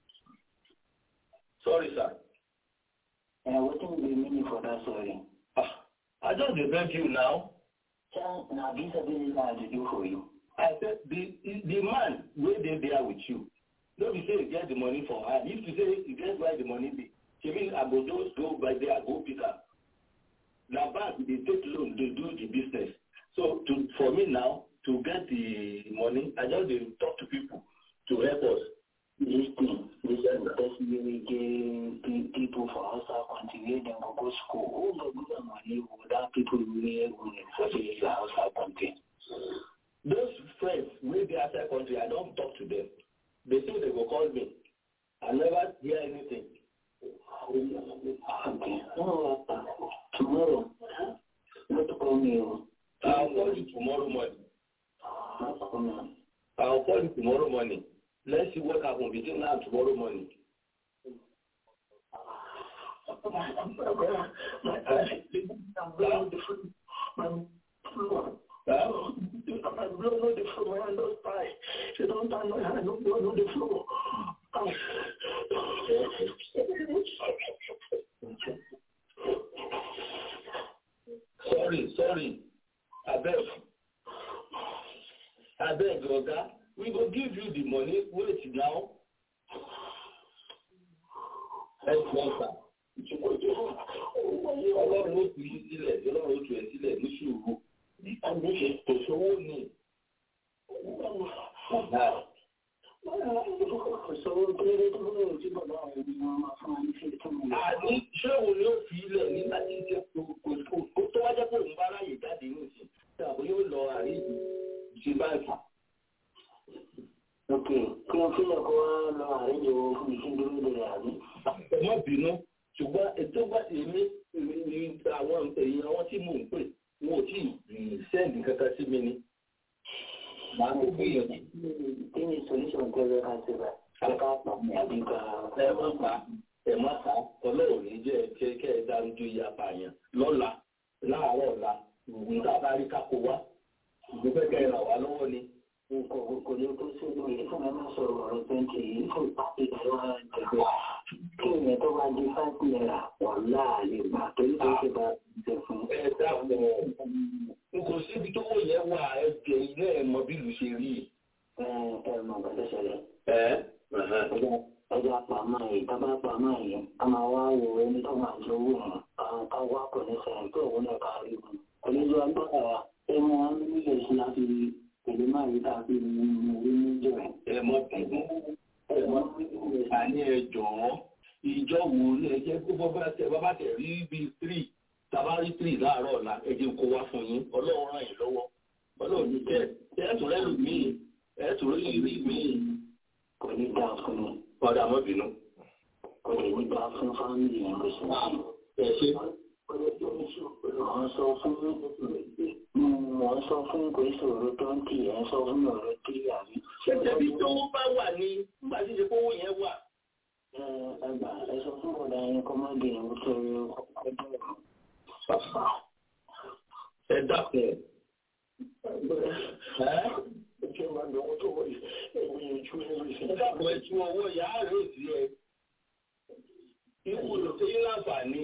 Sorry, sir. And what will be meaning for that sorry? Ah, I just dey beg you now. Tell now this is business I to do for you. I said the the man wey dey there with you, no be say you get the money for hand. If you say you get where the money dey, she mean I go just go by there, go pick am. Na bank dey take loan dey do the business. So to for me now to get the money, I just dey talk to people to help us. This thing, this is the person wey get people for outside country wey dem go go school. Who go give them money without people wey go for the outside country? Those friends wey dey outside country, I don talk to them. They say they go call me. I never hear anything. Okay. No, tomorrow, not call me. I'll call you tomorrow morning. Oh, I'll call you tomorrow morning. Let's see what happen between now and tomorrow morning. My blood on the floor, my hand don't tie. She don't tie my hand, no blood on the floor. Sorry, sorry. Abeg. Abeg, Oga. We go give you the money. Wait now. Ẹ jọ sà. Ọlọ́run ó fi yín sílẹ̀, ọlọ́run ó tu ẹ̀ sílẹ̀ ní àní ṣé òun ni ó fi ilẹ̀ nígbà tí ṣe kò tó wá jẹ́ pé òun bá ráyè jáde ní ìsìn tí àbò yóò lọ àárín ṣe báńkì. ok kí wọ́n fílẹ̀ kó wá lọ àárín ìwò fún ìṣíndúró lè rà ní. ẹ má bínú ṣùgbọ́n ètò bá èmi ní àwọn èèyàn wọn tí mò ń pè wọn ò tí ì sẹ́ǹdì kankan sí mi ni. màá tó gbìyànjú. kí ni solution tẹ́lẹ̀ ká ṣe bá ká pa àbí ká. ẹ má pa ẹ má pa ọlọ́run ní jẹ́ kẹ́ kẹ́ ẹ dárújú iye apààyàn lọ́la láàárọ̀ ọ̀la nígbà bá rí kákó wá ìgbésẹ̀ kẹ́ ẹ ràn wá lọ́wọ́ ni. nǹkan kò ní tó sí ìlú yìí fún mi máa sọ̀rọ̀ ọ̀rọ̀ twenty yìí fún pàtó ìdájọ́ ẹgbẹ́ kí ìyẹn tó bá di five naira wọ́n láàyè gbà torí tó ṣe bá jẹ fún. ẹ dáàbò n kò síbi tó wọ yẹn wà ẹgbẹ́ ilé ẹ̀ mọ bí ìlú ṣe rí. ẹ ẹ mọ bàtà ṣẹlẹ̀. ẹ ọjà pàmò yìí tábà pàmò yìí a máa wá wo ẹni tó máa lówó yẹn àwọn ká wá pọ̀ ní sẹ́yìn tó òun náà ká rí wọn. oníjọ agbára wa ẹ mọ wọn ní ilé ìṣúná láti pẹ̀lú máa yí tàbí nínú orí níjọ ẹ̀. ẹ mọ bínú ẹ mọ àní ẹ jọ̀ọ́ ìjọ wo ni ẹ jẹ́ kó bọ́bá tẹ bọ́bá tẹ rí bíi three tàbá rí three láàárọ̀ ọ̀la ẹ jẹ́ kó wá fún yín ọlọ́run ràn yín lọ́wọ́ ọlọ́run ní jẹ́ ẹ tún rẹ́ lù míì ẹ tún rí rí míì. kò ní dáa fún mi. padà mọ́ bínú. kò lè ní dáa fún fámìlì yẹn ló ṣe ṣe. ẹ ṣe. wọ́n sọ fún wọ́n sọ fún kò ìṣòro tó ń tì ẹ́ sọ fún ọ̀rọ̀ tí àbí. ṣẹ́jẹ́ bí tó bá wà ní nígbà tí ìṣe kówó yẹn wà. ẹ gbà ẹ sọ fún ọ̀dà yẹn kọ́mọ́dé yẹn kó tó rí ọdún ọ̀rọ̀. ẹ dákun. Ìjọba máa ń lọ owó tó wọ̀ yìí, ẹ̀wọ̀n yẹn ju ẹ̀rọ ìṣẹ́. ẹ dákun ẹ tún ọwọ́ ìyá rẹ̀ òsì ẹ. ikú ló ṣe yín láǹfààní.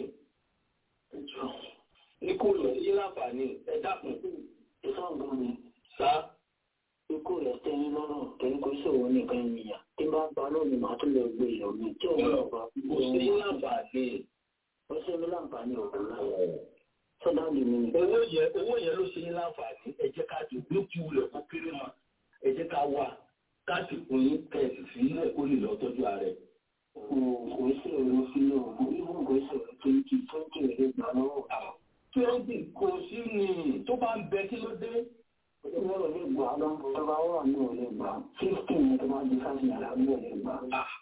ikú ló ṣe yín láǹfààní ẹ dákun. Ìfọ̀gbọ́n mi. sá. Ikú rẹ̀ tẹ́yìn lọ́rùn torí kò ṣòwò nìkan ènìyàn. Tí bá pa lónìí, màá tún lọ gbé ìyọ̀ mi. Tí òun náà bá kò ṣe yín láǹfààní. Ó ṣe mí láǹfààní ọ̀rọ̀ náà. Sọ́dá mi ni. owó yẹn owó yẹn ló ṣe yín láǹfààní ẹ jẹ́ ká ti gbé tí wulẹ̀ kó kéré mọ́ ẹ jẹ́ ká wà ká sì fún yín kẹ̀sì sí ilẹ̀ kó lè lọ tọ́jú ara ẹ̀. Kò ṣòro sí òògùn, ìwọ̀n kò ṣòro twenty twenty rẹ̀ gbà lọ́wọ́. twenty kò sí ni tó bá ń bẹ kí ló dé. Ìwọ̀n ò lè gbà lọ, tó bá wà ní ò lè gbà. Fifteen ni tó bá di five naira ní ò lè gbà.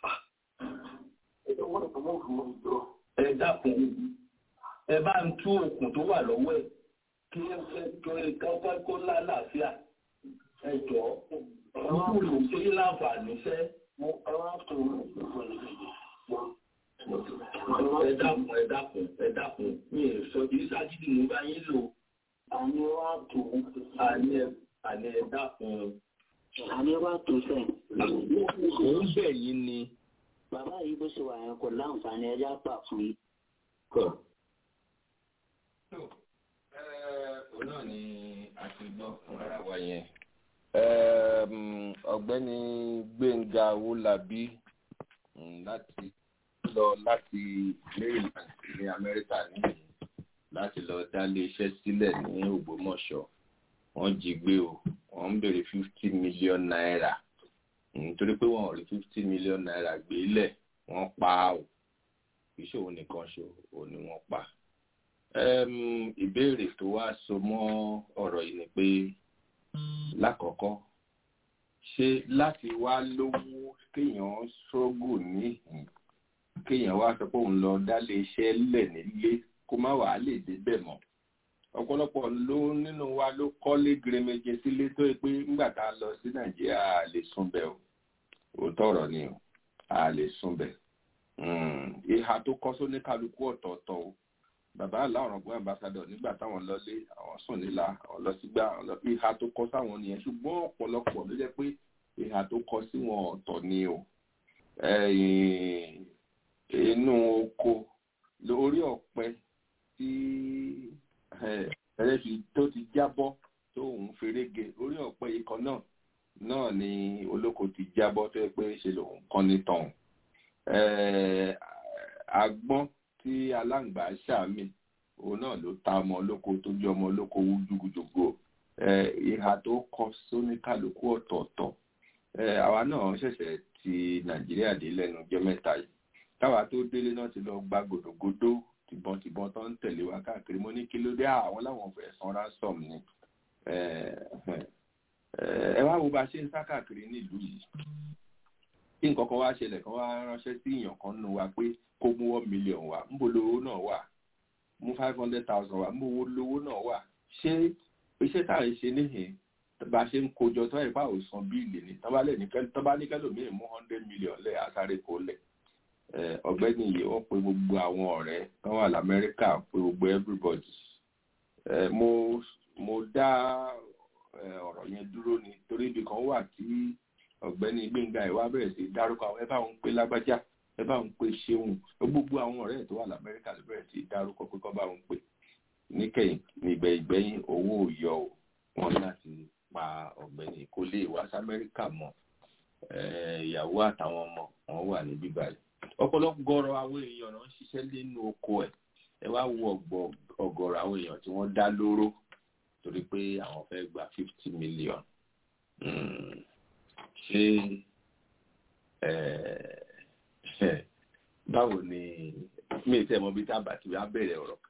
Ìwọ̀n ò mọ̀ fún mi jọ. ẹ dákun ẹ bá ń tú okùn tó wà lọ́wọ́ ẹ̀ kí ẹ fẹ́ tó ẹ kọ́kọ́ kó lálàáfíà ẹ jọ ikú ló ṣe yín láǹfààní fẹ́. Ẹ wá tó ẹ dákun ẹ dákun ẹ dákun mi ò sọ jí ságídí mo bá yín lò. àní wá tó. àní ẹ àní ẹ dákun. Àní wá tó sẹ́yìn. Mò ń bẹ̀ yín ni. Bàbá yìí bó ṣe wà yẹn kò láǹfààní ẹja pà fún yín. òun náà ni a ti gbọ́ fún ara wa yẹn. ọ̀gbẹ́ni gbẹ̀ngà owólabí láti lọ láti maryland ní amẹ́ríkà nìyí láti lọ dá iléeṣẹ́ sílẹ̀ ní ògbómọ̀ṣọ́ wọ́n jí gbé o wọ́n ń béèrè fifty million naira nítorí pé wọ́n ò rí fifty million naira gbé lẹ̀ wọ́n pa á o ìṣòwò nìkan ṣo ò ní wọ́n pa ìbéèrè tó wá so mọ́ ọ̀rọ̀ yìí ni pé lákọ̀ọ́kọ́ ṣé láti wá lówó kéèyàn ṣógù níhìn kéèyàn wá sọ pé òun lọ dálé iṣẹ́ lẹ̀ nílé kó má wàá lè débẹ̀ mọ́ ọ̀pọ̀lọpọ̀ ló nínú wa ló kọ́lé gèrèmẹjẹ sílé tó yẹ pé nígbà tá a lọ sí nàìjíríà a lè súnbẹ̀ o òótọ́ ọ̀rọ̀ ni o a lè súnbẹ̀ ìhà tó kọ́ sóní kálukú ọ̀tọ̀ọ̀tọ̀ o bàbá aláwọ̀rọ̀gbọ́n ambassadọ̀ nígbà táwọn lọlé àwọn sùn nílà àwọn lọ sígbà àwọn lọ ìhà tó kọ sáwọn nìyẹn ṣùgbọ́n ọ̀pọ̀lọpọ̀ ló jẹ́ pé ìhà tó kọ sí wọn ọ̀tọ̀ ni o inú oko lórí ọ̀pẹ tí ẹlẹ́fi tó ti jábọ́ tó ń ferege orí ọ̀pẹ ikọ̀ náà náà ni olóko ti jábọ́ tó yẹ pé ṣe lòun kọ́ ní tọ̀hún agbọ́n tí aláǹgbá ṣàmì òun náà ló ta ọmọ olóko tó jẹ́ ọmọ olóko wújúgùjùgbò ìhà tó kọ sóníkàlùkù ọ̀tọ̀ọ̀tọ̀ àwa náà ṣẹ̀ṣẹ̀ ti nàìjíríà dé lẹ́nu jẹ́ mẹ́ta yìí táwa tó délé náà ti lọ gba gòdògòdó tìbọntìbọn tó ń tẹ̀lé wa káàkiri mo ní kí ló dé àwọn láwọn fẹ́ san ransom ni ẹ wá wo bá ṣe ń sá káàkiri nílùú yìí tí nǹkan kan wá ṣẹlẹ̀ kan wá ránṣẹ́ sí èèyàn kan nù wa pé kó mú one million wá ń bo lówó náà wà mú five hundred thousand wá ń bo lówó náà wà ṣé iṣẹ́ tá à ń ṣe níhìn bá ṣe ń kojọ tó ẹ̀ báwo san bíìlì ni tọ́ba ní kẹ́lòmíì mú hundred million lẹ̀ àsáré kó lẹ̀ ọ̀gbẹ́ni yìí wọ́n pe gbogbo àwọn ọ̀rẹ́ kan wà lamẹ́ríkà pe gbogbo everybody mo mo dá ọ̀rọ̀ yẹn dúró ni torí ibì kan wà tí ọ̀gbẹ́ni gbẹ̀ngà ìwà bẹ̀rẹ̀ sí dárúkọ àwọn ẹ bá ń pe lágbájá ẹ bá ń pe ṣeun gbogbo àwọn ọ̀rẹ́ tó wà lamẹ́ríkà ló bẹ̀rẹ̀ sí dárúkọ pé kọ́ bá ń pè níkẹyìn nígbẹ ìgbẹ̀yìn owó yọ ò wọn láti pa ọ̀gbẹ́ni kó lè wá sí amẹ́ríkà mọ́ ìyàwó àtàwọn ọmọ wọn wà ní bíbáyìí ọ̀pọ̀lọpọ̀ gọrọ àwọn èèyàn náà ń ṣiṣẹ́ nínú oko ẹ̀ ẹ wá wo ọ̀gọ̀rọ̀ àwọn èèyàn tí wọ́n dá lóró torí pé àwọn fẹ́ gba fifty million ṣé báwo ni mi ì tẹ́ mọ̀ bí tábà tí wàá bẹ̀rẹ̀ ọ̀rọ̀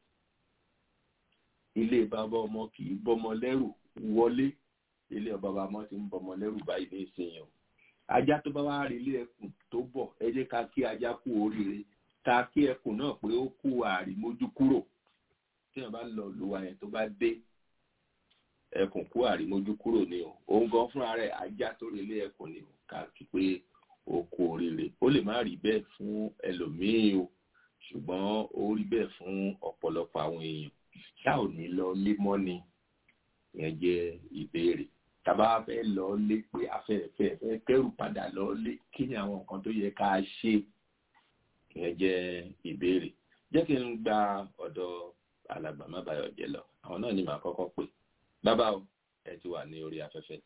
ilé bàbá ọmọ kì í bọ́mọ lẹ́rù wọlé ilé ọba ọmọ ti ń bọ́mọ lẹ́rù báyìí ní ìsinyìí o ajá tó bá wá rí ilé ẹkùn tó bọ̀ ẹ jẹ́ ká kí ajá kú oríire ká kí ẹkùn náà pé ó kú àrímójú kúrò tí wọ́n bá lọ lùwà yẹn tó bá dé ẹkùn kú àrímójú kúrò ni o òun gan fúnra rẹ̀ ajá tó rí ilé ẹkùn ni o ká kí pé ó kú oríire ó lè má rí bẹ́ẹ̀ fún ẹlòmíín o ṣùgbọ́n ó rí bẹ́ẹ̀ fún ọ̀pọ̀lọpọ̀ àwọn èèyàn ṣá ò ní lọ lé mọ́ni yẹn jẹ́ ìbéèrè tàbá fẹ́ lọ lé pé afẹ́fẹ́ fẹ́ kẹ́rù padà lọ lé kí ni àwọn nǹkan tó yẹ ká ṣe yẹn jẹ́ ìbéèrè jẹ́ kí n gba ọ̀dọ̀ alàgbà má bayọ̀ jẹ́ lọ àwọn náà ni màá kọ́kọ́ pè bàbá o ẹ ti wà ní orí afẹ́fẹ́.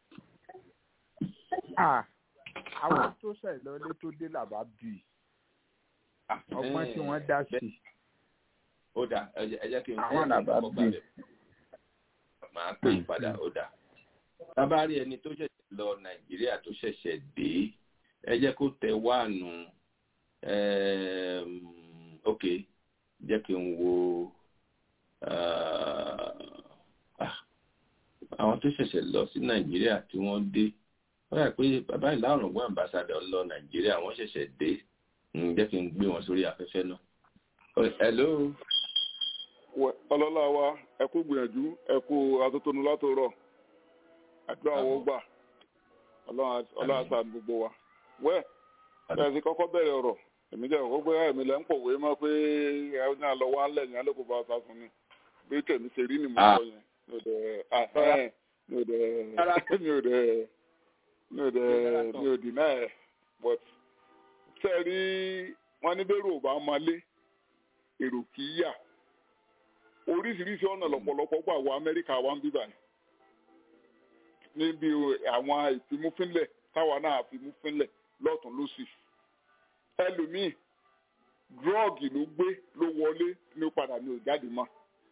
àwọn tó ṣẹ̀ lọlé tó dé làbá bì í ọgbọ́n tí wọ́n dá sí. ó dà ẹ jẹ́ kí n àwọn làbá bì í. màá pè é padà ó dà tábà rí ẹni tó ṣẹ̀ṣẹ̀ lọ nàìjíríà tó ṣẹ̀ṣẹ̀ dé ẹ jẹ́ kó tẹ wáànù ok jẹ́ kí n wo àwọn tó ṣẹ̀ṣẹ̀ lọ sí nàìjíríà tí wọ́n dé wọ́n yà pé bàbá ìlàrùn ọ̀gbọ́n àmbàsádọ̀ lọ nàìjíríà wọ́n ṣẹ̀ṣẹ̀ dé jẹ́ kí n gbé wọn sórí afẹ́fẹ́ náà. hello. ọlọ́lá wa ẹ kú gbìyànjú ẹ kú atótónu látòrọ̀ àdúrà wọn gbà ọlọ́run àṣà gbogbo wa. wẹ́ ẹ ti kọ́kọ́ bẹ̀rẹ̀ ọ̀rọ̀ èmi jẹ́ òkú pé ẹ̀mí lẹ́ ń pòwé mọ́ pé ẹ ní àlọ́ wa ń lẹ̀ ní alẹ́ kó bá ọ̀sà fún mi bí tèmi ṣe rí ni mo sọ yẹn mi ò dẹ̀ mi ò dẹ̀ mi ò dẹ̀ mi ò dẹ̀ mi ò dìnnà ẹ̀ but ṣe rí wọn ní bẹ́rù ò bá máa lé èrò kì í yà oríṣiríṣi ọ̀nà lọ́pọ̀lọpọ̀ gbà wọ amẹ́ríkà wa ń bíbà níbi àwọn ìfimúfínlẹ̀ táwa náà fimúfínlẹ̀ lọ́tún lọ́sì ẹlòmíì dúrọ́ọ̀gì ló gbé ló wọlé ní padà ní òjáde mọ́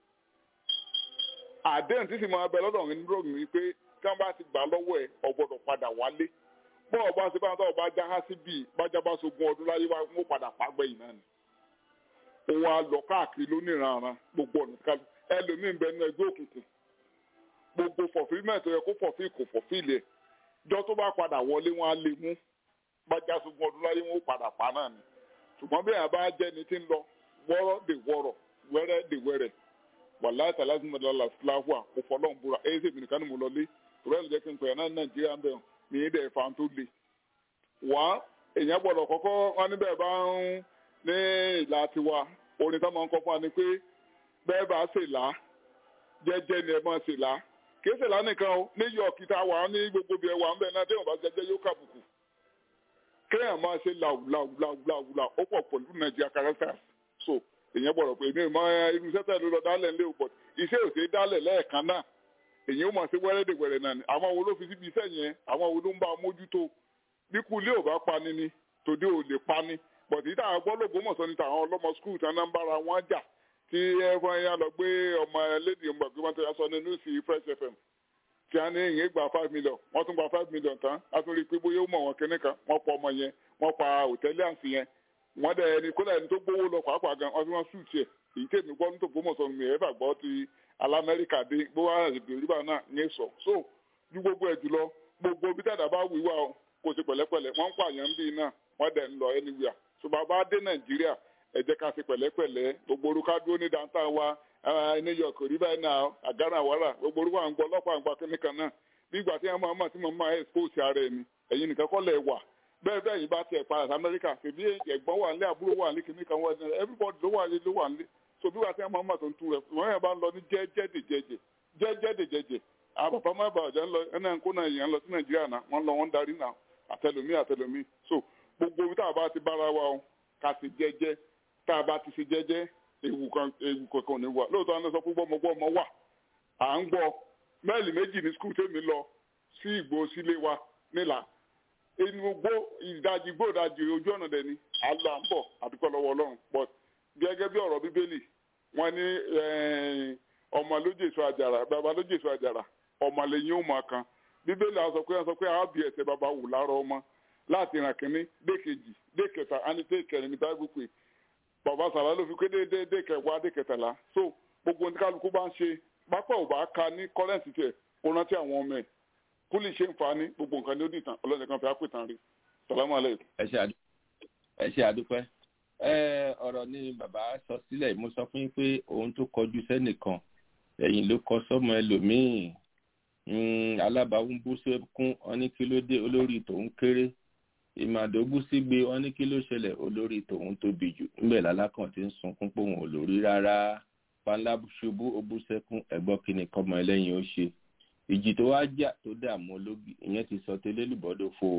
àdéhùn tí sì máa bẹ lọ́dọ̀ ní dúrọ́ọ̀gì ni pé tí wọ́n bá ti gbà lọ́wọ́ ẹ̀ ọ̀gbọ́dọ̀ padà wálé bọ́ọ̀ bá ṣe bá tọ́ bá já sí bíi bájá bá sogun ọdún láyé wá wọ́n padà pàgbẹ́ yìí náà ni. òun á lọ káàkiri lóníranran gbogbo ọ̀nà kálù ẹlòmíín bẹ nínú ẹgbẹ́ òkùnkùn gbogbo fọ̀fílmẹ̀tì yẹ kó fọ̀fí kò fọ̀fílẹ̀ ẹ̀ jọ tó bá padà wọlé wọn á lè mú bájá sogun ọdún láyé wọn ó padà pa náà ni. ṣùgbọ́n bí àbá jẹ́ ni ti ń lọ wọ́rọ́ dè wọ́rọ̀ wẹ́rẹ́ dè wẹ́rẹ́ wàláì tàlásì mọ̀lá fúláwà kò fọlọ́n búra ẹ̀ ṣe mí nìkan ni mo lọ lé tòrẹ́ ìjẹ́ kí n pè é náà nàìjíríà ń bẹ̀rù ní ilẹ̀ ìfà tó le wá èèyàn gbọ́dọ̀ kọ́kọ́ wọn níbẹ̀ bá ń ní ìlà tiwa orin táwọn kọ́ fún wa ni pé bẹ́ẹ̀ bá ṣe là á jẹ́jẹ́ ni ẹ máa ṣe là á kì í ṣe là á nìkan o ní york tá a wà ní gbogbo bí ẹ wà ń bẹ̀ náà téèyàn bá jẹ́jẹ́ yóò kàbùkù kéèyàn máa ṣe làwù làwù làwù làwù làwù ó pọ̀ pẹ̀lú nàìjíríà characters so èèyàn gbọ́dọ̀ pé èmi ìmọ̀ irú iṣẹ́ tẹ̀ ló lọ dálẹ̀ ńlẹ́ òpọ̀ iṣẹ́ òṣèré dálẹ̀ lẹ́ẹ̀kan náà èyí ó máa ṣe wẹ́rẹ́dẹ̀wẹ̀rẹ̀ náà ni àwọn wo ló fi síbi iṣẹ́ yẹn àwọn wo ló ń bá a mójútó bí kú ilé ò bá pani ni tòde ò lè pani bọ̀dé tí àwọn gbọ́lógbòmọ̀sán ni tàwọn ọlọ́mọ skul tí wọ́n ń bára wọn jà tí ẹ̀fọn yẹn lọ gbé ọmọ ẹlẹ́dì ọmọ ẹgbẹ́ wọn tó yà sọ ní nùsì fresh fm tí wọ́n ní ìyẹn gba five million wọ́n tún gba five million tán a tún rí i pé bóyá ó mọ̀ wọn kíní kan wọ́n pa ọmọ yẹn wọ́n pa hòtẹ́lì àǹsì yẹn wọ́n dẹ̀ ẹni kódà ẹni tó gbówó lọ pàápàá gan wọ́n fi wọ́n sùn tiẹ̀ èyí tèmi gbọ́ nítorí gbọ́mọ̀sọ mi ẹ̀ fà gbọ́ ti alamẹ́ríkà dé gbówó àrègbè ríbà náà ń sọ so ju gbogbo ẹ̀ jùlọ gbogbo bí dàdà bá wíwá o kò sí pẹ̀lẹ́pẹ̀lẹ́ wọ́n ń pààyàn ń bí náà wọ́n dẹ̀ ń lọ anywhere so bàbá dé nàìjíríà ẹ jẹ́ ká sí pẹ̀lẹ́pẹ̀lẹ́ gbogbo orúkọ dúró ní downtown wa new york rí báyìí náà àgárà wàrà gbogbo orúkọ à ń gbọ́ ọlọ́pàá ń gba kíníkan náà bí ìgbà tí wọ́n máa mọ̀ tí mo máa expose ara ẹni ẹ̀yin nìkan kọ́ lẹ̀ wà bẹ́ẹ̀ bẹ́ẹ̀ yìí bá tiẹ̀ padà sí amẹ́ríkà tèmi ẹ̀gbọ́n wà nílé àbúrò wà nílé kíníkan wà nílé everybody ló wà nílé ló wà nílé so bí wàá tí wọ́n máa mọ̀ tó ń tu rẹ̀ wọ́n yẹn bá ń lọ ní jẹ́jẹ́dẹ̀jẹ̀jẹ̀ jẹ́jẹ́dẹ̀jẹ̀jẹ̀ àwọn bàbá má bàa jẹ́ ń lọ ẹ̀nà ń kó náà yẹn lọ sí nàìjíríà náà wọ́n lọ wọ́n darí náà àtẹlómi àtẹlómi so gbogbo ibi tá a bá ti bára wa o ká sì jẹ́jẹ́ tá a bá ti ṣe jẹ́jẹ́ ewu kan ewu kankan ní wa lóòótọ́ àwọn sọ pé gbọ́mọgbọ́mọ wà à ń gbọ́ mẹ́ẹ̀lì méjì ní skul tèmi lọ sí ìgbò sílé wa nílà inú gbó ìdajì gbó ìdajì ojú ọ̀nà dẹ̀ ni àlọ́ à ń bọ̀ àdúgbò lọ́wọ́ ọlọ́run but gẹ́gẹ́ bí ọ̀rọ̀ bíbélì wọ́n ní ọmọ lójú èso àjàrà bàbá lójú èso àjàrà ọmọ lẹ́yìn ó máa kan bíbélì àwọn sọ pé wọ́n sọ pé àwọn bí ẹsẹ̀ bàbá wù láàárọ̀ ọmọ láti ràn kínní dé kejì dé kẹta àní dé kẹrin ní báyìí pé bàbá sàlá ló fi pé dé dé dé kẹwàá dé kẹtàlá so gbogbo ní kálukú bá ń ṣe pápá ò bá ka ní kọ́rẹ́ǹsì tiẹ̀ kó rántí àwọn ọmọ ẹ̀ kó lè ṣe ń fa ní gbogbo nǹkan ní ó dìtàn ọlọ́dẹ kan fi á pè tán rí sàlámù alẹ́. ẹ ṣe àdúpẹ́ ọ̀rọ̀ ni bàbá sọ sílẹ̀ mo sọ fún yín pé òun tó kọjú sẹ́nìkan ẹ̀yìn ló kọ sọ́mọ ẹlòmíì alábàáwún bú sẹ́kún wọn ní kí ló dé olórí tòun kéré ìmàdó bú sígbe wọn ní kí ló ṣẹlẹ̀ olórí tòun tóbi jù ńbẹ̀ lálákàn tí ń sunkún pé òun ò lórí rárá panlá ṣubú ó bú sẹ́kún ẹ̀gbọ́n kìíní kọ́mọ ẹlẹ́yin ó ṣe ìjì tó wá jà tó dààmú ológi ìyẹn ti sọ tẹ́lẹ̀ lùbọ́dọ̀ fo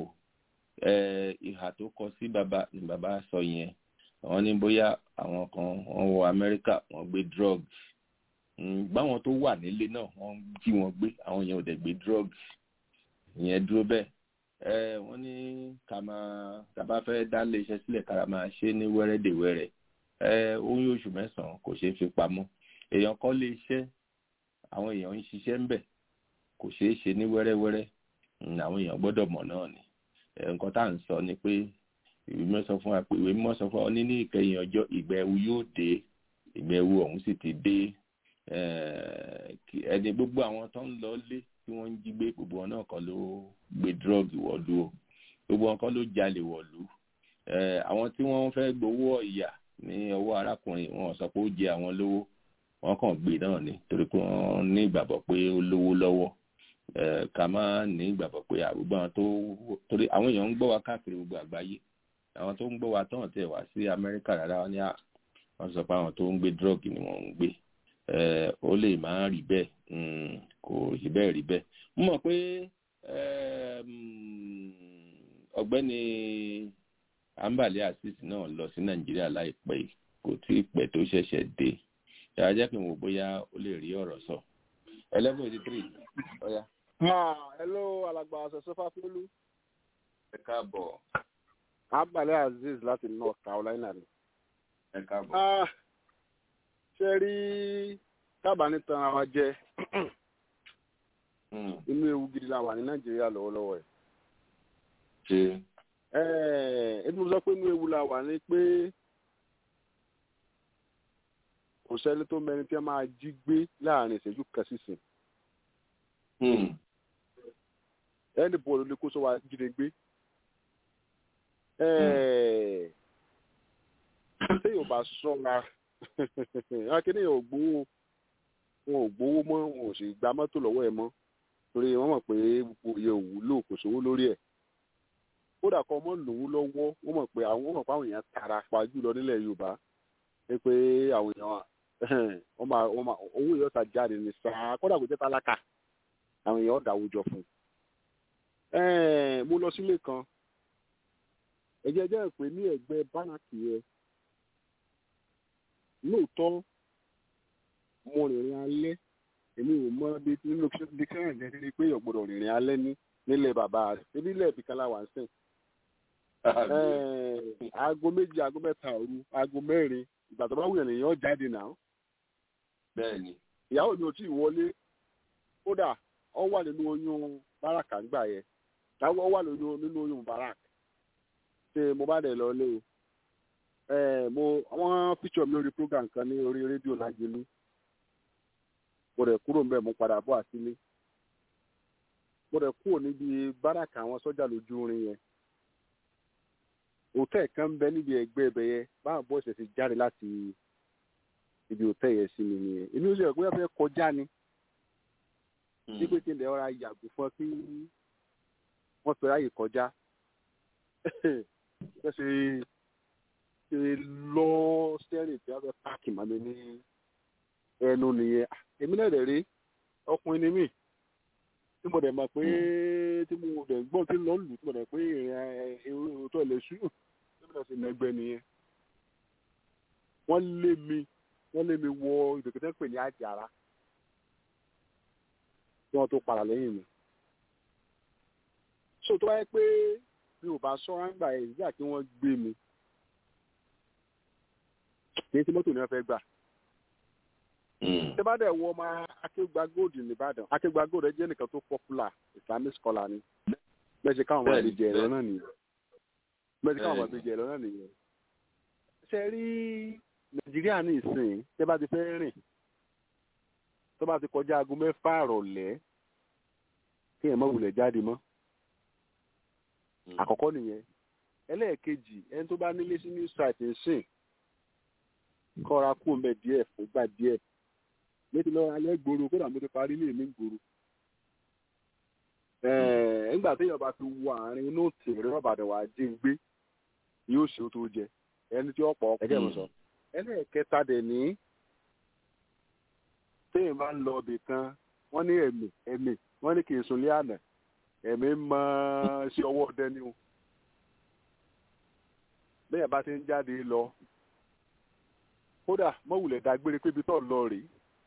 ìhà tó kọ sí bàbá ni bàbá sọ yẹn wọ́n ní bóyá àwọn kan wọ́n wọ amẹ́ríkà wọ́n gbé drugs báwọn tó wà nílé náà wọ́n jí wọn gbé àwọn yẹn ò dẹ̀ gbé drugs ìyẹn dúró bẹ́ẹ̀ wọ́n ní ká máa tàbá fẹ́ dá lé iṣẹ́ sílẹ̀ kára máa ṣe ní wẹ́rẹ́dẹ̀wẹ́rẹ́ oyún oṣù mẹ́sàn-án kò ṣeé fi pamọ́ èèyàn kọ́ lé iṣẹ́ àwọn èèyàn ń ṣiṣẹ́ ń bẹ̀ kò ṣeé ṣe ní wẹ́rẹ́wẹ́rẹ́ àwọn èèyàn gbọ́dọ̀ mọ̀ náà ni nǹkan tá à ń sọ ni pé ìwé mímọ́ sọ fún wa pé ìwé mímọ́ sọ fún wa ní ní ìkẹyìn ọjọ́ ìgbà ẹ̀wù yóò dé ìgbà ẹ̀wù ọ̀hún sì ti dé ẹni gbogbo àwọn tó ń lọ lé tí wọ́n ń jí gbé gbogbo wọn náà kan ló gbé drug wọ̀lú o gbogbo wọn kan ló jalè wọ̀lú àwọn tí wọ́n fẹ́ gbowó ọ̀yà ní ọwọ́ arákùnrin wọn sọ pé ó jẹ àwọn lówó wọn kàn gbé náà ni torí pé wọ́n ní ìgbàgbọ́ pé ó lówó lọ́wọ́ ká má ní ìgbàgbọ́ pé àgbègbè àwọn tó torí àwọn èèyàn ń gbọ́ wa káàkiri gbogbo àgbáyé àwọn tó ń gbọ́ wa tán tẹ̀ wá sí amẹ́ríkà rárá wọn ní à wọ́n sọ pé àwọn tó ń gbé drug ni wọ́n ń gbé ó lè máa rí bẹ́ẹ̀ kò rí bẹ́ẹ̀ rí bẹ́ẹ̀ mo mọ̀ pé ọ̀gbẹ́ni ambali asis náà lọ sí nàìjíríà láìpẹ́ kò tí ì pẹ́ tó ṣẹ̀ṣẹ̀ dé yàrá jẹ́ kí n wò bóyá ó lè rí ọ̀rọ̀ sọ eleven eighty three ọ̀ya. hello alàgbà ọ̀sẹ̀ fáfúlú. ẹ káàbọ̀. ambali aziz láti north carolina ni. ẹ káàbọ̀. ṣe rí kábàánì tan ara jẹ inú ewu gidi la wà ní nàìjíríà lọ́wọ́lọ́wọ́ ẹ̀. ṣe. ẹni mo sọ pé inú ewu la wà ní pé kò sẹ́ni tó mẹ́rin tí a máa jí gbé láàrin ìṣẹ́jú kan sísìn. ẹni bọ́ọ̀lù lè kó sọ wa jíde gbé. ṣé yóò bá sọ́ra akéde yóò gbowó wọn ò gbowó mọ́ wọn ò sì gba mọ́tò lọ́wọ́ ẹ̀ mọ́ torí wọ́n mọ̀ pé gbogbo iye òwúlò kò sówó lórí ẹ̀ kódà kọ́ ọmọ lòun lọ́wọ́ wọ́n mọ̀ pé àwọn mọ̀ pé àwọn èèyàn tara pa jùlọ nílẹ̀ yorùbá ẹ pé àwọn èèyàn wọ́n máa wọ́n máa owó yóò ta jáde ní sáà kódà kò jẹ́ tálákà àwọn èèyàn dàwó jọ fún un. mo lọ sílé kan ẹ̀jẹ̀ jẹ́ pé ní ẹ̀gbẹ́ bánàkì yẹn lóòótọ́ mo rìnrìn alẹ́ èmi ò mọ bí nínú dictionary jẹ́ sí pé èèyàn gbọ́dọ̀ rìnrìn alẹ́ ní nílẹ̀ bàbá rẹ̀ ebi ilẹ̀ ìbí kan láwà ń sìn. aago méjì aago mẹ́ta òru aago mẹ́rin ìgbà tó bá wù yẹn yàn jáde náà. bẹ́ẹ̀ni. ìyàwó mi ò tí ì wọlé kódà ọ wà nínú oyún báràkà ńgbà yẹn táwọn wà nínú oyún báràkà ṣe mo bá dẹ̀ lọ lé o ẹ mo wọ́n feature mi lórí program kan ní orí rédíò lájẹlú mo rẹ̀ kúrò mbẹ́ mo padà bọ̀ àsílé mo rẹ̀ kúrò níbi báràkà àwọn sọ́jà lójú orin yẹn hòtẹ́ẹ̀ kan ń bẹ níbi ẹgbẹ́ ibẹ̀ yẹn báwọn bọ́ọ̀sì ẹ̀ ti jáde láti ibi hòtẹ́ẹ̀ yẹn sí mi nìyẹn èmi ò sì rẹ̀ pé wọ́n fẹ́ kọjá ni ní pé kí n lè ọ̀rá yàgò fún ọ kí wọ́n fẹ́ ráyè kọjá wọ́n ṣe ṣe lọ stẹ́rìn tí wọ́n fẹ́ páàkì mọ́ mi ní ẹnu nìyẹn èmi náà dẹ̀ rí ọkùnrin ni mí tí mo dẹ̀ mọ̀ pé tí mo dẹ̀ gbọ́n tí lọ́ọ́ lù tí mo dẹ̀ pé ìrìn òótọ́ ilẹ̀ ṣú tí mo dẹ̀ sì nẹgbẹ́ nìyẹn wọ́n lé mi wọ́n lé mi wọ ìdòkítẹ́ pè ní àjàrà kí wọ́n tó padà lẹ́yìn mi. so tó wáyé pé mi ò bá sọ́ra ń gbà ẹ̀ nígbà tí wọ́n gbé mi kì í ti mọ́tò ní wọ́n fẹ́ gbà. tẹ́ bá dẹ̀ wọ ọmọ akéwà gold nìbàdàn akéwà gold ẹ jẹ́ nìkan tó popular islamic scholar ni bẹ́ẹ̀ ṣe káwọn ọmọ ìbejì ẹ̀rọ náà nìyẹn bẹ́ẹ̀ ṣe káwọn ọmọ ìbejì ẹ̀rọ náà nìyẹn. ṣe rí nàìjíríà ní ìsìn tẹ́ bá ti fẹ́ rìn tó bá ti kọjá aago mẹ́fà àrọ̀lẹ́ kí ẹ̀ mọ́ wulẹ̀ jáde mọ́ àkọ́kọ́ nìyẹn ẹlẹ́ẹ̀kejì ẹni tó bá nílé sí new site ń sìn kọ́ra kú mbẹ́ díẹ̀ fúngbà díẹ̀ létí lọ́wọ́ alẹ́ gbòòrò kódà mo ti parí ilé mi gbòòrò nígbà téèyàn bá fi wọ àárín inú tèrè rọ́bàdàn wà á jí ń gbé yóò ṣe ó tó jẹ ẹni tí ó pọ̀ ọkùnrin ẹlẹ́ẹ̀kẹta dẹ̀ ní téèyàn bá ń lọ ibì kan wọ́n ní ẹ̀mí ẹ̀mí wọ́n ní kì í sunlé àná ẹ̀mí mọ sí ọwọ́ ọdẹ ni o bẹ́ẹ̀ bá ti ń jáde lọ kódà mọ̀wùlẹ̀ dágbére pé ibi tó lọ rèé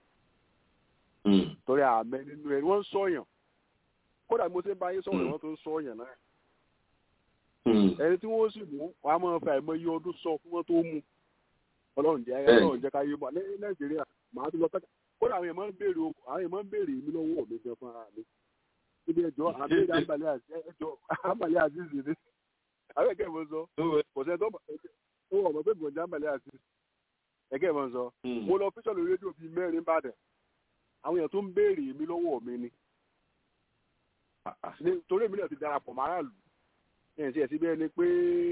torí àmẹ nínú ẹ wọ́n ń sọ̀yàn kódà mo ṣe ń bá yín sọ̀rọ̀ wọ́n tó ń sọ̀yàn náà ẹni tí wọ́n sì mú wọn á máa fa àìmọye ọdún sọ fún wọn tó mú ọlọ́run jẹ́ ọlọ́run jẹ́ káyé mọ́ ní nàìjíríà màá tún lọ pẹ́ka kódà àwọn èèyàn máa ń béèrè àwọn èèyàn máa ń béèrè mi lọ́wọ́ mi gan fún ara mi níbi ẹjọ́ àbẹ́rẹ́ àbàlẹ́ ẹjọ́ àbàlẹ́ àzízì ni àwọn ẹ̀kẹ́ ìwọ sọ kò sẹ́ tó wọ̀ mọ́ pé gbọ̀njẹ́ àbàlẹ́ àzízì ẹ̀kẹ́ ìwọ sọ mo lọ fíṣọ̀ lórí rédíò bíi mẹ́rin bàdàn àwọn èèyàn tó ń béèrè mi lọ́wọ́ mi ni torí èmi náà ti darapọ̀ máràlú ẹ̀ ṣe ẹ̀sìn bẹ́ẹ̀ ni pé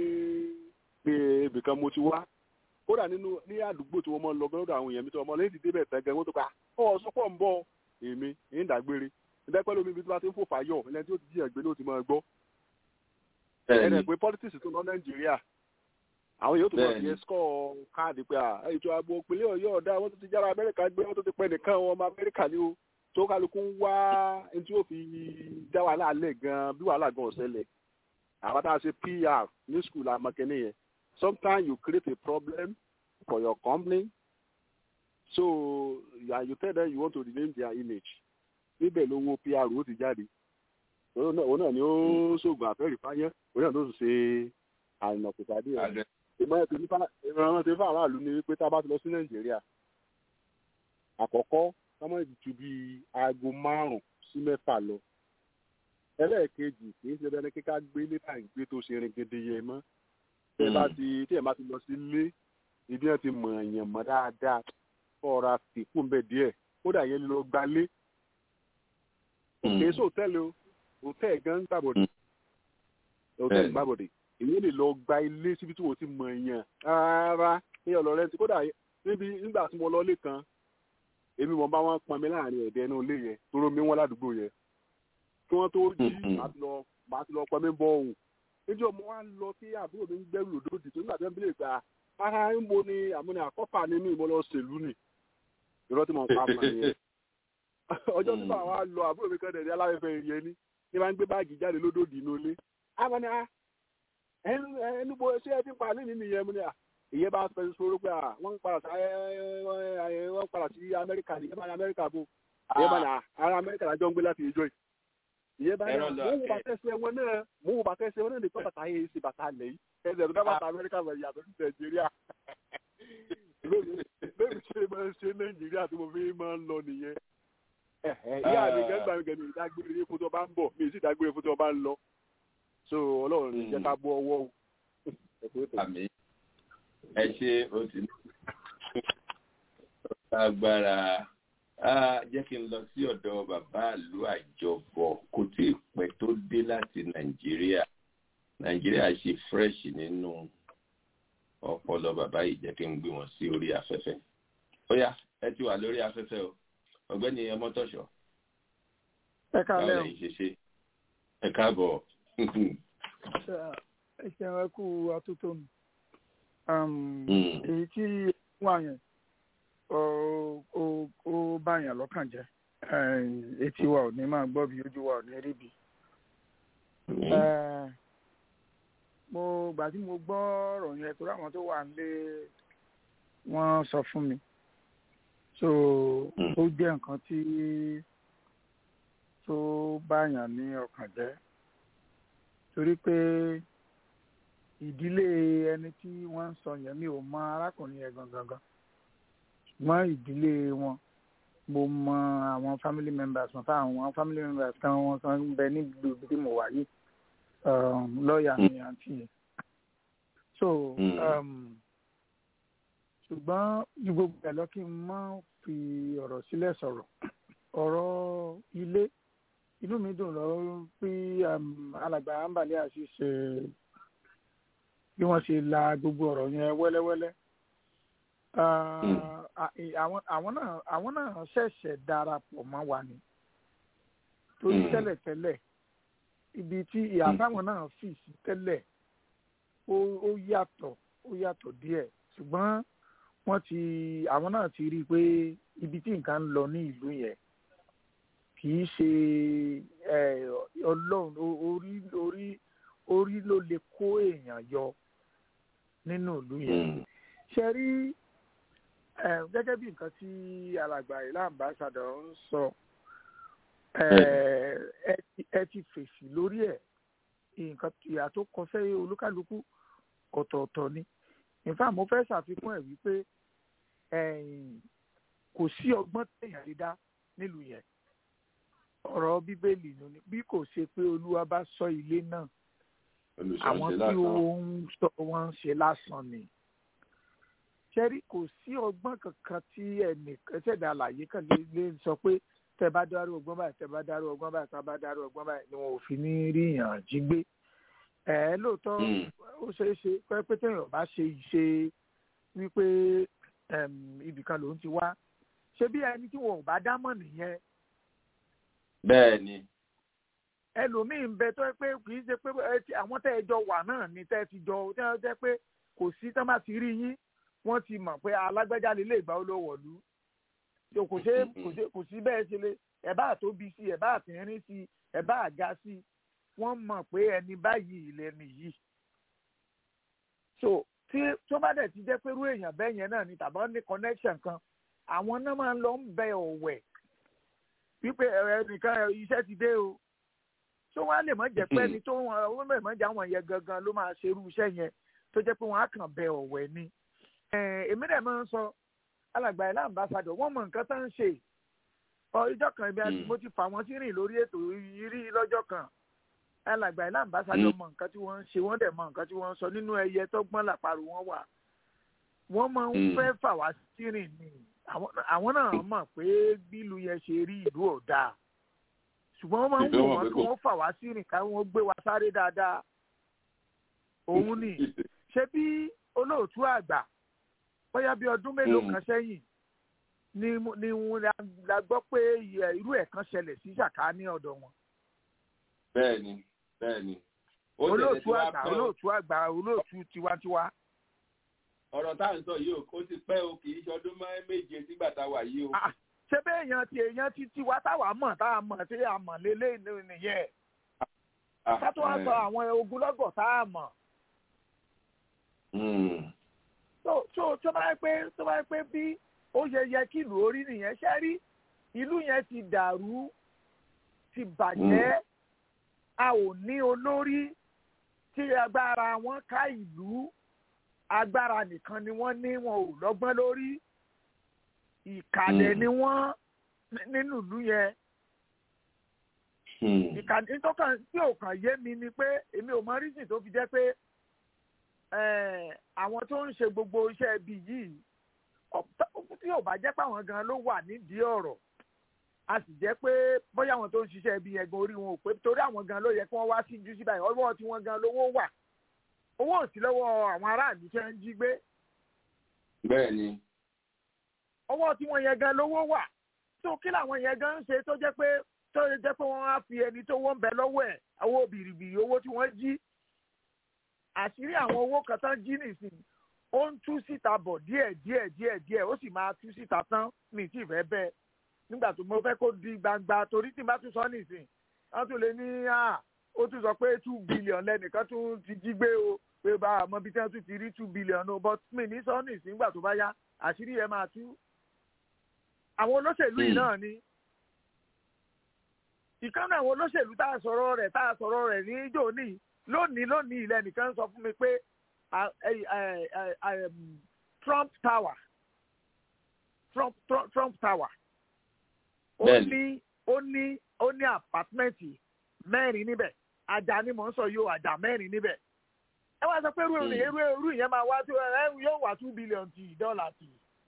pé ibìkan mo ti wá kódà nínú ní àdúgbò tí wọ́n mọ́ ń lọ gbọ́dọ̀ àwọn èèyàn mi tí wọ́n mọ́ lẹ́yìn tí débẹ̀ tẹ́gẹ̀ wọ́n tó pa ọ̀ sọ́pọ̀ ń bọ̀ èmi ń dàgbére ìdẹ́pẹ́ lómi ibi tí wọ́n ti ń fò fàyọ̀ ilẹ̀ tí ó ti jí ẹ̀gbẹ́ ló ti máa gbọ́. ẹ̀rẹ̀ pé politics tó lọ nàìjíríà àwọn yóò tó máa fi ẹ́skọ́ káàdì pé ètò ààbò òpìlẹ̀ ọ̀yọ́ ọ̀dà wọ́n tó ti jára amẹ́ríkà gbé wọ́n tó ti pẹ́ nìkan ọmọ amẹ́ríkà ni ó tó kálukú ń wá ẹni tí ó fi dá wàhálà lẹ̀ gan bí wàhálà gan ọ̀sẹ̀lẹ̀ àwọn tá a ṣe pr ní school àmọ́kẹ́ni yẹn sometimes you create a problem for your company so yeah, you tell them you want to rename their image níbẹ̀ lówó pr ó ti jáde òun náà ni ó ṣoògùn àfẹ́rì fáyẹ́ òun náà ló sì ṣe àrùn ọ̀pẹ̀tàdé rẹ̀ ìmọ̀ràn tí fún aráàlú ni wípé tá a bá ti lọ sí nàìjíríà àkọ́kọ́ sọmọ ju bí aago márùn-ún sí mẹ́fà lọ ẹlẹ́ẹ̀kejì kì í ṣe bẹ́ẹ̀ ni kíká gbé níta ìgbé tó ṣe rin gidi yẹn mọ́ tí ẹ bá ti tí ẹ bá ti lọ sí ilé ibi ẹ ti mọ̀ èèyàn mọ́ dáadáa fọ́ra fìkún bẹ́ẹ̀ díẹ̀ kódà yẹn lọ gbalé òkè sí hòtẹ́ẹ̀lì o hòtẹ́ẹ̀lì gan ń gbàbọ̀dé hòtẹ́ẹ̀lì gbàbọ̀dé èyí lè lọ gba ilé síbi tí wọ́n ti mọ̀ èèyàn rárá ní ọ̀lọ́rẹ́ ti kódà níbi nígbà tí mo lọ lé kan èmi mọ̀ bá wọn pọn mi láàrin ẹ̀dẹ́ inú ilé yẹn tó rómi wọn ládùúgbò yẹn kí wọ́n tó jí màá ti lọ pọn mi bọ ohun níjọ́ mo wá lọ sí àbúrò mi ń gbẹ́rù lòdòdì tó nígbà tí wọ́n bí lè gbà ara ń bo ni àmúni àkọ́fà nínú ìmọ̀ lọ sèlú nì ìrọ́ tí mo pa mọ̀ nìyẹn ọjọ́ tí báwa lọ àbúrò mi kan dẹ̀dẹ̀ aláfẹ́fẹ́ yẹn ní ní máa ń gbé báàgì jáde lódòdì inú ilé àwọn ni ẹnu bo ṣé ẹ ti pa ní nínú ìyẹn mu ni à ìyẹn bá fẹ́ sọ̀rọ̀ pé wọ́n ń padà sí wọ́n ń padà sí amẹ́ríkà ní ìyẹn bá ní amẹ́ríkà bò ìyẹn bá ní ara amẹ́ríkà lájọ́ ń gbé láti ìjọ yìí ìyẹn bá ní mo wò bàtẹ́ sí wọn náà mo wò bàtẹ́ sí wọn náà nípa bàtà yẹn ṣe bàtà lẹ̀ yìí ẹsẹ̀ tó dá bàtà amẹ́ríkà bẹ̀ yàtọ̀ sí nàìjíríà bẹ́ẹ̀ ṣe máa ń ṣe nàìjíríà tí mo fi máa ń lọ nìyẹn ìyá mi gẹ́gbà mi gẹ́gbà ìdágbére fún tó bá ń bọ̀ mi sì dágbére fún tó bá ń lọ so ọlọ́run ní jẹ́ ká bọ́ ọwọ́ o. àmì ẹ ṣe o ti ní agbára jẹ́ kí n lọ sí ọ̀dọ̀ bàbá ìlú àjọbọ̀ kò tí ì pẹ́ tó dé láti nàìjíríà nàìjíríà ṣe fresh nínú ọpọlọ bàbá yìí jẹ́ kí n gbé wọn sí orí afẹ́fẹ́ ó yá ẹ ti wà lórí afẹ́fẹ́ o ọ̀gbẹ́ni ọmọtọ̀ṣọ́ ẹ káalẹ́ báwo o lẹ́yìn ṣe ṣe ẹ káàbọ̀ ẹ ṣeun ẹ kú atótónu èyí tí wà yẹn ó ó ó báyàn lọ́kàn jẹ́ Eh, etí wa ò ní máa gbọ́ bí ojú wa ò ní rí bí. Eh, mo gbà tí mo gbọ́ ọ̀rọ̀ yẹn torí àwọn tó wà nílé wọ́n sọ fún mi so ó jẹ́ nǹkan tí tó báyàn ní ọkàn jẹ́ torí pé ìdílé ẹni tí wọ́n ń sọ yẹn mi ò mọ arákùnrin yẹn gangan gan ṣùgbọ́n ìdílé wọn mo mọ àwọn family members wọn fáwọn family members kan wọn kan ń bẹ níbi ibi tí mo wà yìí um, lọ́ọ̀yà mi àǹtí yẹn so um, ṣùgbọ́n ju gbogbo ẹ̀ lọ kí n má fi ọ̀rọ̀ sílẹ̀ sọ̀rọ̀ ọ̀rọ̀ ilé inú mi dùn lọ pé um, alàgbà ambali àṣìṣe bí wọ́n ṣe la gbogbo ọ̀rọ̀ yẹn wẹ́lẹ́wẹ́lẹ́ Ah, à- ì- àwọn àwọn náà àwọn náà ṣẹ̀ṣẹ̀ darapọ̀ mọ́ wa ni torí Mm. tẹ́lẹ̀tẹ́lẹ̀ ibi tí ìyá táwọn náà fì sí tẹ́lẹ̀ ó ó yàtọ̀ ó yàtọ̀ díẹ̀ ṣùgbọ́n wọ́n ti àwọn náà ti rí i pé ibi tí nǹkan ń lọ ní ìlú yẹn kì í ṣe eh, ọlọ́run o- orí orí orí ló lè kó èèyàn yọ nínú ìlú yẹn ṣe rí eh, gẹ́gẹ́ bí nǹkan tí alàgbà ìlà ambassador ń sọ eh, ẹ ti- ẹ ti fèsì lórí ẹ̀ nǹkan ìyà tó kọ sẹ́yìn olúkálukú ọ̀tọ̀ọ̀tọ̀ ni in fact mo fẹ́ ṣàfikún ẹ̀ wípé ẹ̀yìn kò sí ọgbọ́n téèyàn lè dá nílùú yẹn ọ̀rọ̀ bíbélì ló ní bí kò ṣe pé olúwa bá sọ ilé náà àwọn tí ó ń sọ wọn ń ṣe lásán ni ṣẹ́rí kò sí ọgbọ́n kankan tí ẹnìkan ṣẹ̀dá àlàyé kan lè lè sọ pé tẹ bá dárú ọgbọ́n báyìí tẹ bá dárú ọgbọ́n báyìí tẹ bá dárú ọgbọ́n báyìí ni wọn ò fi ní rí yàn jí gbé ẹ lóòótọ́ ó ṣeé ṣe pé pé téèyàn bá ṣe ìṣe wípé em, ibìkan lòún ti wá ṣé bí ẹni tí wọn ò bá dámọ̀ nìyẹn bẹ́ẹ̀ ni ẹlòmíín ń bẹ tó yẹ pé kì í ṣe pé ẹ ti- àwọn tẹ́ ẹ jọ wà náà ni tẹ́ ẹ ti jọ tẹ́ ẹ jẹ́ pé kò sí tán bá ti rí yín wọ́n ti mọ̀ pé alágbẹ́já lè lè gbà ó lọ wọ̀lú So kò ṣe kò ṣe kò sí bẹ́ẹ̀ ṣe lè ẹ̀ bá tóbi sí ẹ̀ bá àtìrín sí ẹ̀ bá àga sí wọ́n mọ̀ pé ẹni báyìí lẹni yìí so tí tó bá dẹ̀ ti jẹ́ pé irú èèyàn bẹ́ẹ̀ yẹn náà ni tàbí wọ́n ní connection kan àwọn náà máa ń lọ ń bẹ ọ̀wẹ̀ wípé ẹnìkan iṣẹ́ ti dé o tó wá lè mọ jẹ pé ẹni tó wọn ó lè mọ jẹ àwọn yẹn gangan ló máa ṣe irú iṣẹ́ yẹn tó jẹ́ pé wọ́n á kàn bẹ ọ̀wẹ̀ ni Eh, èmi dẹ̀ máa ń sọ alàgbà ilé àmbásádọ̀ wọ́n mọ nǹkan tó ń ṣe ọ ìjọ kan ibi àti mo ti fà wọ́n sí rìn lórí ètò yìí rí lọ́jọ́ kan alàgbà ilé àmbásádọ̀ mọ nǹkan tí wọ́n ń ṣe wọ́n dẹ̀ mọ nǹkan tí wọ́n ń sọ nínú ẹyẹ tó gbọ́n làparò wọn wà wọ́n máa ń Mm. fẹ́ fà wá sí rìn ni àwọn àwọn náà mọ̀ pé bílù yẹn ṣe rí ìlú ò dáa ṣùgbọ́n wọ́n máa ń Ìlú wò wọn wọ́n pé kí kò- wọ́n fà wá sí rìn káwọn gbé wa sáré dáadáa òun ni ṣé bí olóòtú àgbà bóyá bí ọdún mélòó Mm. kan sẹ́yìn ni mo- ni wọn la- la gbọ́ pé ẹ, irú ẹ̀ kan ṣẹlẹ̀ sí ṣàká ní ọ̀dọ̀ wọn bẹ́ẹ̀ ni bẹ́ẹ̀ ni ó tẹ̀lé olóòtú tí wàá àgbà pẹ́ o. olóòtú àgbà olóòtú tiwantiwa ọ̀rọ̀ tá à ń sọ yìí o ó ti pẹ́ o kì í ṣọdún mẹ́- méje sígbà tá a wà yìí o. ṣé bẹ́ẹ̀ èèyàn ti èèyàn ti tiwa táwa mọ̀ tá a mọ̀ tí a mọ̀ lélẹ́ nìyẹn Ah, ká tó wá eh, sọ àwọn ogunlọ́gọ̀ tá a mọ̀ mm, tó tó tó bá yẹ pé tó bá yẹ pé bí ó yẹ yẹ kí ìlú orí nìyẹn ṣe rí ìlú yẹn ti dàrú ti bàjẹ́ a ò ní olórí tí agbára wọn ká ìlú agbára nìkan ni wọ́n ní wọn ò lọ́gbọ́n lórí ìkàlẹ̀ Mm. ni wọ́n ní- nínú ìlú yẹn mm, ìkànnì tó kàn tí ò kàn yé mi ni pé èmi ò mọ rísìn tó fi jẹ́ pé eh, àwọn tó ń ṣe gbogbo iṣẹ́ ibi yìí ọ̀pọ̀- tí ò bá jẹ́ pé àwọn gan ló wà nídìí ọ̀rọ̀ a sì jẹ́ pé bóyá àwọn tó ń ṣiṣẹ́ ibi yẹn gan orí wọn ò pé torí àwọn gan ló yẹ kí wọ́n wá sí jù sí báyìí ọwọ́ tí wọ́n gan lówó wà owó ò sí lọ́wọ́ àwọn aráàlú tí wọ́n ń jí gbé bẹ́ẹ̀ ni ọwọ́ tí wọ́n yẹn gan lówó wà tó kí làwọn yẹn gan ń ṣe tó jẹ́ pé tó jẹ́ pé wọ́n á fi ẹni tó wọ́n ń bẹ lọ́wọ́ ẹ̀ owó bìrìbìrì owó tí wọ́n jí àṣírí àwọn owó kan tán jí nìsín ó ń tú síta bọ̀ díẹ̀ díẹ̀ díẹ̀ díẹ̀ ó sì máa tú síta tán mi tí ì fẹ́ bẹ́ẹ̀ nígbà tó mo fẹ́ kó di gbangba torí tí n bá tún sọ nìsín wọ́n tún lè ní à ó tún sọ pé two billion lẹ́nìkan tún ti jí gbé o pé bá àmọ́ bí tí wọ́n tún ti rí two billion o but mi ní sọ nìsín nígbà tó bá yá àṣírí yẹn máa tú àwọn olóṣèlú yìí náà ni ìkànnì àwọn olóṣèlú tá a sọ̀rọ̀ rẹ̀ tá a sọ̀rọ̀ rẹ̀ ní jòní lónìí lónìí ilẹ̀ nìkan sọ fún mi pé ah, eh, eh, eh, eh, um, Trump Tower Trump Trump, Trump Tower ó Bẹ́ẹ̀ni. ní ó ní ó ní àpátímẹ́ǹtì mẹ́rin níbẹ̀ àjà ni mò ń sọ yóò àjà mẹ́rin níbẹ̀ ẹ wá sọ pé irú Mm. irú irú ìyẹn máa wá tó ẹ yóò wá two billion ti dọ́là tì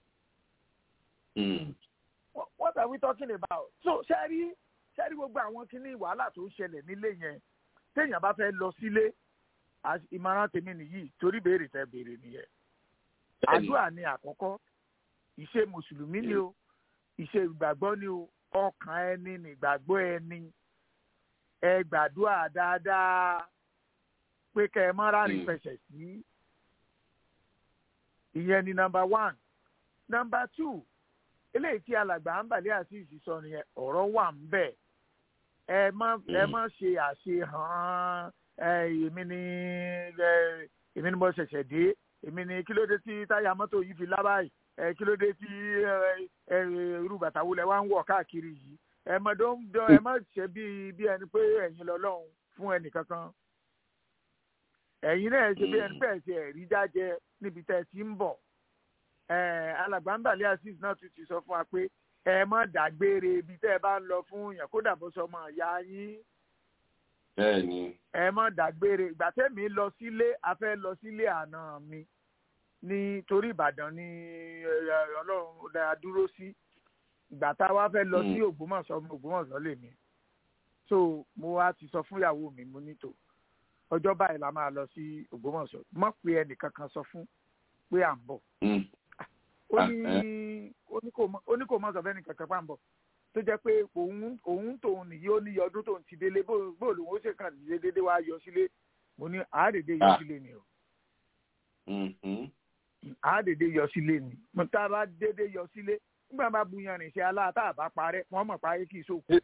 Mm. What- what are we talking about? so ṣẹ́rí ṣẹ́rí gbogbo àwọn kíní wàhálà tó ń ṣẹlẹ̀ nílé yẹn téèyàn bá fẹ́ lọ sílé as- ìmọ̀ràn tèmi nìyí torí béèrè tẹ béèrè nìyẹn Bẹ́ẹ̀ni. àdúrà ni àkọ́kọ́ ìṣe mùsùlùmí ni o ìṣe ìgbàgbọ́ ni o ọkàn ẹni nìgbàgbọ́ ẹni ẹ gbàdúrà dáadáa pé kẹ ẹ mọ́ rárín Mm. fẹsẹ̀ sí ìyẹn ni nọmba one nọmba two eléyìí tí alàgbà ń bàlẹ́ àti ìsísọ nìyẹn ọ̀rọ̀ wà ń bẹ̀ ẹ má ẹ Mm. má ṣe àṣehàn ẹ èmi ni ẹ èmi ni mo ṣẹ̀ṣẹ̀ dé èmi ni kí ló dé tí táyà mọ́tò yìí fi lábàáyì ẹ kí ló dé tí ẹ ẹ irú bàtà wo lẹ wá ń wọ̀ káàkiri yìí ẹ má dó ń dán ẹ má ṣe bí bí ẹni pé ẹ̀yin lọ́lọ́run fún ẹnì kankan ẹ̀yin náà ṣe bí ẹni pé ẹ ṣe ẹ̀rí jájẹ níbi tẹ́ ẹ ti ń bọ̀ ẹ alàgbàǹbàlẹ azeez náà tún ti sọ fún wa pé ẹ má dágbére ibi tẹ́ ẹ bá ń lọ fún yàn kódà bó sọ ọmọ ìyá yín bẹ́ẹ̀ ni ẹ má dágbére ìgbà tẹ́mi lọ sílé a fẹ́ lọ sílé àná mi ní torí ìbàdàn ní ẹ, ọlọ́run dáa dúró sí ìgbà tá a wá fẹ́ lọ sí Mm. ògbómọ̀ṣọ́ ọmọ ògbómọ̀ṣọ́ lèmi so mo wá ti sọ fún ìyàwó mi mo ní tò ọjọ́ báyìí la máa lọ sí ògbómọ̀ṣọ́ mọ̀ pé ẹnìkankan sọ fún pé à ń bọ̀ Mm. ó Ah, ní ó ní kò mọ- ó ní kò mọ sọfẹ́ nìkan kan pàǹbọ̀ tó jẹ́ pé òun òun tòun nìyí ó ní iye ọdún tóun ti délé bó bó lòun ó ṣe kàn dé dédé wá yọ sílé mo ní àádédé yọ Ah. sílé ni o Mhm. àádédé yọ sílé ni mo tá a bá dédé yọ sílé nígbà bá bu yanrìn ṣe aláàtà àbá parẹ́ wọ́n mọ̀ parí kì í sóko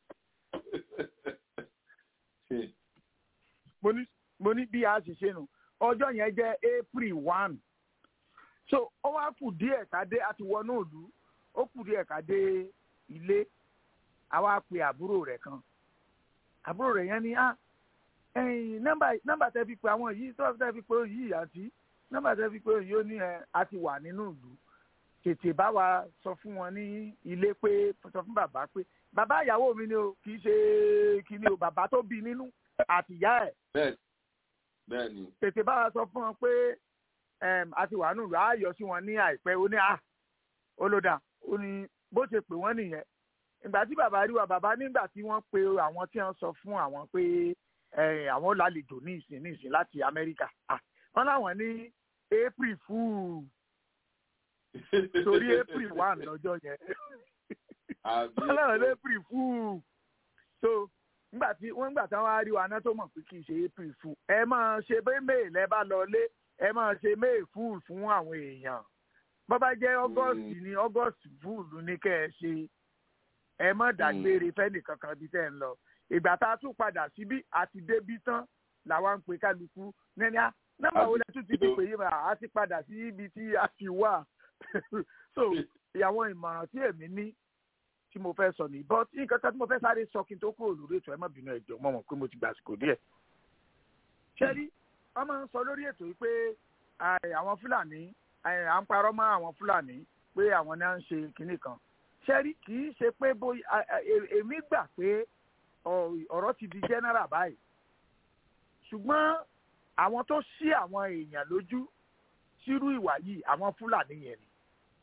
mo ní mo ní bí a ṣe ṣe nù ọjọ́ yẹn jẹ́ april one so ó wá kù díẹ̀ ká dé a ti wọnú ìlú ó kù díẹ̀ ká dé ilé a wá pe àbúrò rẹ̀ kan àbúrò rẹ̀ yẹn ni ah ẹ̀yìn nọ́mbà nọ́mbà tẹ́ fi pe àwọn yìí tó tẹ́ fi pe yìí àti nọ́mbà tẹ́ fi pe yìí ó ní ẹ a ti wà nínú ìlú tètè bá wa sọ fún wọn ní ilé pé sọ fún bàbá pé bàbá ìyàwó mi ni o kì í ṣe kí ni o bàbá tó bí nínú àtìyá ẹ̀ bẹ́ẹ̀ bẹ́ẹ̀ ni tètè bá wa sọ fún wọn pé em, a ti wà nù rà á yọ sí wọn ní àìpẹ́ ó ní à ó ló dà ó ní bó ṣe pè wọ́n nìyẹn ìgbà tí bàbá rí wa bàbá nígbà tí wọ́n pe àwọn tí wọ́n sọ fún àwọn pé eh, àwọn lálejò ní ìsìn ní ìsìn láti Amẹ́ríkà Ah, wọ́n láwọn ní April fool torí April one lọ́jọ́ yẹn àbí wọ́n láwọn ní April fool so nígbà tí wọ́n nígbà tí wọ́n á rí wa náà tó mọ̀ pé kì í ṣe April fool ẹ máa ṣe bẹ́ẹ̀ mail ẹ bá lọ lé ẹ máa ṣe may fool fún àwọn èèyàn bó bá jẹ́ august ní august fool ní kẹ́ ẹ ṣe ẹ má dágbére fẹ́nì kankan bí tẹ́ ẹ ń lọ ìgbà tá a tún padà síbí àti débí tán làwa ń pe kálukú nẹ́ni á nọ́mbà wo lẹ tún ti fi pè yí mà á ti padà sí ibi tí a ti wà so àwọn ìmọ̀ràn tí èmi ní tí mo fẹ́ sọ nìyí but nǹkan kan tí mo fẹ́ sáré sọ kí n tó kúrò lórí ètò ẹ má bínú ẹjọ́ mọ̀ mọ̀ pé mo ti gbà àsìkò díẹ̀ ṣẹ́rí wọ́n máa ń sọ lórí ètò yìí pé àì, àwọn fúlàní àì, à ń parọ́ mọ́ àwọn fúlàní pé àwọn náà ń ṣe kinní kan ṣẹ́rí kì í ṣe pé bóyá à- à- è- èmi gbà pé ọ̀- ọ̀rọ̀ ti di general báyìí ṣùgbọ́n àwọn tó ṣí àwọn èèyàn lójú sírú ìwà yìí àwọn fúlàní yẹn ni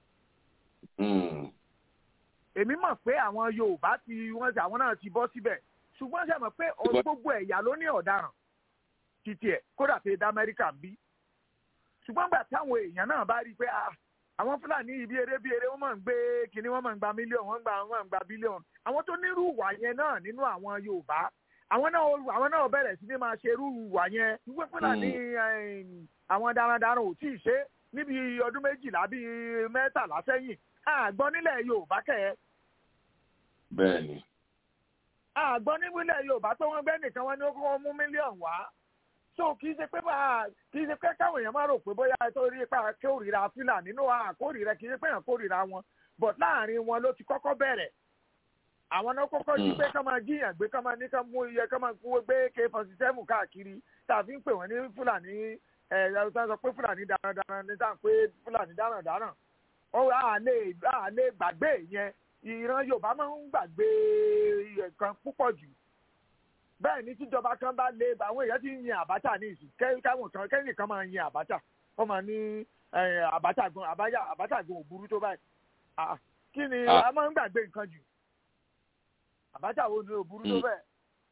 èmi mọ̀ pé àwọn yorùbá ti wọ́n ti àwọn náà ti bọ́ síbẹ̀ ṣùgbọ́n ṣe mọ̀ pé ọ- gbogbo ẹ̀yà ló ní ọ̀daràn títí ẹ̀ kódà pé dá amẹ́ríkà ń bí ṣùgbọ́n gbà táwọn èèyàn náà bá rí i pé ah, àwọn fúlàní ibi eré bí eré wọ́n máa ń gbé kinní wọ́n máa ń gba mílíọ̀nù wọ́n gbà wọ́n máa ń gba bílíọ̀nù àwọn tó nírú ìwà yẹn náà nínú àwọn yorùbá àwọn náà àwọn náà bẹ̀rẹ̀ sí ní máa ṣe irú ìwà yẹn wípé fúlàní eh, àwọn darandaran ò tí ì ṣe níbi ọdún méjìlá bíi mẹ́tàlá sẹ́yìn àgbọn nílẹ̀ yorùbá kẹ̀ ẹ́ bẹ́ẹ̀ ni àgbọn nípínlẹ̀ yorùbá tó wọ́n gbẹ́ nìkan wọ́n ní ó kọ́ mú mílíọ̀nù wá so kì í ṣe pé bá kì í ṣe pé káwọn èèyàn máa rò pé bóyá tó rí ipa kórìíra fúlàní nínú àkórìíra kì í ṣe pé èèyàn kórìíra wọn but láàrin wọn ló ti kọ́kọ́ bẹ̀rẹ̀ àwọn náà kọ́kọ́ jí pé ká máa jíyàn gbé ká máa ní ká mú iye ká máa kúwé gbé k forty seven káàkiri tàbí ń pè wọ́n ní fúlàní ẹ̀ ẹ̀ sọ pé fúlàní darandaran ní sáà pé fúlàní darandaran ó à lè à lè gbàgbé yẹn ìran yorùbá máa ń gbàgbé nǹkan púpọ̀ jù bẹ́ẹ̀ ni tíjọba kan bá lé àwọn èèyàn ti ń yin àbáta ní ìsìn kẹ́- káwọn kan kẹ́yìn kan máa yin àbáta wọ́n máa ní eh, àbáta gan àbáyá àbáta gan ò burú tó báyìí Ah, kí ni Ah. a máa ń gbàgbé nǹkan jù àbáta wo ni ò burú tó Mm. bẹ́ẹ̀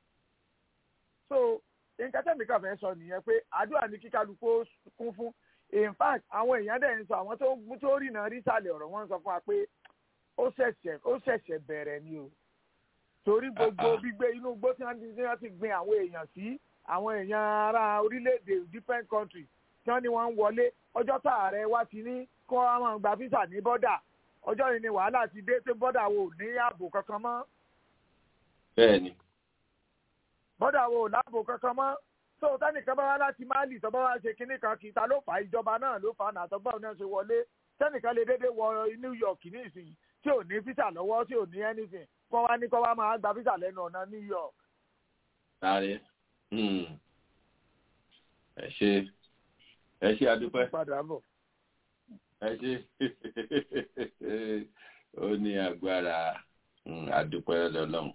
so nǹkan tẹ̀mí kan fẹ́ sọ nìyẹn pé àdúrà ní kíkálukú ó kún fún in fact àwọn èèyàn dẹ̀ ń sọ àwọn tó tó rìnà rí sàlẹ̀ ọ̀rọ̀ wọn sọ fún wa pé ó ṣẹ̀ṣẹ̀ ó ṣẹ̀ṣẹ̀ bẹ̀rẹ̀ ni o torí gbogbo gbígbé inú igbó tí wọ́n ti tí wọ́n ti gbin àwọn èèyàn sí àwọn èèyàn ará orílẹ̀-èdè different country tí wọ́n ní wọ́n ń wọlé ọjọ́ tá ààrẹ wá ti ní kó wọ́n máa gba físà ní bọ́dà ọjọ́ yìí ni wàhálà ti dé pé bọ́dà wo ò ní ààbò kankan mọ́ bẹ́ẹ̀ ni bọ́dà wo ò láàbò kankan mọ́ tó tẹ́nìkan bá wá láti máàlì tó bá wá ṣe kinní kan kìí ta ló fà á ìjọba náà ló fà á nàtọ́gbọ́n náà ṣe wọlé tẹ́nìkan lè déédéé wọ New York ní ìsìn tí ò ní físà lọ́wọ́ tí ò ní anything kọ́ wá ní kọ́ wá máa gba físà lẹ́nu ọ̀nà New York sáré ẹ ṣe ẹ ṣe adúpẹ́ padà bọ̀. ẹ ṣe ó ní agbára mm, adúpẹ́ lọ́lọ́run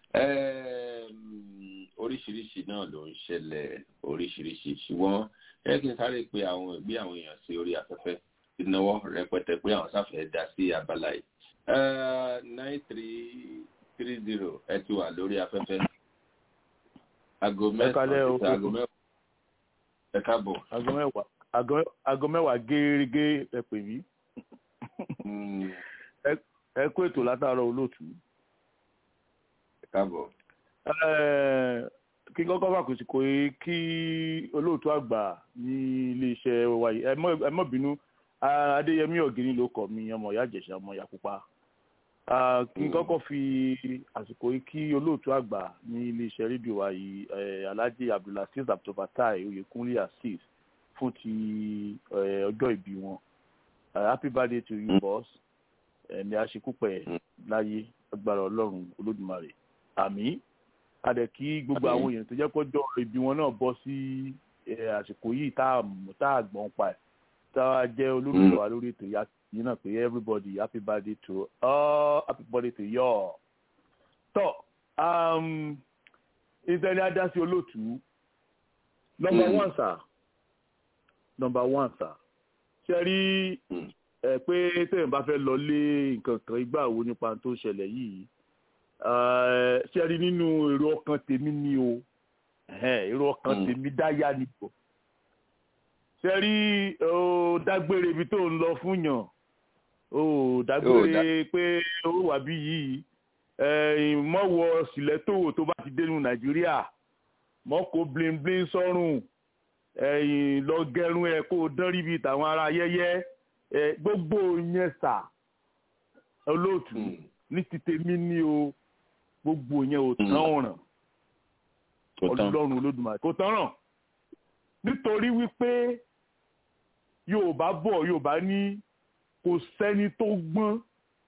Ẹm, oríṣiríṣi náà ló ń ṣẹlẹ̀ oríṣiríṣi ṣùgbọ́n ẹ kí n sáré pé àwọn ìgbé àwọn èèyàn sí orí afẹ́fẹ́ ìnáwó rẹpẹtẹ pé àwọn sáfẹ́ dá sí abala yìí nine three three zero ẹ ti wà lórí afẹ́fẹ́ aago kálẹ́ o. mẹ́sàn-án sí aago mẹ́wàá ẹ káàbọ̀. aago mẹ́wàá aago- aago mẹ́wàá gẹ́gẹ́ ẹ pè mí Ẹ- ẹ kó ètò látàárọ̀ olóòtú. ẹ káàbọ̀. Eh, kí n kọ́kọ́ bá kò sí kò yé kí olóòtú àgbà ní iléeṣẹ́ wa yìí ẹ mọ́- ẹ mọ́ bínú Ah, adéyẹmí ọ̀gẹ́ni ló kọ̀ mí ọmọ ìyá ìjẹ̀ṣà ọmọ ìyá pupa Ah, kí n kọ́kọ́ fi àsìkò yìí kí olóòtú àgbà ní iléeṣẹ́ rédíò wa yìí eh, alhaji abdulaziz abdulfatai oyekunle azeez fún ti eh, ọjọ́ ìbí wọn Ah, happy birthday to you boss ẹ̀mí àṣekúpẹ̀ láyé agbára ọlọ́run olódùmarè àmì adẹ kí gbogbo Àmín. àwọn èèyàn tó jẹ́ kọjọ́ ibi wọn náà bọ́ sí eh, àsìkò yìí tá a mọ̀ tá a gbọ́n pa ẹ̀ tá a jẹ́ olólùfẹ́ wa lórí ètò ìyá yìí náà pé everybody happy birthday to all happy birthday to you all. tọ́ um, ìtẹ́ni adásí olóòtú number Mm. one sir number one sir ṣe rí ẹ pé tẹ̀yìn bá fẹ́ lọ lé nǹkan kan ìgbà wo nípa tó ṣẹlẹ̀ yìí eh, ṣe rí nínú èrò ọkàn tèmi ni o ẹ̀hẹ́n, èrò ọkàn Mm. tèmi dáyà ni o ṣe rí o dágbére ibi tó ń lọ fún yàn o dágbére pé ó wà bí yìí ẹ̀yìn mọ́wọ́ sílẹ̀tò tó bá ti dénú nàìjíríà mọ́kò bling bling sọ́rùn ẹ̀yìn lọ gẹrun ẹ̀ kó o dán rí bíi tàwọn ará ayẹyẹ ẹ̀ gbogbo yẹn sà olóòtú ní ti tèmi ní o gbogbo yẹn ò tán ọ̀ràn Kò tán. ọlọ́run olódùmarè kò tán ràn nítorí wípé yorùbá bọ̀ yorùbá ní kò sẹ́ni tó gbọ́n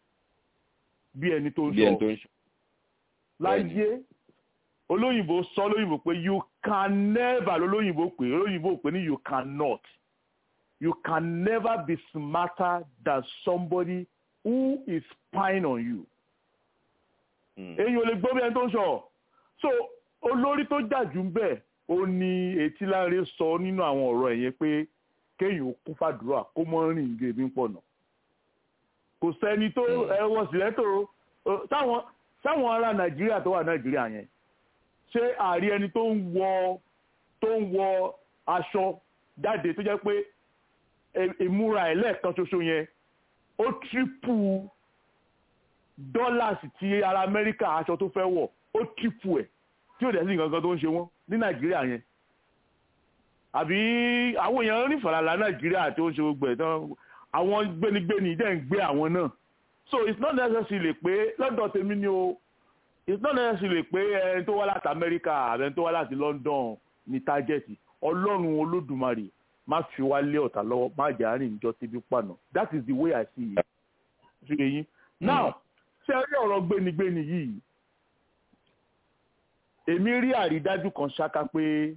bí ẹni tó ń bí ẹni tó sọ ń ṣe. láyé olóyìnbó sọ olóyìnbó pé you can never lolóyìnbó pé olóyìnbó pé ní you cannot you can never be smarter than somebody who is spying on you èyí ò lè gbọ́ bí ẹni tó ń sọ so olórí tó jà jù ń bẹ̀ ó ní etí láre sọ nínú àwọn ọ̀rọ̀ ẹ̀ yẹn pé kéèyàn ó kún fàdúrà kó mọ́ rìn gèmí pọ̀ nà kò sẹ́ni tó ẹwọ́ sílẹ̀ tó táwọn táwọn ará nàìjíríà tó wà nàìjíríà yẹn ṣé àárí ẹni tó ń wọ tó ń wọ aṣọ jáde tó jẹ́ pé ìmúra ẹ̀ lẹ́ẹ̀kan ṣoṣo yẹn ó tírípù dọ́làsì tí ará amẹ́ríkà aṣọ tó fẹ́ wọ̀ ó tírípù ẹ̀ tí ò dẹ̀ sí nǹkan kan tó ń ṣe wọ́n ní nàìjíríà yẹn àbí àwọn èèyàn onífàlàlà nàìjíríà tó ń ṣe gbogbo ẹ̀ tán àwọn gbénigbéni dẹ̀ ń gbé àwọn náà so it's not necessarily pé lọ́dọ̀ tèmi ni o it's not necessarily pé ẹni tó wá láti amẹ́ríkà àbẹ ẹni tó wá láti london ní tájẹ́tì ọlọ́run olódùmarè má fi wá lé ọ̀tá lọ́wọ́ má jà á rìn níjọ́ síbi pànà that is the way i see it ṣe yín now ṣe rí ọ̀rọ̀ gbénigbéni yìí èmi rí àrídájú kan ṣáká pé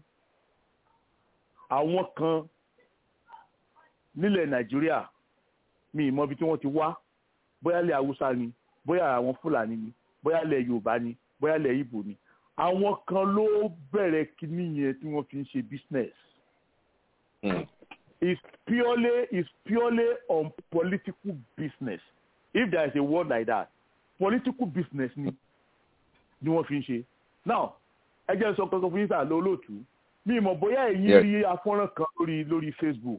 àwọn kan nílẹ̀ nàìjíríà mi ì mọ ibi tí wọ́n ti wá bóyá ilẹ̀ haúsá ni bóyá àwọn fúlàní ni bóyá ilẹ̀ yorùbá ni bóyá ilẹ̀ ibo ni àwọn kan ló bẹ̀rẹ̀ kíní yẹn tí wọ́n fi ń ṣe business. it's purely it's purely on political business if there is a word like that political business ni ni wọ́n fi ń ṣe now ẹ jẹ́ sọ kankan fún yín sáà lólóòtú mi mọ̀ bóyá ẹ̀yin rí afọ́nrán kan lórí lórí facebook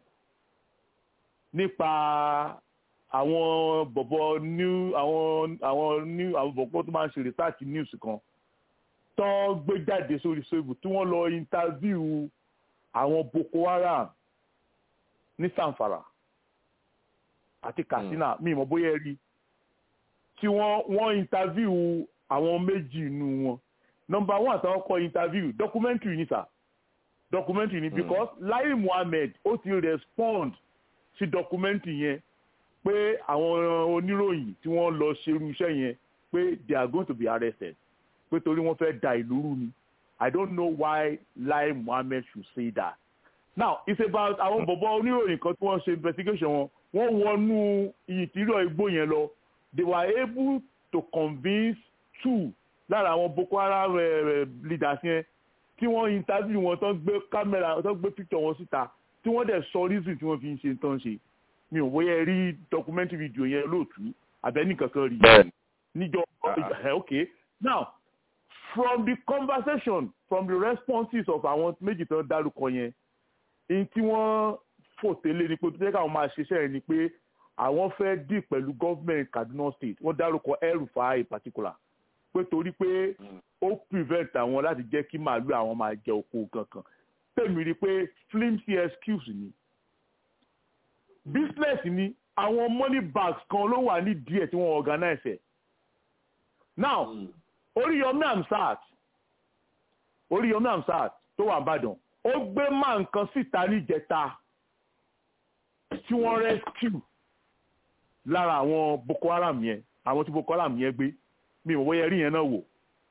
nípa àwọn bọ̀bọ̀ new àwọn àwọn new àwọn bọ̀bọ̀ tó máa ń ṣe research news kan tó gbé jáde sórí facebook tí wọ́n lọ interview àwọn boko haram ní sanfara àti katsina mi mọ̀ bóyá ẹ rí tí wọ́n wọ́n interview àwọn méjì nínú wọn number one àtàwọn kọ interview documentary ni sà documentary ni because lai muhammed ó ti respond sí documentary yẹn pé àwọn oníròyìn tí wọ́n lọ ṣerú iṣẹ́ yẹn pé they are going to be arrested pé torí wọ́n fẹ́ da ìlú rú ni i don't know why lai muhammed should say that now it's about àwọn bọ̀bọ̀ oníròyìn kan tí wọ́n ṣe investigation wọn wọ́n wọnú ìtìrọ̀ igbó yẹn lọ they were able to convince two lára àwọn boko haram leaders yẹn tí wọ́n interview wọn tó gbé camera tó gbé picture wọn síta tí wọ́n dẹ̀ sọ reason tí wọ́n fi ń ṣe tán ṣe mi ò bóyá rí documentary video yẹn lóòtú abẹ́ni kankan rí níjọ okay now from the conversation from the responses of àwọn méjì tó dárúkọ yẹn ní tí wọ́n fòtélé ni pé tó jẹ́ káwọn máa ṣiṣẹ́ yẹn ni pé àwọn fẹ́ dì pẹ̀lú government kaduna state wọ́n dárúkọ El-Rufai in particular pé torí pé ó prevent àwọn láti jẹ́ kí màálù àwọn máa jẹ oko kankan tèmi rí i pé flimsy excuse ni business ni àwọn money bags kan ló wà ní díẹ̀ tí wọ́n organize ẹ̀ now Oríyọmí Hamzat Oríyọmí Hamzat tó wà Ìbàdàn ó gbé máa nǹkan síta níjẹta tí wọ́n rescue lára àwọn Boko Haram yẹn àwọn tí Boko Haram yẹn gbé mi ò wọ́yẹ rí yẹn náà wò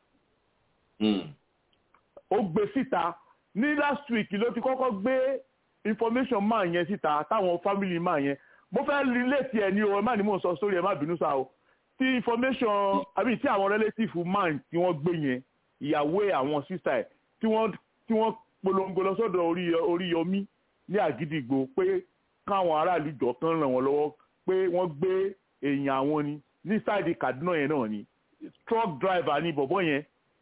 ó gbé síta ní last week ló ti kọ́kọ́ gbé information máa yẹn síta táwọn family máa yẹn mo fẹ́ relate ẹ̀ ní o ẹ má ní mò ń sọ sórí ẹ má bínú sa o tí information àbí tí àwọn relative man tí wọ́n gbé yẹn ìyàwó ẹ̀ àwọn sister ẹ̀ tí wọ́n tí wọ́n polongo lọ sọ́dọ̀ orí Oríyọmí ní Àgídìgbò pé káwọn aráàlú jọ kan ràn wọ́n lọ́wọ́ pé wọ́n gbé èèyàn àwọn ni ní sáìdì Kaduna yẹn náà ni truck driver ni bọ̀bọ̀ yẹn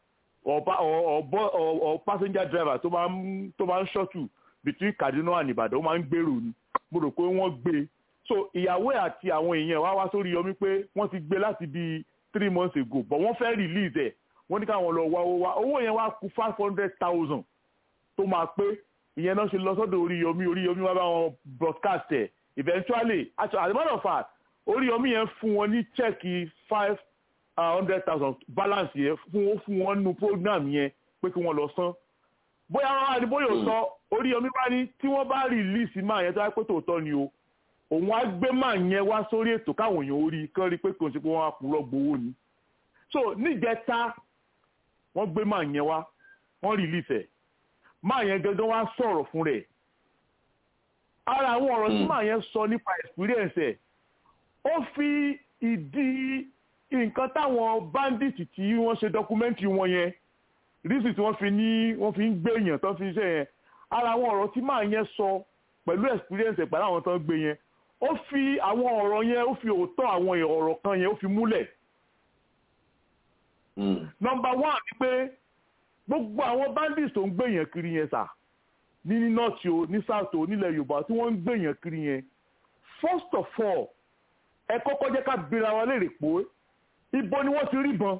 or passenger driver tó máa ń tó máa ń ṣọ́tù between Kaduna and Ìbàdàn ó máa ń gbèrò ni mo rò pé wọ́n gbé so ìyàwó ẹ̀ àti àwọn èèyàn wá wá sórí yọmí pé wọ́n ti gbé láti bíi three months ago but wọ́n fẹ́ release ẹ̀ wọ́n ní káwọn lọ wá owó wá owó yẹn wá kù five hundred thousand tó máa pé ìyẹn náà ṣe lọ sọ́dọ̀ Oríyọmí Oríyọmí wá bá wọn broadcast ẹ̀ eventually as a matter of fact Oríyọmí yẹn fún wọn ní chẹ́ẹ̀kì five hundred thousand balance yẹn fún wọn fún wọn nu program yẹn pé kí wọ́n lọ san bóyá wọn wá ní bóyá ò sọ Oríyọmí bá ní tí wọ́n bá release máa yẹn tó wá pé tòótọ́ ni o òun á gbé máa yẹn wá sórí ètò káwọn èèyàn orí kán rí pé kò sí pé wọ́n á purọ́ gbowó ni so níjẹta wọ́n gbé máa yẹn wá wọ́n release ẹ̀ máa yẹn gangan wá sọ̀rọ̀ fún rẹ̀ ara àwọn ọ̀rọ̀ tí máa yẹn sọ nípa experience ẹ̀ ó fi ìdí nǹkan táwọn bandits tí wọ́n ṣe documentary wọn yẹn rísì tí wọ́n fi ní wọ́n fi ń gbé èèyàn tó fi ń ṣe yẹn ara àwọn ọ̀rọ̀ tí màá yẹn sọ pẹ̀lú experience ẹ̀ pẹ̀lú àwọn tó ń gbé yẹn ó fi àwọn ọ̀rọ̀ yẹn ó fi òótọ́ àwọn ọ̀rọ̀ kan yẹn ó fi múlẹ̀. nọmba one ni pé gbogbo àwọn bandits tó ń gbé yẹn kiri yẹn sà ní ní north o ní south o nílẹ̀ yorùbá tí wọ́n ń gbé yẹn kiri yẹn first of all ẹ kọ́kọ́ jẹ́ ká bira wa léèrè pé ibo ni wọ́n ti rí bọn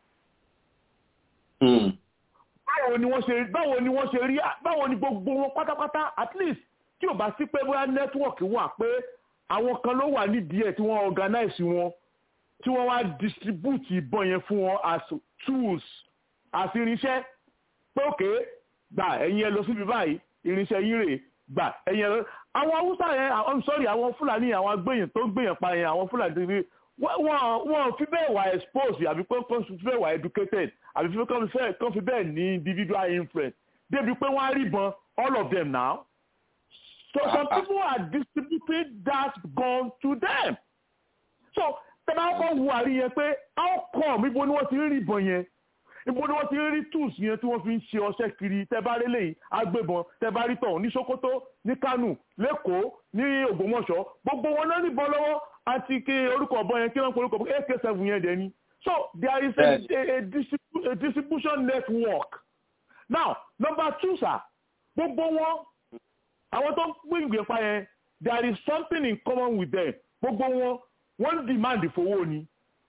báwo ni wọ́n ṣe báwo ni wọ́n ṣe rí báwo ni gbogbo wọn pátápátá at least tí ò bá sí pé bóyá nẹ́tíwọ̀kì wà pé àwọn kan ló wà nídìí ẹ̀ tí wọ́n organize wọn tí wọ́n wá distribute ìbọn yẹn fún wọn as tools as irinṣẹ́ pé òkè gbà ẹ̀yin ẹ lọ síbi báyìí irinṣẹ́ yín rèé gbà ẹ̀yin ẹ lọ àwọn haúsá yẹn i'm sorry àwọn fúlàní àwọn agbẹ̀yìn tó ń gbẹ̀yìn pa yẹn àwọn fúlàní tó ń gbẹ̀yìn wọ́n wọ́n fi bẹ́ẹ̀ wà exposed àbí pé kàn fi bẹ́ẹ̀ wà educated àbí pé kàn fi bẹ́ẹ̀ kàn fi bẹ́ẹ̀ ní individual influence débi pé wọ́n á rí bọn all of them now so some people are distributing that gun to them so tẹ́lá kọ́ wu àrí yẹn pé how come ibo ni wọ́n ti rí ìbọn yẹn ibo ni wọ́n ti rí tools yẹn tí wọ́n fi ń ṣe ọṣẹ́ kiri tẹ́bá rí lẹ́yìn agbébọn tẹ́bá rí tọ̀hún ní Sokoto ní Kánò lẹ́kọ̀ọ́ ní Ògbómọ̀ṣọ́ gbogbo wọn náà níbọn lọ́wọ́ àti kí orúkọ ọ̀bọ yẹn kí wọ́n pe orúkọ ọ̀bọ ak seven yẹn dẹ̀ ni so there is a, a, a, distribu a distribution network now number two sir gbogbo wọn àwọn tó ń pín ìgbé pa yẹn there is something in common with them gbogbo wọn wọ́n demand fowó ni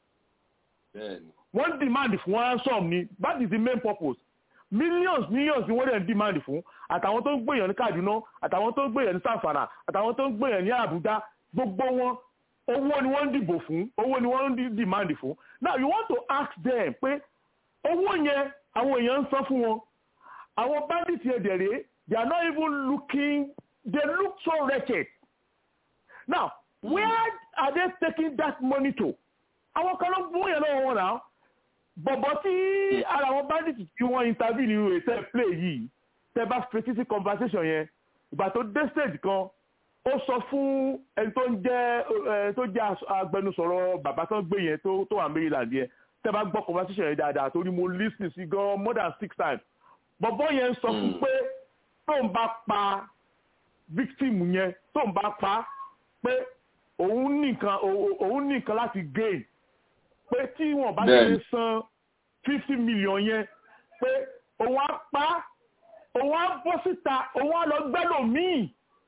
wọ́n demand fún ransom ni that is the main purpose millions millions ni wọ́n dẹ̀ demand fún àtàwọn tó ń gbèyàn ní Kaduna àtàwọn tó ń gbèyàn ní Sanfara àtàwọn tó ń gbèyàn ní Abuja gbogbo wọn owó ni wọ́n ń dìbò fún owó ni wọ́n ń demand fún now you want to ask them pé owó yẹn àwọn èèyàn ń san fún wọn àwọn bandits yẹn dẹ̀ rèé they are not even looking they look so wretched now where are they taking that money to àwọn kan ló mú yẹn lọ́wọ́ wọn náà bọ̀bọ̀ tí ara àwọn bandits tí wọ́n interview nínú ètò play yìí tẹ́ bá fetí sí conversation yẹn ìgbà tó dé stage kan ó sọ fún ẹni tó ń jẹ́ tó jẹ́ agbẹnusọ̀rọ̀ bàbá tó ń gbé yẹn tó wà Maryland yẹn tẹ́ bá gbọ́ conversation yẹn dáadáa torí mo listen sí gan more than six times bọ̀bọ̀ yẹn sọ fún pé tó ń bá pa victim yẹn tó ń bá pa pé òun nìkan òun nìkan láti gain pé tí wọn bá ti san fifty million yẹn pé òun á pa òun á bọ́ síta òun á lọ gbẹ́lò míì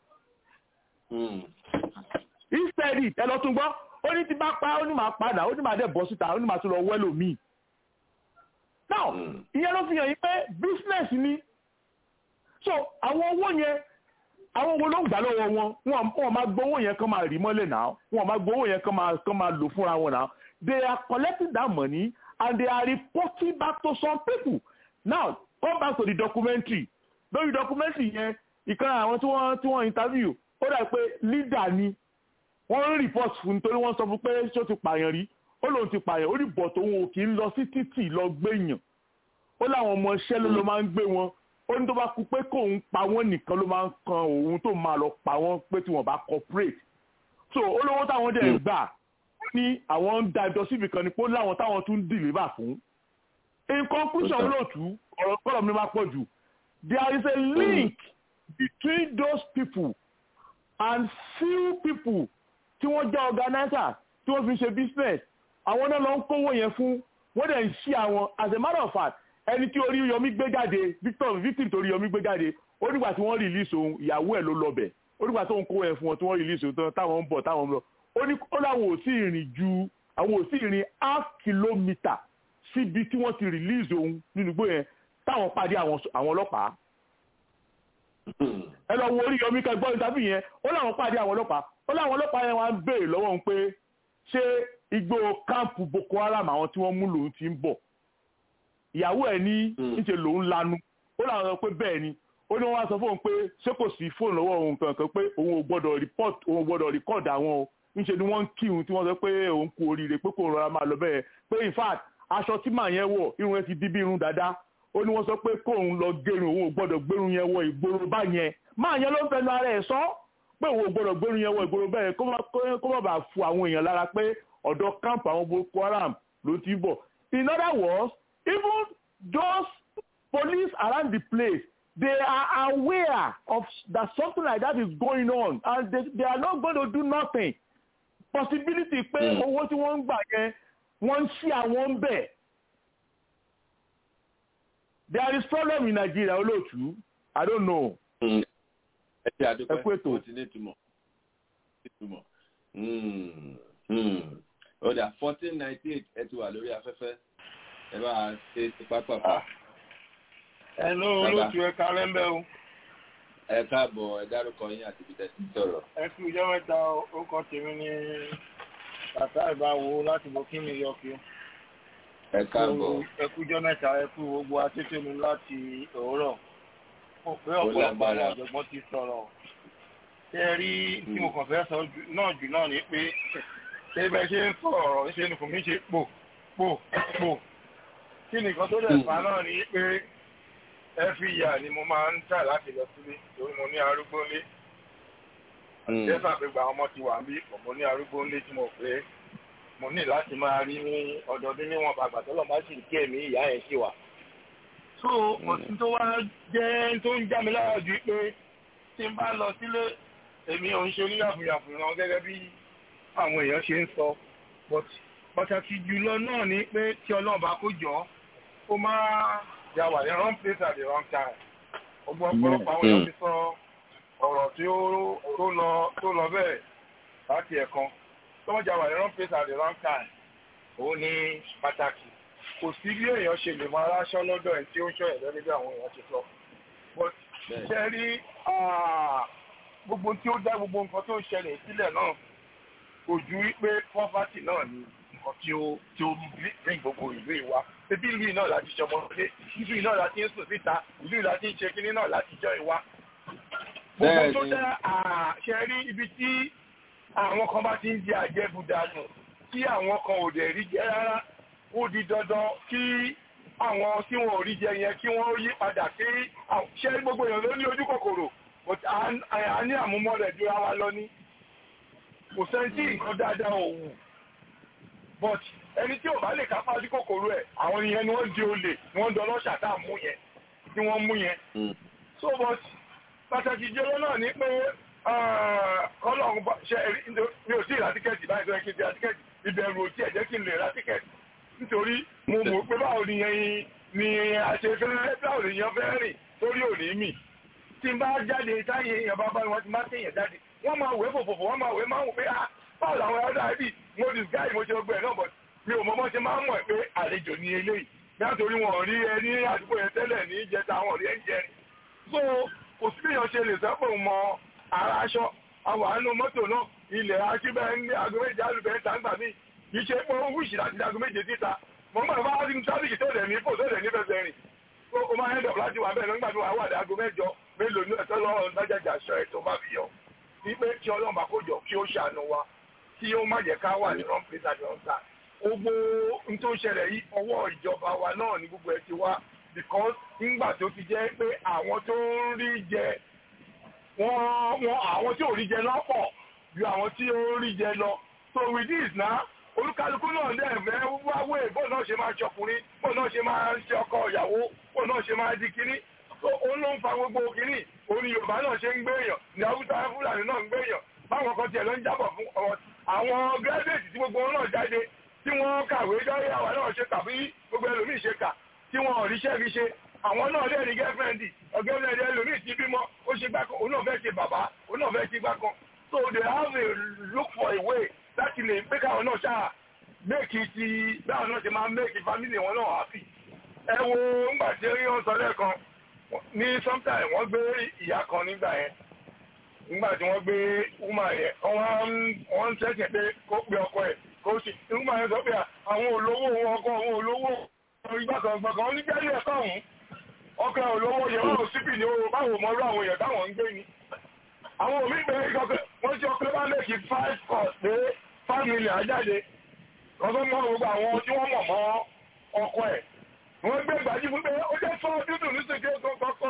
instead ẹ lọ tún gbọ́ ó ní ti bá pa ó ní máa padà ó ní máa dẹ̀ bọ́ síta ó ní máa tún lọ wẹ́lò míì now ìyẹn ló fi hàn yín pé business ni so àwọn owó yẹn àwọn owó ló ń gbà lọ́wọ́ wọn wọn máa gbowó yẹn kán máa rí mọ́lẹ̀ náà wọn máa gbowó yẹn kán máa kán máa lò fúnra wọn náà they are collecting that money and they are reporting back to some people now come back to the documentary lórí documentary yẹn ìkan àwọn tí wọ́n tí wọ́n interview ó dà pé leader ni wọ́n ń report fún nítorí wọ́n sọ fún pé ṣé ó ti pààyàn rí ó lóun ti pààyàn ó rí bọ̀ tó wọn ò kì í lọ sí títì lọ gbéyàn ó láwọn ọmọ iṣẹ́ ló ló máa ń gbé wọn ó ní tó bá kú pé kóun pa wọ́n nìkan ló máa ń kan òun tó máa lọ pa wọ́n pé tí wọ́n bá cooperate so olówó táwọn dẹ̀ ń gbà ní àwọn ń dájọ́ síbi kan ni pé ó láwọn táwọn tún ń deliver fún in conclusion olóòtú ọ̀rọ̀ kọ́lọ̀ mi máa pọ̀ jù there is a link between those people and few people tí wọ́n jẹ́ organizer tí wọ́n fi ṣe business àwọn náà lọ ń kówó yẹn fún wọ́n dẹ̀ ń ṣí àwọn as a matter of fact ẹni tí orí yomi gbé jáde victor victim torí yomi gbé jáde ó nígbà tí wọ́n release òun ìyàwó ẹ̀ ló lọbẹ̀ ó nígbà tó ń kówó yẹn fún wọn tí wọ́n release òun táwọn ń bọ̀ táwọn ń lọ ó ní ó láwọn ò sí ìrìn ju àwọn ò sí ìrìn half kilometre síbi tí wọ́n ti release òun nínú igbó yẹn táwọn pàdé àwọn ọlọ́pàá ẹ lọ wo orí yomi kẹgbọ́n ìtàbí yẹn ó láwọn pàdé àwọn ọlọ́pàá ó láwọn ọlọ́pàá yẹn wá ń béèrè lọ́wọ́ òun pé ṣé igbó káàmpù boko haram àwọn tí wọ́n mú lòun ti ń bọ̀ ìyàwó ẹ̀ ní níṣẹ́ lòun lanu ó láwọn sọ pé bẹ́ẹ̀ ni ó ní wọ́n wá sọ fóun pé ṣé kò sí fóònù lọ́wọ́ òun kankan pé òun ò gbọ́dọ̀ report òun ò gbọ́dọ̀ record àwọn o níṣẹ́ ni wọ́n ń kí òun tí wọ́n sọ pé òun kú oríire pé kò rọra máa lọ bẹ́ẹ̀ pé in fact aṣọ tí màá yẹn wọ̀ irun ẹ̀ ti di bí irun dáadáa ó ní wọ́n sọ pé kóun lọ gẹrun òun ò gbọ́dọ̀ gbẹrun yẹn wọ ìgboro bá yẹn máa yẹn ló ń fẹnu ara ẹ̀ sọ pé òun ò gbọ́dọ̀ gbẹrun yẹn wọ ìgboro bẹ́ẹ̀ kó má bàa fu àwọn èèyàn lára pé ọ̀dọ̀ kámpù àwọn boko haram ló ti bọ̀ in other words even those police around the place they are aware of that something like that is going on and they, they are not going to do nothing possibility pé owó tí wọ́n ń gbà yẹn wọ́n ń ṣí àwọn ń bẹ̀. there is problem in Nigeria olóòtú I don't know. ẹ ṣe àdúpẹ́ ẹ kú ètò. ó ti ní ìtumọ̀ ìtumọ̀ ó dà fourteen ninety eight ẹ ti wà lórí afẹ́fẹ́ ẹ bá a ṣe ti pápápá. Hello, olóòtú ẹ kálẹ́ ń bẹ́ o. ẹ káàbọ̀ ẹ dárúkọ yín àti ibi tẹ̀sí sọ̀rọ̀. Ẹ kú ìjọ mẹ́ta orúkọ tèmi ní bàtà ìbáwo láti Burkina Yọkí. ẹ káàbọ̀. Ẹ kú ìjọ mẹ́ta ẹ kú gbogbo akété mi láti òwúrọ̀. Mo pé Ó ọ̀pọ̀lọpọ̀ lágbára. àwọn ọ̀jọ̀gbọ́n ti sọ̀rọ̀. Ṣé ẹ rí tí mo kàn fẹ́ sọ jù- náà jù náà ni pé ṣé bẹ́ẹ̀ ṣe ń sọ̀rọ̀ ṣe ni kò mí ṣe pò pò pò. Kí nìkan tó dẹ̀ fà náà ni pé every year ni mo máa ń tà láti lọ sílé torí mo ní arúgbó ńlé jẹ́sà pé gba ọmọ ti wà bí mo ní arúgbó ńlé tí mo pé mo ní láti máa rí ní ọdọọdún níwọ̀n bàgbà tó lọ́ọ́ bá sì kí ẹ̀mí ìyá ẹ̀ ṣì wà. so òsín tó wá jẹ́ tó ń já mi lára ju pé tí n bá lọ sílé èmi ò ń ṣe oníyàfùyàfù ràn gẹ́gẹ́ bí àwọn èèyàn ṣe ń sọ but pàtàkì jùlọ náà ni pé tí ọlọ́run bá kó jọ ó máa yà wà ní wrong place at the wrong time. Ọgbọ́n ọ̀pọ̀lọpọ̀ àwọn èèyàn ti sọ ọ̀rọ̀ tí ó tó lọ tó lọ bẹ́ẹ̀ láti ẹ̀kan. Tọ́mọ̀jà wà ní wrong place at the wrong time. Òun ni pàtàkì. Kò sí bí èèyàn ṣe lè máa ráṣọ lọ́dọ̀ ẹ̀ tí ó ń ṣọ́ ẹ̀ lẹ́ni bí àwọn èèyàn ti sọ. But ṣe rí ah, gbogbo tí ó dá gbogbo nǹkan tó ń ṣẹlẹ̀ sílẹ̀ náà kò ju wípé poverty náà ni nǹkan tí ó tí ó bring gbogbo ìlú ìwà ebi ìlú yìí náà láti ṣọmọ ilé ìlú yìí náà láti ń sùn síta ìlú yìí láti ń ṣe kinní náà láti jọ ìwà. gbogbo tó dá àṣẹ rí ibi tí àwọn kan bá ti ń jẹ àjẹbùdànù tí àwọn kan ò dẹ̀ rí jẹ rárá ó di dandan kí àwọn tí wọn ò rí jẹ yẹn kí wọ́n yí padà kí àwọn- ṣé gbogbo èèyàn ló ní ojú kòkòrò but à ń- à ní àmúmọ́ rẹ̀ jura wa lọ ní kò sẹ́ni tí nǹkan dáadáa ò wù but ẹni tí ò bá lè kápá sí kòkòrò ẹ̀ àwọn yẹn ni wọ́n di olè ni wọ́n dọ́lọ́ ṣàtà mú yẹn tí wọ́n mú yẹn so but pàtàkì jẹ́lọ́ náà ni pé kọ́lọ́ọ̀n ṣe ẹ̀rí mi ò sí ìra tíkẹ́ẹ̀tì báyìí tó yẹ kí n ti ra tíkẹ́ẹ̀tì ìbẹ̀rù ò tí ẹ̀ jẹ́ kí n lè ra tíkẹ́ẹ̀tì nítorí mo mọ̀ pé báwo ni yẹn ni àṣefẹ́rẹ́ báwo ni yẹn fẹ́ rìn sórí òní mì tí n bá jáde táyé èèyàn bá bá wọn ti máa tẹ̀yàn jáde wọ́n máa wé fòfòfò wọ́n máa wé máa wò pé ah báwo làwọn ẹ̀rọ dàbí mo disguise mo ṣe gbẹ náà but mi ò mọ bọ́ ṣe máa ń mọ̀ pé àlejò ní eléyìí nítorí wọn ò rí ẹ ní àdúgbò yẹn tẹ́lẹ̀ ní ìjẹta àwọn ò rí ẹ ń jẹ so kò sí èèyàn ṣe lè sẹ́pọ̀ mọ ara aṣọ àwọn àánú mọ́tò náà ilẹ̀ akíbẹ̀ ní aago méje alùpẹ̀ ń tàǹgbà mí kì í ṣe pé ó wíṣì láti aago méje síta mọ̀ nígbà tó bá rí tábìlì tó dẹ̀ ní kò tó dẹ̀ ní fẹsẹ̀ rìn ó ó máa ń dọ̀ láti wà bẹ́ẹ̀ nígbà tó wà wà ní aago mẹ́jọ mélòó ní ẹ̀tọ́ lọ́rùn lájàjà aṣọ ẹ̀ tó bá fi yọ ní pé kí ọlọ́run bá kó jọ kí ó ṣàánú wa kí ó má jẹ́ ká wà ní wrong place at the wrong time gbogbo n tó ń ṣẹlẹ̀ yìí ọwọ́ ìjọba wa náà ní gbogbo ẹ̀ ti wá because nígbà tó ti jẹ́ pé àwọn tó ń rí jẹ wọ́n wọ́n àwọn tí ò rí jẹ lọ́pọ̀ ju àwọn tí ó ń rí jẹ lọ so with this na olúkálukú náà dẹ̀ fẹ́ wáwé bó náà ṣe máa ṣọkùnrin bó náà ṣe máa ṣe ọkọ ìyàwó bó náà ṣe máa di kínní so òun ló ń fa gbogbo kínní òun ni yorùbá náà ṣe ń gbé èèyàn ní haúsá fúlàní náà ń gbé èèyàn báwọn kan tiẹ̀ ló ń jábọ̀ fún ọ̀rọ̀ àwọn gírẹ́dẹ̀tì tí gbogbo wọn náà jáde tí wọ́n kàwé dárí àwa náà ṣe kà bí gbogbo ẹlòmíì ṣe kà tí wọn ò ríṣẹ́ fi ṣe àwọn náà lè rí gẹ́fẹ́ndì ọ̀gẹ́fẹ́ndì ẹlòmíì ti bímọ ó ṣe gbá kan òun náà fẹ́ ṣe bàbá òun náà fẹ́ ṣe gbá kan so they have a look for a way láti lè pé káwọn náà ṣáà méèkì ti báwọn náà ṣe máa méèkì family wọn náà happy ẹ wo ńgbà tí wọ́n sọ lẹ́ẹ̀kan ní sometime wọ́n gbé ìyá kan nígbà yẹn nígbà tí wọ́n gbé woman yẹn wọ́n ń tẹ̀sẹ̀ pé kó pe ọkọ ẹ̀ kó sì woman yẹn sọ pé àwọn olówó wọn ọkọ àwọn olówó ìgbàkan gbọ̀ngàn onígbẹ́lẹ̀ ẹ̀kọ́ ọ̀hún ọkọ̀ olówó yẹn wọ́n síbì ní owó báwo mọ́rú àwọn èèyàn táwọn ń gbé ni àwọn òmí bẹ̀rẹ̀ ìkọ̀kẹ́ wọ́n ṣe ọkọ̀ bá mẹ́kì five cost pé five million ajáde lọ́sọ́ mọ́ gbogbo àwọn tí wọ́n mọ̀ mọ́ ọkọ ẹ̀ wọ́n gbé gbàjú fún pé ó jẹ́ fọ́ dúdú nísìnyí tó kọ́kọ́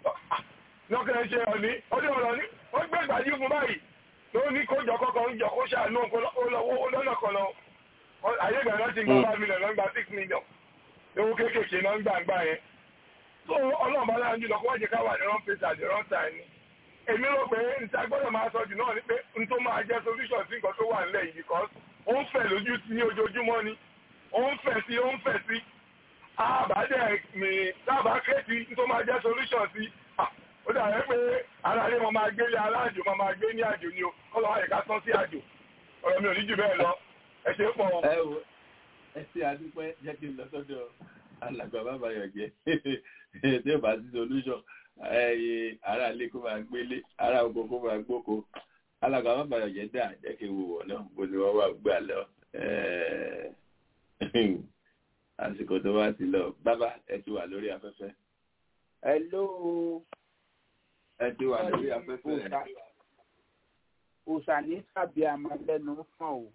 lọ́kẹ́ ṣe ọ̀ní ọdún ọ̀rọ̀ ní wọ́n gbé gbàjú fún báyìí ló ní kó jọ kọ́kọ́ ń jọ kó ṣàánú olówó lọ́nà kan lọ ayé ìgbà náà ti gba five million lọ́n gba six million owó kéékèèké náà ń gbà ń gbà yẹn so ọlọ́run bá láwọn jùlọ kó wá jẹ́ ká wà ní wrong place at the wrong time ni èmi rò pé níta gbọ́dọ̀ máa sọ jù náà ni pé n tó máa jẹ́ solution sí nǹkan tó wà nílẹ̀ yìí because ó ń fẹ̀ lójú sí ní ojoojúmọ́ ni ó ń fẹ̀ sí ó ń fẹ̀ sí àbádẹ́ mi dábàá kẹ́ẹ̀tì n tó máa jẹ́ solution sí ó dàbẹ́ pé ara ilé wọn máa gbé ilé aláàjò wọn máa gbé ní àjò ni o kọ́ lọ́wọ́ àyíká tán sí àjò ọ̀rọ̀ mi ò ní jù bẹ́ẹ̀ lọ ẹ ṣe é pọ̀ o. ẹ wo ẹ ṣe àdúpẹ́ jẹ́ kí n lọ sọ́dọ̀ alàgbà bàbá yọ̀ jẹ́ tí ó bá sí solution ẹyẹ ará ilé kó máa gbélé ará oko kó máa gbóko alàgbà bàbá yọ̀ jẹ́ dà jẹ́ kí n wò wọ́n náà bó ni wọ́n wà gbà lọ àsìkò tó wá ti lọ bàbá ẹ ti wà lórí afẹ́fẹ́. Hello. ẹ ti wà lórí afẹ́fẹ́. òòṣà ní tàbí àmàlẹ́nu fún o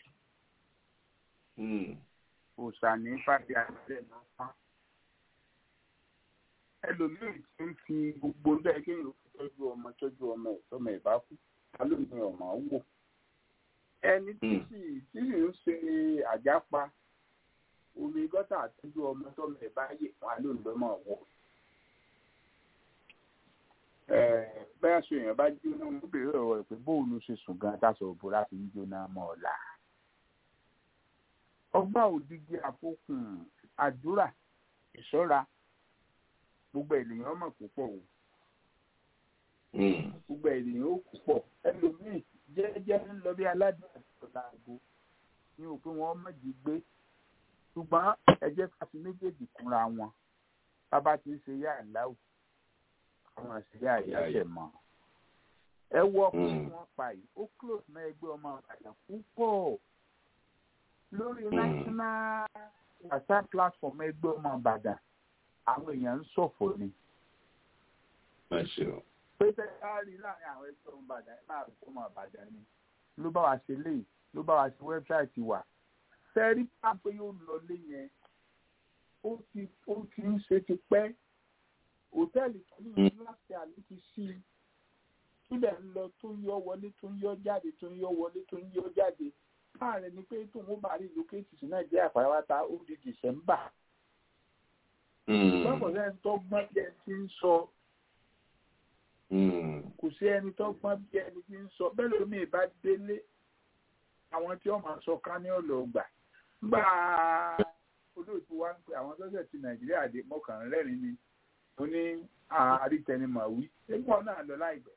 òòṣà ní tàbí àmàlẹ́nu fún ẹlòmíì tí ń fi gbogbo bẹ́ẹ̀ kéèyàn fi tọ́jú ọmọ tọ́jú ọmọ ẹ̀ tọ́mọ ẹ̀ bá kú alóòní ọmọ wò ẹni tí sì tí sì ń ṣe àjápa omi gọ́tà àtọ́jú ọmọ tọ́mọ ẹ̀ bá yè wọn alóòní lọ́mọ wò bẹ́ẹ̀ aṣọ èèyàn bá jóná mo bèrè ọ̀rọ̀ rẹ̀ pé bóun ló ṣe sùn gan táṣọ òbúra fi ń jóná mọ́ ọ̀la. ọgbà òdìgí àfọkùn àdúrà ìṣọ́ra gbogbo ènìyàn mọ̀ púpọ̀ o gbogbo ènìyàn ó púpọ̀ ẹlòmíì jẹ́jẹ́ ń lọ bí aládùn àtọ̀là àgbo ní òpin wọn mọ̀jì gbé ṣùgbọ́n ẹ jẹ́ ká fi méjèèjì kúnra wọn bàbá ti ń ṣe yá àláwù àwọn àṣírí àyàṣẹ mọ ẹ wọ ọkùnrin wọn pa yìí ó close mọ́ ẹgbẹ́ ọmọ àgbàdàn púpọ̀ lórí national whatsapp platform ẹgbẹ́ ọmọ àgbàdàn àwọn èèyàn ń ṣọ̀fọ̀ ni. pé tẹ́lá rí láàrin àwọn ẹgbẹ́ ọmọ àgbàdàn ẹ̀ máa kó ọmọ àgbàdàn ni ló bá wa ṣe léyìí ló bá wa ṣe wẹ́bsáìtì wa fẹ́ẹ́rí pápẹ́ yóò lọ lé yẹn ó ti ó ti ń ṣe ti pẹ́ hòtẹ́ẹ̀lì tó ní ìlú láti àlè ti sí i kílẹ̀ ń lọ tó ń yọ wọlé tó ń yọ jáde tó ń yọ wọlé tó ń yọ jáde káàrẹ̀ ni pé tóun ó bá rí lókèétì sí nàìjíríà pàápàá ó di dìsẹ́mbà. lọ́pọ̀ sẹ́ni tó gbọ́n bí ẹni tí ń sọ kò sí ẹni tó gbọ́n bí ẹni tí ń sọ bẹ́ẹ̀ lómi ìbá délé àwọn tí wọ́n máa sọ ká ní ọ̀lọ́ gbà gbà olóòtú wa ń pè àwọn sọ́sẹ̀ ti nàìjíríà dé mọ́kànlélẹ́rìn ni ó ní àárítẹnimọ̀ wí ẹgbọ́n náà lọ láìpẹ́.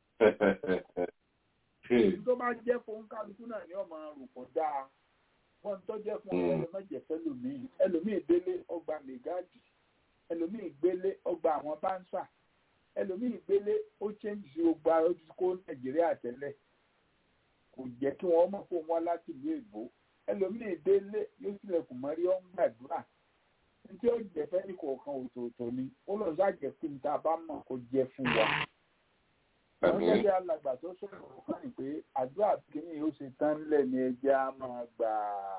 tó bá jẹ́ fún kálukú náà ní ọmọ rògbò dáa wọ́n tó jẹ́ fún ẹlẹ́mẹ̀jẹ̀ fẹ́lòmíì ẹlòmíì délé ọgbà mẹ́gáàdì ẹlòmíì gbélé ọgbà àwọn báńsà ẹlòmíì gbélé ó chẹ́ǹjì sí gbogbo ojú kó nàìjíríà tẹ́lẹ̀ kò jẹ́ kí wọ́n mọ̀ fún wọn láti ìlú èbó ẹlòmíì délé yóò tilẹ̀kùn mọ́rí ọ́n gbàdúrà tí ó jẹ fẹ́ni kọ̀ọ̀kan òtòòtò ni ó lọ ṣàjẹ́ pé níta bá mọ̀ kó jẹ́ fún wa. wọ́n gẹ́gẹ́ alàgbà tó sọ̀rọ̀ kan ní pé àdúrà kìíní ó ṣe tán lẹ̀ ní ẹja máa gbà.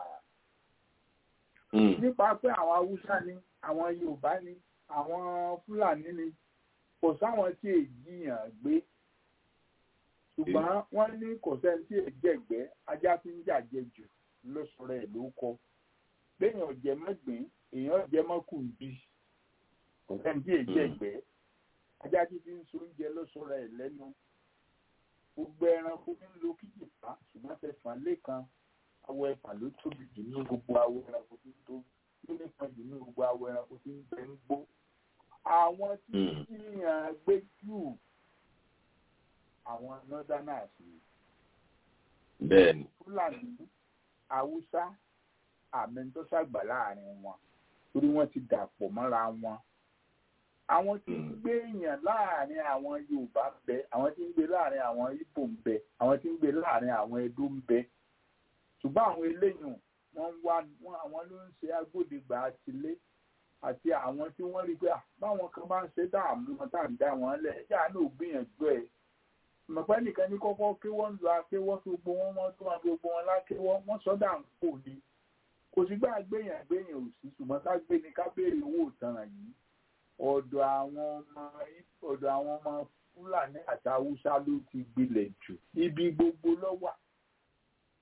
nípa pé àwọn haúsá ni àwọn yorùbá ni àwọn fúlàní ni kò sáwọn tí èjìyàn gbé ṣùgbọ́n wọ́n ní kò sẹ́ni tí èjẹ̀gbẹ́ ajá fi ń jàjẹ jù lọ́sọ̀rọ̀ ẹ̀ ló kọ béèyàn jẹ mọ́gbìn èèyàn jẹ mọ́kùn bí kò sẹ́ni tí èyí ẹ̀gbẹ́ ajá tí fi ń so oúnjẹ lọ́sọ̀rọ̀ ẹ̀ lẹ́nu gbogbo ẹranko ń lo kíjìpá ṣùgbọ́n tẹ̀fọ́n lẹ́kan awọ ẹ̀fà ló tóbi jù ní gbogbo awọ ẹranko tó tó ló nípa jù ní gbogbo awọ ẹranko tó ń bẹ ń gbó àwọn tí yíyan gbé jù àwọn northerners ni bẹ́ẹ̀ni fúlàní haúsá àmì tó ṣàgbà láàrin wọn torí wọ́n ti dàpọ̀ mọ́ra wọn àwọn tí ń gbé èèyàn láàrin àwọn yorùbá ń bẹ àwọn tí ń gbé láàrin àwọn ibo ń bẹ àwọn tí ń gbé láàrin àwọn edo ń bẹ ṣùgbọ́n àwọn eléyìí wọ́n wá wọn àwọn ló ń ṣe agbódegbà àtìlé àti àwọn tí wọ́n rí pé báwọn kan bá ń ṣe dààmú wọn tá à ń dá wọn lẹ̀ ẹ̀jẹ̀ àánú ògbìyànjú ẹ̀ mọ̀pẹ́ nìkan ní kọ́kọ́ kí wọ́n ń lo akéwọ́ tó gbogbo wọn wọ́n tó wọn gbogbo wọn lákéwọ́ wọ́n sọ́dà ń kò ní kò sí gbà gbéyàn gbéyàn ò sí ṣùgbọ́n ká gbé ni ká béèrè owó ìtanràn yìí ọ̀dọ̀ àwọn ọmọ ọ̀dọ̀ àwọn ọmọ fúlàní àti haúsá ló ti gbilẹ̀ jù ibi gbogbo lọ́wà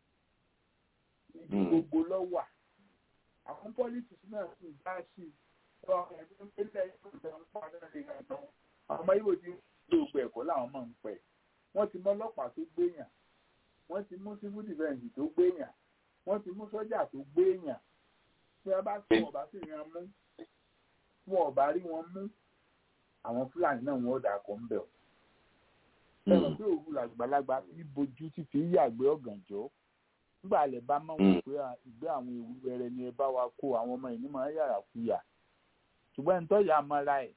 ibi gbogbo lọ́wà àwọn pọ́lísì náà sì dá sí i ọmọ ibo ti gbogbo ẹ̀kọ́ làwọn máa ń pẹ̀ wọ́n ti mú ọlọ́pàá tó gbéyàn wọ́n ti mú civil defence tó gbéyàn wọ́n ti mú sọ́jà tó gbéyàn tí wọ́n bá tí wọ́n bá sì rí wọn mú tí wọ́n bá rí wọn mú àwọn fúlàní náà wọ́n dà kọ́ ń bẹ̀ ọ́. ẹ̀rọ pé òru làgbàlagbà fi bojú tí fi yàgbé ọ̀gànjọ́ nígbà lè bá mọ̀ wọ́n pé ìgbé àwọn ewu wẹrẹ ni ẹ bá wa kó àwọn ọmọ ìní máa ń yàrá kuyà ṣùgbọ́n ẹni tó yà á mọ́ra ẹ̀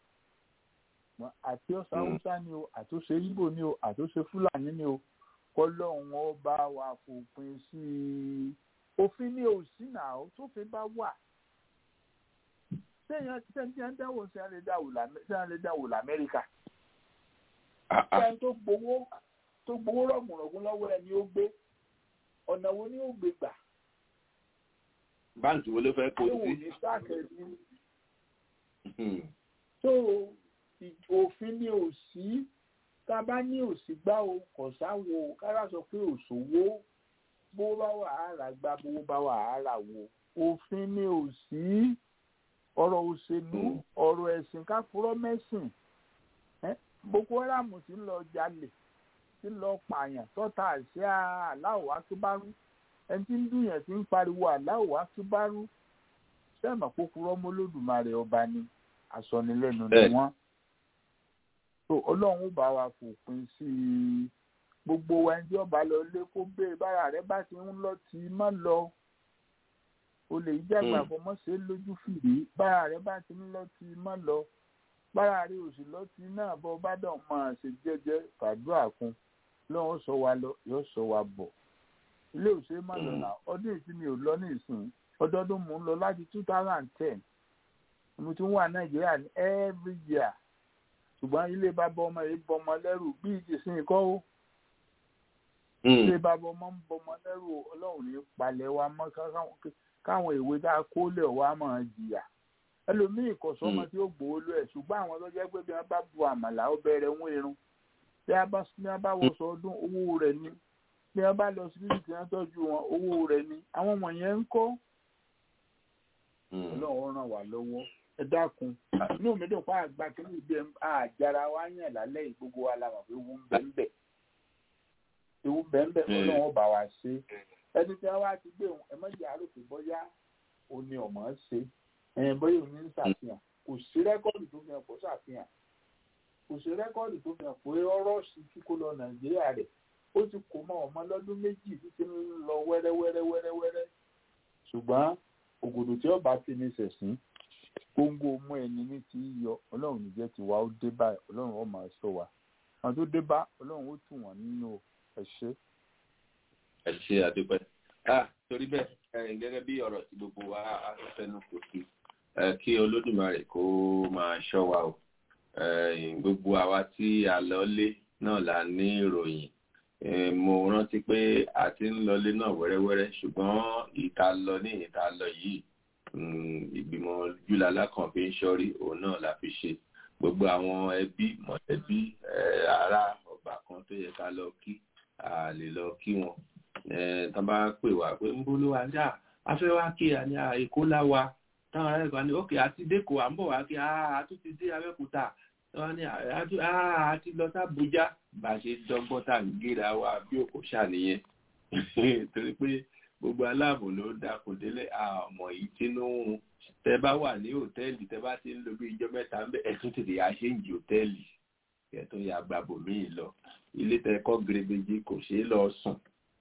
àti ọ̀sán haúsá ni o àtúnṣe ibo ni o àtúnṣe fúlàní ni o kọlọ́hún ó bá wa fòpin sí i òfin ní òsì náà ó tó fi bá wà sẹ́yìn sẹ́yìn tí wọ́n dáwọ́ sí wọ́n lè dáwọ́ lamẹ́ríkà sẹ́yìn tó gbowó tó gbowó rọ̀gùnrọ̀gùn lọ́wọ́ ẹni ó gbé ọ̀nà wo ni ó gbé gbà. báǹkì wo ló fẹ́ kó sí. ní sáàkì ẹni. tó òfin ní òsì tá a bá ní òsì gbá o kò sáwo kára sọ pé òṣòwò bó bá wà á rà gbá bó bá wà á rà wò òfin ní òsì ọ̀rọ̀ òṣèlú ọ̀rọ̀ ẹ̀sìn káfúrọ́ mẹ́sìn boko haram ti ń lọ jalè ti ń lọ pààyàn tọ́ta àṣẹ aláwọ̀ akíbárú ẹni tí ń dùnyàn ti ń pariwo aláwọ̀ akíbárú sẹ́ẹ̀mọ̀ kókúrọ́ mọ́lódùmarè ọba ni àsọnilẹ́nu ni wọ́n so ọlọ́run bá wa fòpin sí i gbogbo wa ẹni tí ọba lọ lé kó béèrè bára rẹ bá ti ń lọ tí má lọ o lè jágbà fọmọṣẹ lójú fìrí bára rẹ bá ti ń lọ tí má lọ bára rẹ òsì lọ tí náà bọ bá dàn máa ṣe jẹ́jẹ́ fàdúrà kún lọ́wọ́ sọ wa lọ yóò sọ wa bọ̀ ilé òṣèré má lọ náà ọdún ìsinmi ò lọ ní ìsìn ọdọọdún mò ń lọ láti two thousand and ten mo ti ń wà nàìjíríà ní every year ṣùgbọ́n ilé bàbá ọmọ yìí bọmọ lẹ́rù bíi ti sin kọ́ ó ilé bàbá ọmọ ń bọmọ lẹ́rù ọlọ́run ní palẹ̀ wa mọ́ káwọn ìwé tá a kó lẹ̀ wá máa jìyà ẹlòmíì kò sọ́mọ tí ó gbowó lọ ẹ̀ ṣùgbọ́n àwọn tó jẹ́ pé bí wọ́n bá bu àmàlà ó bẹ̀rẹ̀ ń irun bí wọ́n bá wọṣọ ọdún owó rẹ̀ ni bí wọ́n bá lọ síbí tí wọ́n tọ́jú wọn owó rẹ̀ ni àwọn wọ̀nyẹn ń kọ́ ọlọ́run ràn wá lọ́wọ́ ẹ dákun inú mi dùn fún àgbà kí ní ibi àjàrà wa yàn lálẹ́ gbogbo wa la mọ̀ pé ewu ń bẹ ń bẹ ewu ń bẹ ń bẹ ọlọ́run bá wa ṣe ẹni tí wọ́n ti gbé ẹ mọ̀jẹ̀ àròkè bọ́yá o ní ọ̀mọ́ ṣe ẹ̀yìn bọ́yá o ní ń ṣàfihàn kò sí rẹ́kọ́ọ̀dù tó fi hàn kó ṣàfihàn kò sí rẹ́kọ́ọ̀dù tó fi hàn pé ọ̀rọ̀ sí kíkó lọ nàìjíríà rẹ̀ ó ti kó mọ́ ọmọ lọ́dún méjì títí ń lọ wẹ́rẹ́wẹ́rẹ́wẹ́rẹ́ ṣùgbọ́n ògòdò tí ọba ti ní sẹ̀sìn gbóngbó mú ẹni ní ti yọ ọlọ́run níjẹ́ ti wá ó dé báyìí ọlọ́run ó máa sọ wa àwọn tó dé bá ọlọ́run ó tù wọ́n nínú ẹ̀ṣẹ́. ẹ ṣe àdúpẹ́ ah torí bẹ́ẹ̀ gẹ́gẹ́ bí ọ̀rọ̀ tí gbogbo wa fẹnu kò sí kí olódùmarè kó máa ṣọ́ wa o gbogbo àwa tí a lọ lé náà la ní ìròyìn mo rántí pé a ti ń lọlé náà wẹ́rẹ́wẹ́rẹ́ ṣùgbọ́n ìta lọ ní ìta lọ yìí ìgbìmọ̀ júlalá kan fi ń ṣọ́rí òun náà la fi ṣe gbogbo àwọn ẹbí mọ̀lẹ́bí ará ọgbà kan tó yẹ ká lọ kí a lè lọ kí wọn tán bá pè wá pé ń bó ló wá ní à afẹ́ wá kí a ní èkó láwa táwọn ará ẹ̀kọ́ ní òkè àti dẹ́kọ̀ à ń bọ̀ wá kí a tún ti dé abẹ́òkúta wọ́n ní àti lọ sábújá bá a ṣe dọ́gbọ́n tá à ń gíra wa bí òkò ṣàníyẹn torí pé gbogbo aláàbò ló dákun délé àmọ́ yìí tínú tẹ bá wà ní hòtẹ́ẹ̀lì tẹ bá ti ń lo bí ijọ́ mẹ́ta ń bẹ ẹ̀tún tètè àṣẹ́ǹjì hòtẹ́ẹ̀lì ẹ̀tún ya gbàbò míì lọ ilé tẹ kọ́ gèrèbèjì kò ṣeé lọ sùn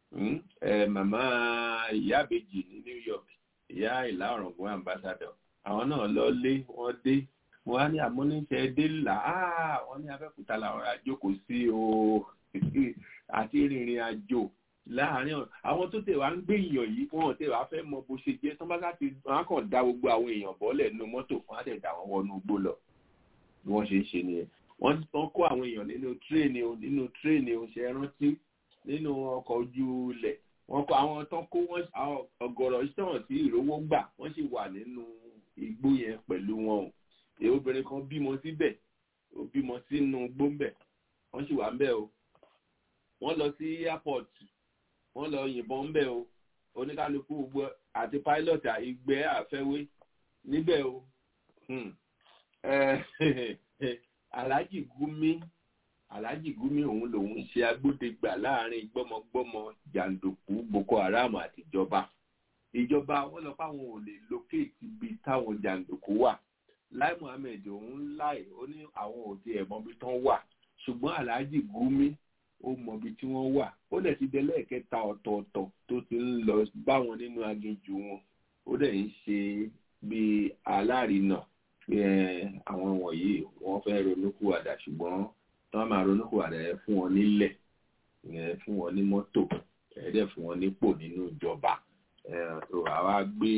màmá ìyá àbèjì ní New York ìyá ìlà ọ̀rọ̀gùn ambassador àwọn náà lọ lé wọ́n dé mo wá ní àmúníṣẹ́ dé là á wọ́n ní abẹ́kúta làwọn àjókòó sí o àti rìnrìn àjò láàárín àwọn tó tẹ̀ wá ń gbé èèyàn yìí wọn tẹ̀ wá fẹ́ mọ bó ṣe jẹ́ tán bá láti wọn kàn dá gbogbo àwọn èèyàn bọ́lẹ̀ nínú mọ́tò fún àtẹ̀dá wọn wọnú igbó lọ bí wọ́n ṣe ń ṣe nìyẹn wọ́n tán kó àwọn èèyàn nínú tírèènì o nínú tírèènì o ṣe rántí nínú ọkọ̀ ojú ilẹ̀ wọ́n kó àwọn tán kó wọ́n ọ̀gọ̀rọ̀ sọ̀rọ̀ tí ìrówó gbà wọ́n sì wà nínú igbó yẹn pẹ̀lú wọn o èyí obìnrin kan bímọ síbẹ̀ ó bímọ sínú gbóńbẹ̀ wọ́n sì wà ń bẹ̀ o wọ́n lọ sí airport wọ́n lọ yìnbọn ń bẹ̀ o oníkálukú gbogbo àti pilot ìgbẹ́ àfẹ́wé níbẹ̀ o alhaji gumi alhaji gumi òun lòun ṣe agbódegbà láàrin gbọmọgbọmọ jàǹdùkú boko haram àtijọba ìjọba wọn lọ fáwọn ò lè locate ibi táwọn jàǹdùkú wà lai muhammed òun láì ó ní àwọn ò tiẹ̀ mọbi tán wà ṣùgbọ́n alhaji gumi ó mọbi tí wọ́n wà ó dẹ̀ ti dẹ́lẹ́ẹ̀kẹta ọ̀tọ̀ọ̀tọ̀ tó ti ń lọ báwọn nínú aginjù wọn ó dẹ̀ ń ṣe bíi alárinà pé àwọn wọ̀nyí wọ́n fẹ́ ronúkúwàdà ṣùgbọ́n tí wọ́n máa ronúkúwàdà ẹ fún wọn nílẹ̀ ẹ fún wọn ní mọ́tò ẹ dẹ̀ fún wọn nípò nínú ìjọba àwa gbé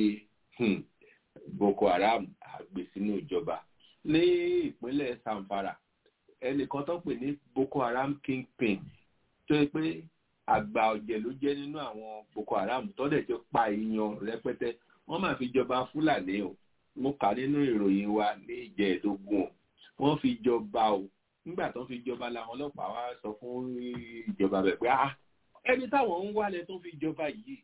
boko haram àgbè sínú ìjọba ní ìpínlẹ̀ samfara ẹnìkan tó pè ní boko haram kingpin tó yẹ pé àgbà ọ̀jẹ̀ ló jẹ́ nínú àwọn boko haram tó dẹ̀ ti pa èèyàn rẹpẹtẹ wọ́n máa fi jọba fúlàní o mo kà nínú ìròyìn wa ní ìjẹ́ẹ̀dógún o wọ́n fi jọba o nígbà tó ń fi jọba làwọn ọlọ́pàá wa sọ fún ìjọba bẹ̀ pé ah ẹni táwọn ń wálẹ̀ tó fi jọba yìí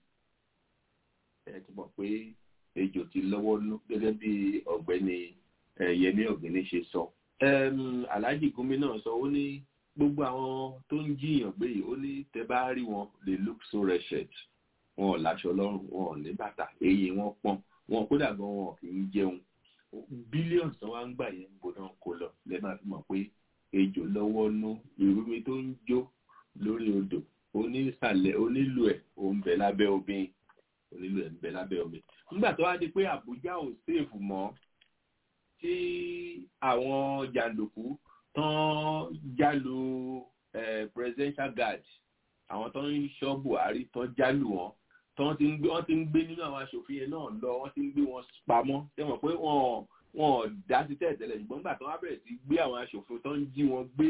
ẹ ti mọ̀ pé ejò ti lọ́wọ́ nú gẹ́gẹ́ bí ọ̀gbẹ́ni yẹmí ọ̀gbẹ́ni ṣe sọ alhaji gumi náà sọ ó ní gbogbo àwọn tó ń jiyàn gbé yìí ó ní tẹ bá rí wọn they look so wretched wọn ò láṣọ lọ́rùn wọn ò ní bàtà eyín wọn pọ́n wọn kódà gan wọn kì í jẹun bílíọ̀nù tó wá ń gbà yẹn bó náà kó lọ lẹ́ máa fi mọ̀ pé ejò lọ́wọ́ nú ìrúmi tó ń jó lórí odò onísàlẹ̀ onílù ẹ̀ ò ń bẹ lábẹ́ obìnrin onílù ẹ̀ ń bẹ lábẹ́ omi nígbà tó wá di pé àbújá ò séèfù mọ́ tí àwọn jàǹdùkú tán jálù presidential guard àwọn tó ń ṣọ́ buhari tán jálù wọn tán ti ń gbé wọ́n ti ń gbé nínú àwọn aṣòfin yẹn náà lọ wọ́n ti ń gbé wọn pamọ́ ṣé mọ̀ pé wọ́n wọ́n dá sí tẹ̀tẹ̀lẹ̀ ṣùgbọ́n nígbà tó wá bẹ̀rẹ̀ sí gbé àwọn aṣòfin tó ń jí wọn gbé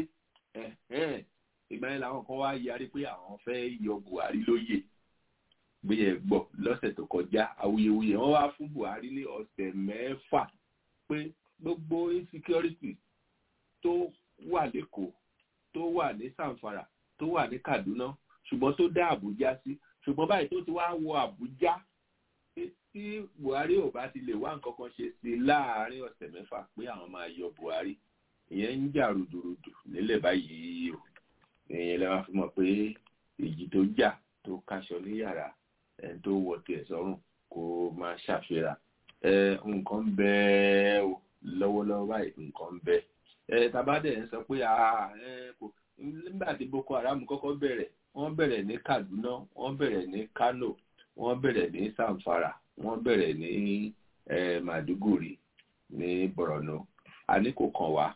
ìgbà yẹn làwọn kan wá yarí pé àwọn fẹ́ yọ buhari lóyè gbéyẹ gbọ́ lọ́sẹ̀ tó kọjá awuyewuye wọ́n wá fún buhari ní ọ̀sẹ̀ mẹ́fà pé gbogbo insecurity tó wà lẹ́kọ̀ọ́ tó wà ní sanfara tó wà ní kaduna ṣùgbọ́n tó dá àbújá sí ṣùgbọ́n báyìí tó ti wá wọ àbújá tí buhari ò bá ti lè wá nǹkan kan ṣe sí láàárín ọ̀sẹ̀ mẹ́fà pé àwọn máa yọ buhari ìyẹn ń jà rùdùrùdù nílẹ̀ báyìí o ìyẹn lè máa fi mọ̀ pé èjì tó jà tó kaṣọ ní yàrá ẹni tó wọ tiẹ̀ sọ́rùn kó máa ṣàfihàn nǹkan bẹ́ẹ̀ o lọ́wọ́lọ́wọ́ báyìí nǹkan bẹ́ẹ̀ tabadẹ̀ ń sọ pé nígbà tí boko haram kọ́kọ́ bẹ̀rẹ̀ wọ́n bẹ̀rẹ̀ ní kaduna wọ́n bẹ̀rẹ̀ ní kano wọ́n bẹ̀rẹ̀ ní samfara wọ́n bẹ̀rẹ̀ ní maduguri ní borno àní kò kàn wá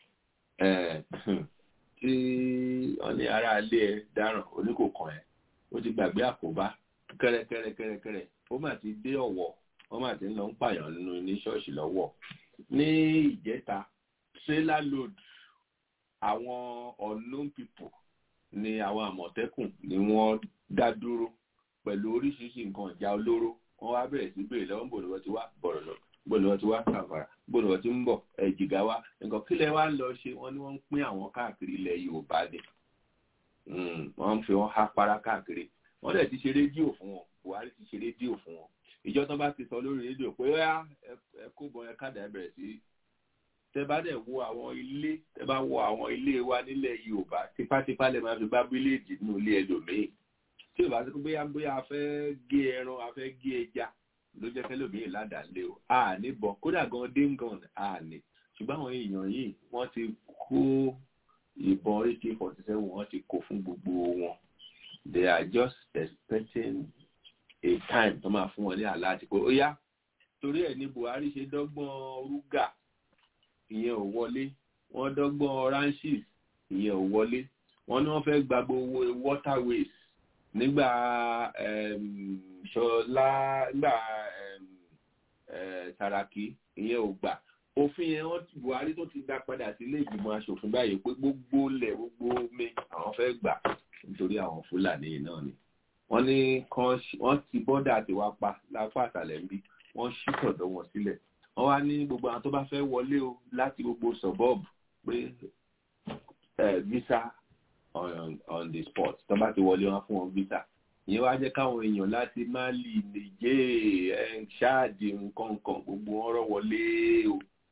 tí wọ́n ní ará ilé ẹ dáràn oníkòkàn ẹ ó ti gbàgbé àkóbá kẹrẹkẹrẹkẹrẹkẹrẹ ó mà ti dé ọ̀wọ̀ wọ́n mà ti ń lọ ń pààyàn nínú ní ṣọ́ọ̀ṣì lọ́wọ́ ní ìjẹta trailer load àwọn unknown people ni àwọn àmọ̀tẹ́kùn ni wọ́n dá dúró pẹ̀lú oríṣiríṣi nǹkan ìjà olóró wọ́n wá bẹ̀rẹ̀ sí béèrè lọ́wọ́ bò ní wọ́n ti wá bọ̀rọ̀ lọ bò ní wọ́n ti wá sàfàrà bò ní wọ́n ti ń bọ̀ ẹ̀jìgá wa nǹkan kílẹ̀ wá lọ ṣe wọ́n ní wọ́n ń pín àwọn káàkiri ilẹ̀ yorùbá ni wọ́n ń fi wọ́n há para káàkiri wọ́n dẹ̀ ti ṣe rédíò fún wọn buhari ti ṣe rédíò fún wọn ìjọ tó bá ti sọ lórí rédíò pé ó ẹ kó bọ ẹ káàdà ẹ bẹ̀rẹ̀ sí tẹ bá dẹ̀ wo àwọn ilé tẹ bá wo àwọn ilé wa nílẹ̀ yorùbá tipátipá lè máa fi bá bíléèdì nínú ilé ẹlòmíì tí ò bá sí pé bóyá bóyá a fẹ́ gé ẹran a fẹ́ gé ẹja ló jẹ́ kẹ́lòmíì ládàálé o a ní bọ̀ kódà gan déngàn a ní ṣùgbọ́n àwọn èèyàn yìí wọ́n ti kó ìbọn ak forty seven wọ́n ti kó fún gbogbo wọn they are just expecting a time tó máa fún wọn ní àlá àti pé ó yá torí ẹ̀ ní buhari ṣe dọ́gbọ́n rúgà ìyẹn ò wọlé wọ́n dọ́gbọ́n ranches ìyẹn ò wọlé wọ́n ní wọ́n fẹ́ gba gbogbo waterways nígbà ṣọlá nígbà Sàràkí ìyẹn ò gbà òfin yẹn wọ́n buhari tó ti dá padà sí ilé ìgbìmọ̀ asòfin báyìí pé gbogbo lẹ̀ gbogbo omi àwọn fẹ́ gbà nítorí àwọn fúlàní náà ni wọ́n ní wọ́n ti bọ́dà tiwa pa lápá àtàlẹ́ ń bí wọ́n ṣí tọ̀dọ̀ wọn sílẹ̀ wọ́n wá ní gbogbo àwọn tó bá fẹ́ wọlé o láti gbogbo suburb pé visa on, on the spot tó bá ti wọlé wọn fún wọn visa ìyẹn wá jẹ́ káwọn èèyàn láti Mali Niger ṣáàdì nǹkan kan gbogbo wọn rọ́ wọlé o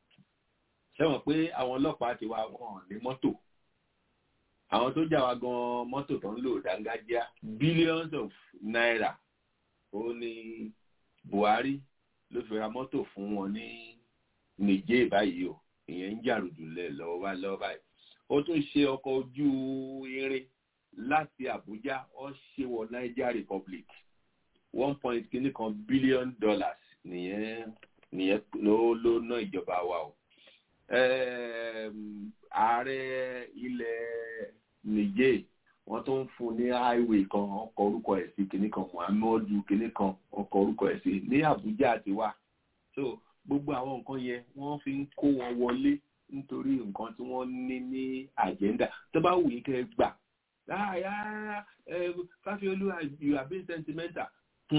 ṣẹ́wọ̀n pé àwọn ọlọ́pàá ti wá wọn ní mọ́tò àwọn tó jà wá gan mọ́tò tó ń lò dángájá billions of naira ó ní Buhari ló fi ra mọ́tò fún wọn ní Niger báyìí o ìyẹn ń jàrùjù lẹ̀ lọ́wọ́ bá lọ́wọ́ báyìí ó tún ṣe ọkọ̀ ojú irin láti Àbújá ó ṣe wọ Niger Republic one point kìíní kan billion dollars nìyẹn nìyẹn ló ló ná ìjọba wa o ààrẹ ilẹ̀ Niger wọ́n tó ń fún ní highway kan ọkọ̀ orúkọ ẹ̀ sí kìíní kan Muhammadu kìíní kan ọkọ̀ orúkọ ẹ̀ sí ní Àbújá àti wà so gbogbo àwọn nǹkan yẹn wọ́n fi ń kó wọn wọlé nítorí nǹkan tí wọ́n ní ní àjẹ́ndà tó bá wù yín kẹ́ ẹ gbà láàyà Fáfiolú you are being sentimental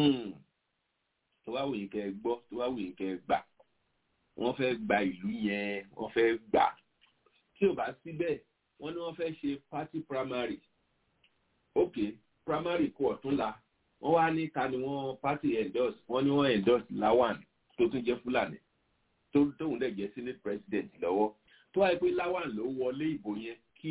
tó bá wù yín kẹ́ ẹ gbọ́ tó bá wù yín kẹ́ ẹ gbà wọ́n fẹ́ gba ìlú yẹn wọ́n fẹ́ gbà tí ò bá síbẹ̀ wọ́n ní wọ́n fẹ́ ṣe party primary ok primary kú ọ̀túnla wọ́n wá ní ta ni wọ́n party endorse wọ́n ní wọ́n endorse Lawan tó tún jẹ́ Fúlàní tó tóun dẹ̀ jẹ́ senate president lọ́wọ́ tó wáyé pé Lawan ló wọlé ìbò yẹn kí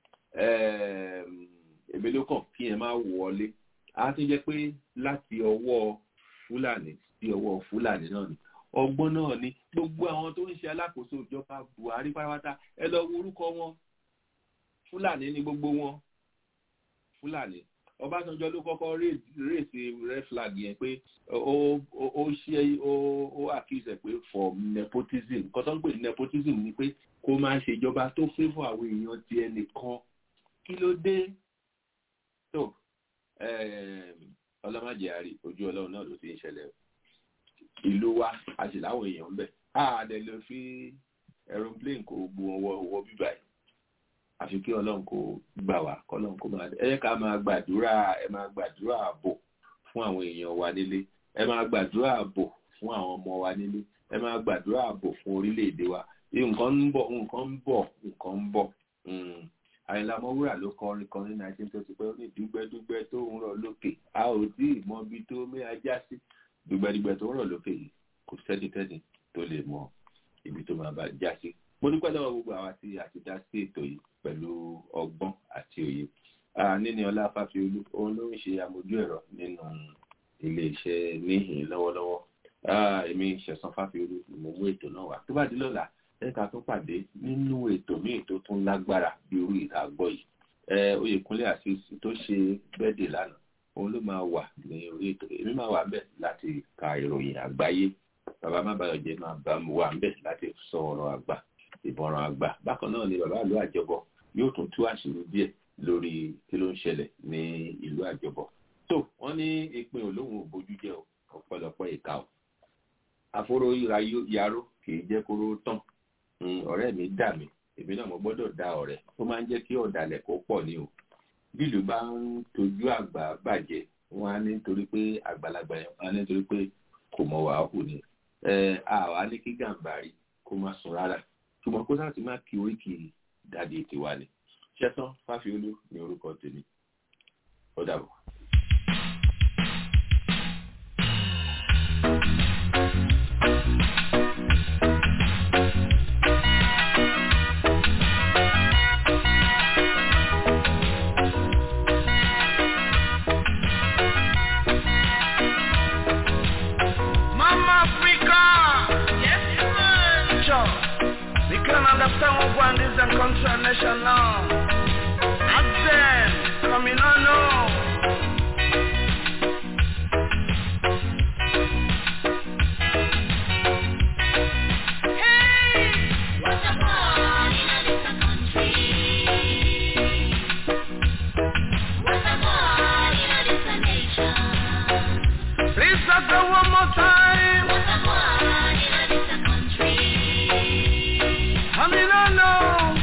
èmi ló kàn kí yẹn máa wọlé á ti jẹ́ pé láti ọwọ́ Fúlàní sí ọwọ́ Fúlàní náà ni ọgbọ́n náà ni gbogbo àwọn tó ń ṣe alákòóso ìjọba Buhari pátápátá ẹ lọ wo orúkọ wọn Fúlàní ni gbogbo wọn Fúlàní Ọbásanjọ́ ló kọ́kọ́ rèsì red flag yẹn pé ó ṣe ó accuse pé for nepotism nǹkan tó ń pè ní nepotism ni pé kó máa ṣèjọba tó favour àwọn èèyàn ti ẹnìkan kí ló dé tó ọlọ́màjẹ àrí ojú ọlọ́run náà ló ti ń ṣẹlẹ̀ ìlú wa a sì láwọn èèyàn ń bẹ̀ á dẹ̀ lọ fi aeroplane kò gbó ọwọ́ ọwọ́ bíbá yìí àfi kí ọlọ́run kò gbà wá kọ́lọ́run kò máa ẹ ká máa gbàdúrà ẹ máa gbàdúrà ààbò fún àwọn èèyàn wa nílé ẹ máa gbàdúrà ààbò fún àwọn ọmọ wa nílé ẹ máa gbàdúrà ààbò fún orílẹ̀-èdè wa nǹkan ń bọ̀ nǹkan ń bọ̀ nǹkan ń bọ̀ àyìnlá ọmọwúrà ló kọrin kan ní nineteen twenty pé ó ní dúgbẹ́dúgbẹ́ tó ń rọ̀ lókè a ò tí ì mọ ibi tó mé ajá sí dúgbẹ́dúgbẹ́ tó ń rọ̀ lókè yìí kò sẹ́nikẹ́ni tó lè mọ ibi tó máa bá já sí mo dúpẹ́ lọ́wọ́ gbogbo àwa tí a ti dá sí ètò yìí pẹ̀lú ọgbọ́n àti òye níní ọlá fáfiolú òun ló ń ṣe amójú ẹ̀rọ nínú iléeṣẹ́ níhìn lọ́wọ́lọ́wọ́ èmi ṣẹ̀san fáfiolú ni mo mú ètò náà wá tó bá di lọ́la ẹ̀ka tó pàdé nínú ètò míì tó tún lágbára bí irú ìdágbọ́ yìí oyèkúnlé àṣìṣe tó ṣe bẹ́ẹ̀dẹ̀ lánàá òun ló máa wà ní orí ètò èmi máa wà ń bẹ̀ láti ka ìròyìn àgbáyé bàbá má bàyọ̀ jẹ́ máa bá mi wà ń bẹ̀ láti sọ ọ̀rọ̀ àgbà ìbọ̀ràn àgbà bákan náà ni bàbá ìlú àjọbọ yóò tún tú àṣírí díẹ̀ lórí kí ló ń ṣẹlẹ̀ ní ìlú àjọbọ tó wọ́n ní ìpín olóhùn òbójú jẹ́ ọ̀pọ̀lọpọ̀ ìka ọ̀ àforó yaró kì í jẹ́ kóró tán ọ̀rẹ́ mi dà mí èmi náà mo gbọ́dọ̀ da ọ̀rẹ́ tó máa ń jẹ́ kí ọ̀dàlẹ̀ kó pọ̀ ní o bí ìlú bá ń tojú àgbà bàjẹ́ wọn á ní torí pé àgbàlagbà yẹn wọn á ní torí pé kò mọ̀ wàá hù ni àwa ní kí gàǹbàrí kó má sùn rárá ṣùgbọ́n kó sáà ti máa kí oríkì dáadé tiwa ni ṣẹ́tàn fáfiolú ní orúkọ tèmi ó dàbọ̀. Mama Africa, yes man, sure. We can understand what one is and control nation now. Accent, coming on now. Please let's go one more time. Coming on now.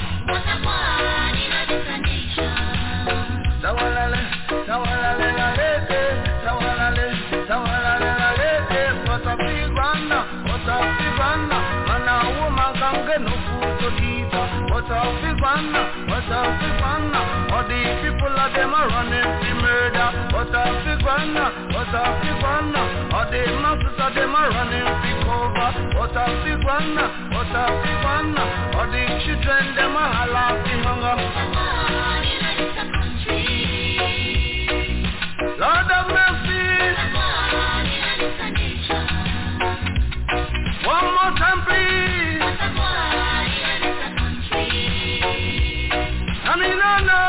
Tawalale, tawalale, lalete, tawalale, tawalale, lalete. What a big one, what a big one. Man, a woman can get no food to eat. What what a big one, what a big one. All the people of them are running to murder. What a big one, what a big one. All the masses of them are running to cover. What a big one, what a big one. All the children them are holler to hunger. Lord of mercy. One more time, please. I mean, no, no.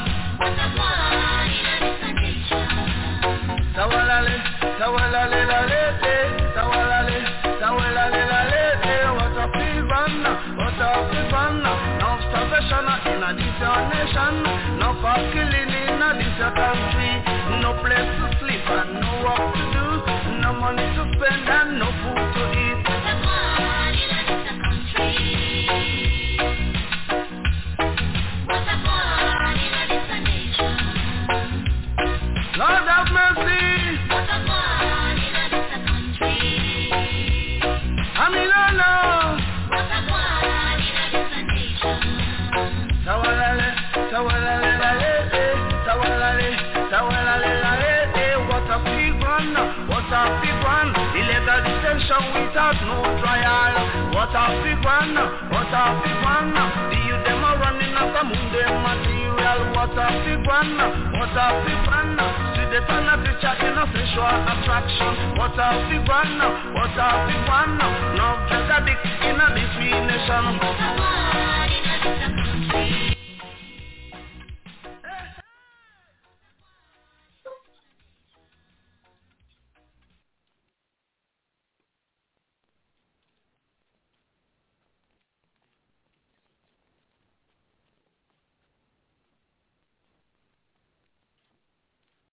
Tawalale, tawalale, lale, eh. tawalale, tawalale, lale, eh. What a fever, what a fever. No starvation in a this your nation. No for killing in a this your country. No place to sleep and no work to do. No money to spend and no food to eat. Lord have mercy. I mean, no, no. Tawalale, tawalale, lale, eh. Tawalale, tawalale, lale, eh. What a big one, what a big one. Illegal detention without no trial. What a big one, what a big one. The youth them are running after Monday material. What a big one, what a big one. See the turn of picture in a sexual attraction. What a big one, what a big one. No drug addict in a this nation.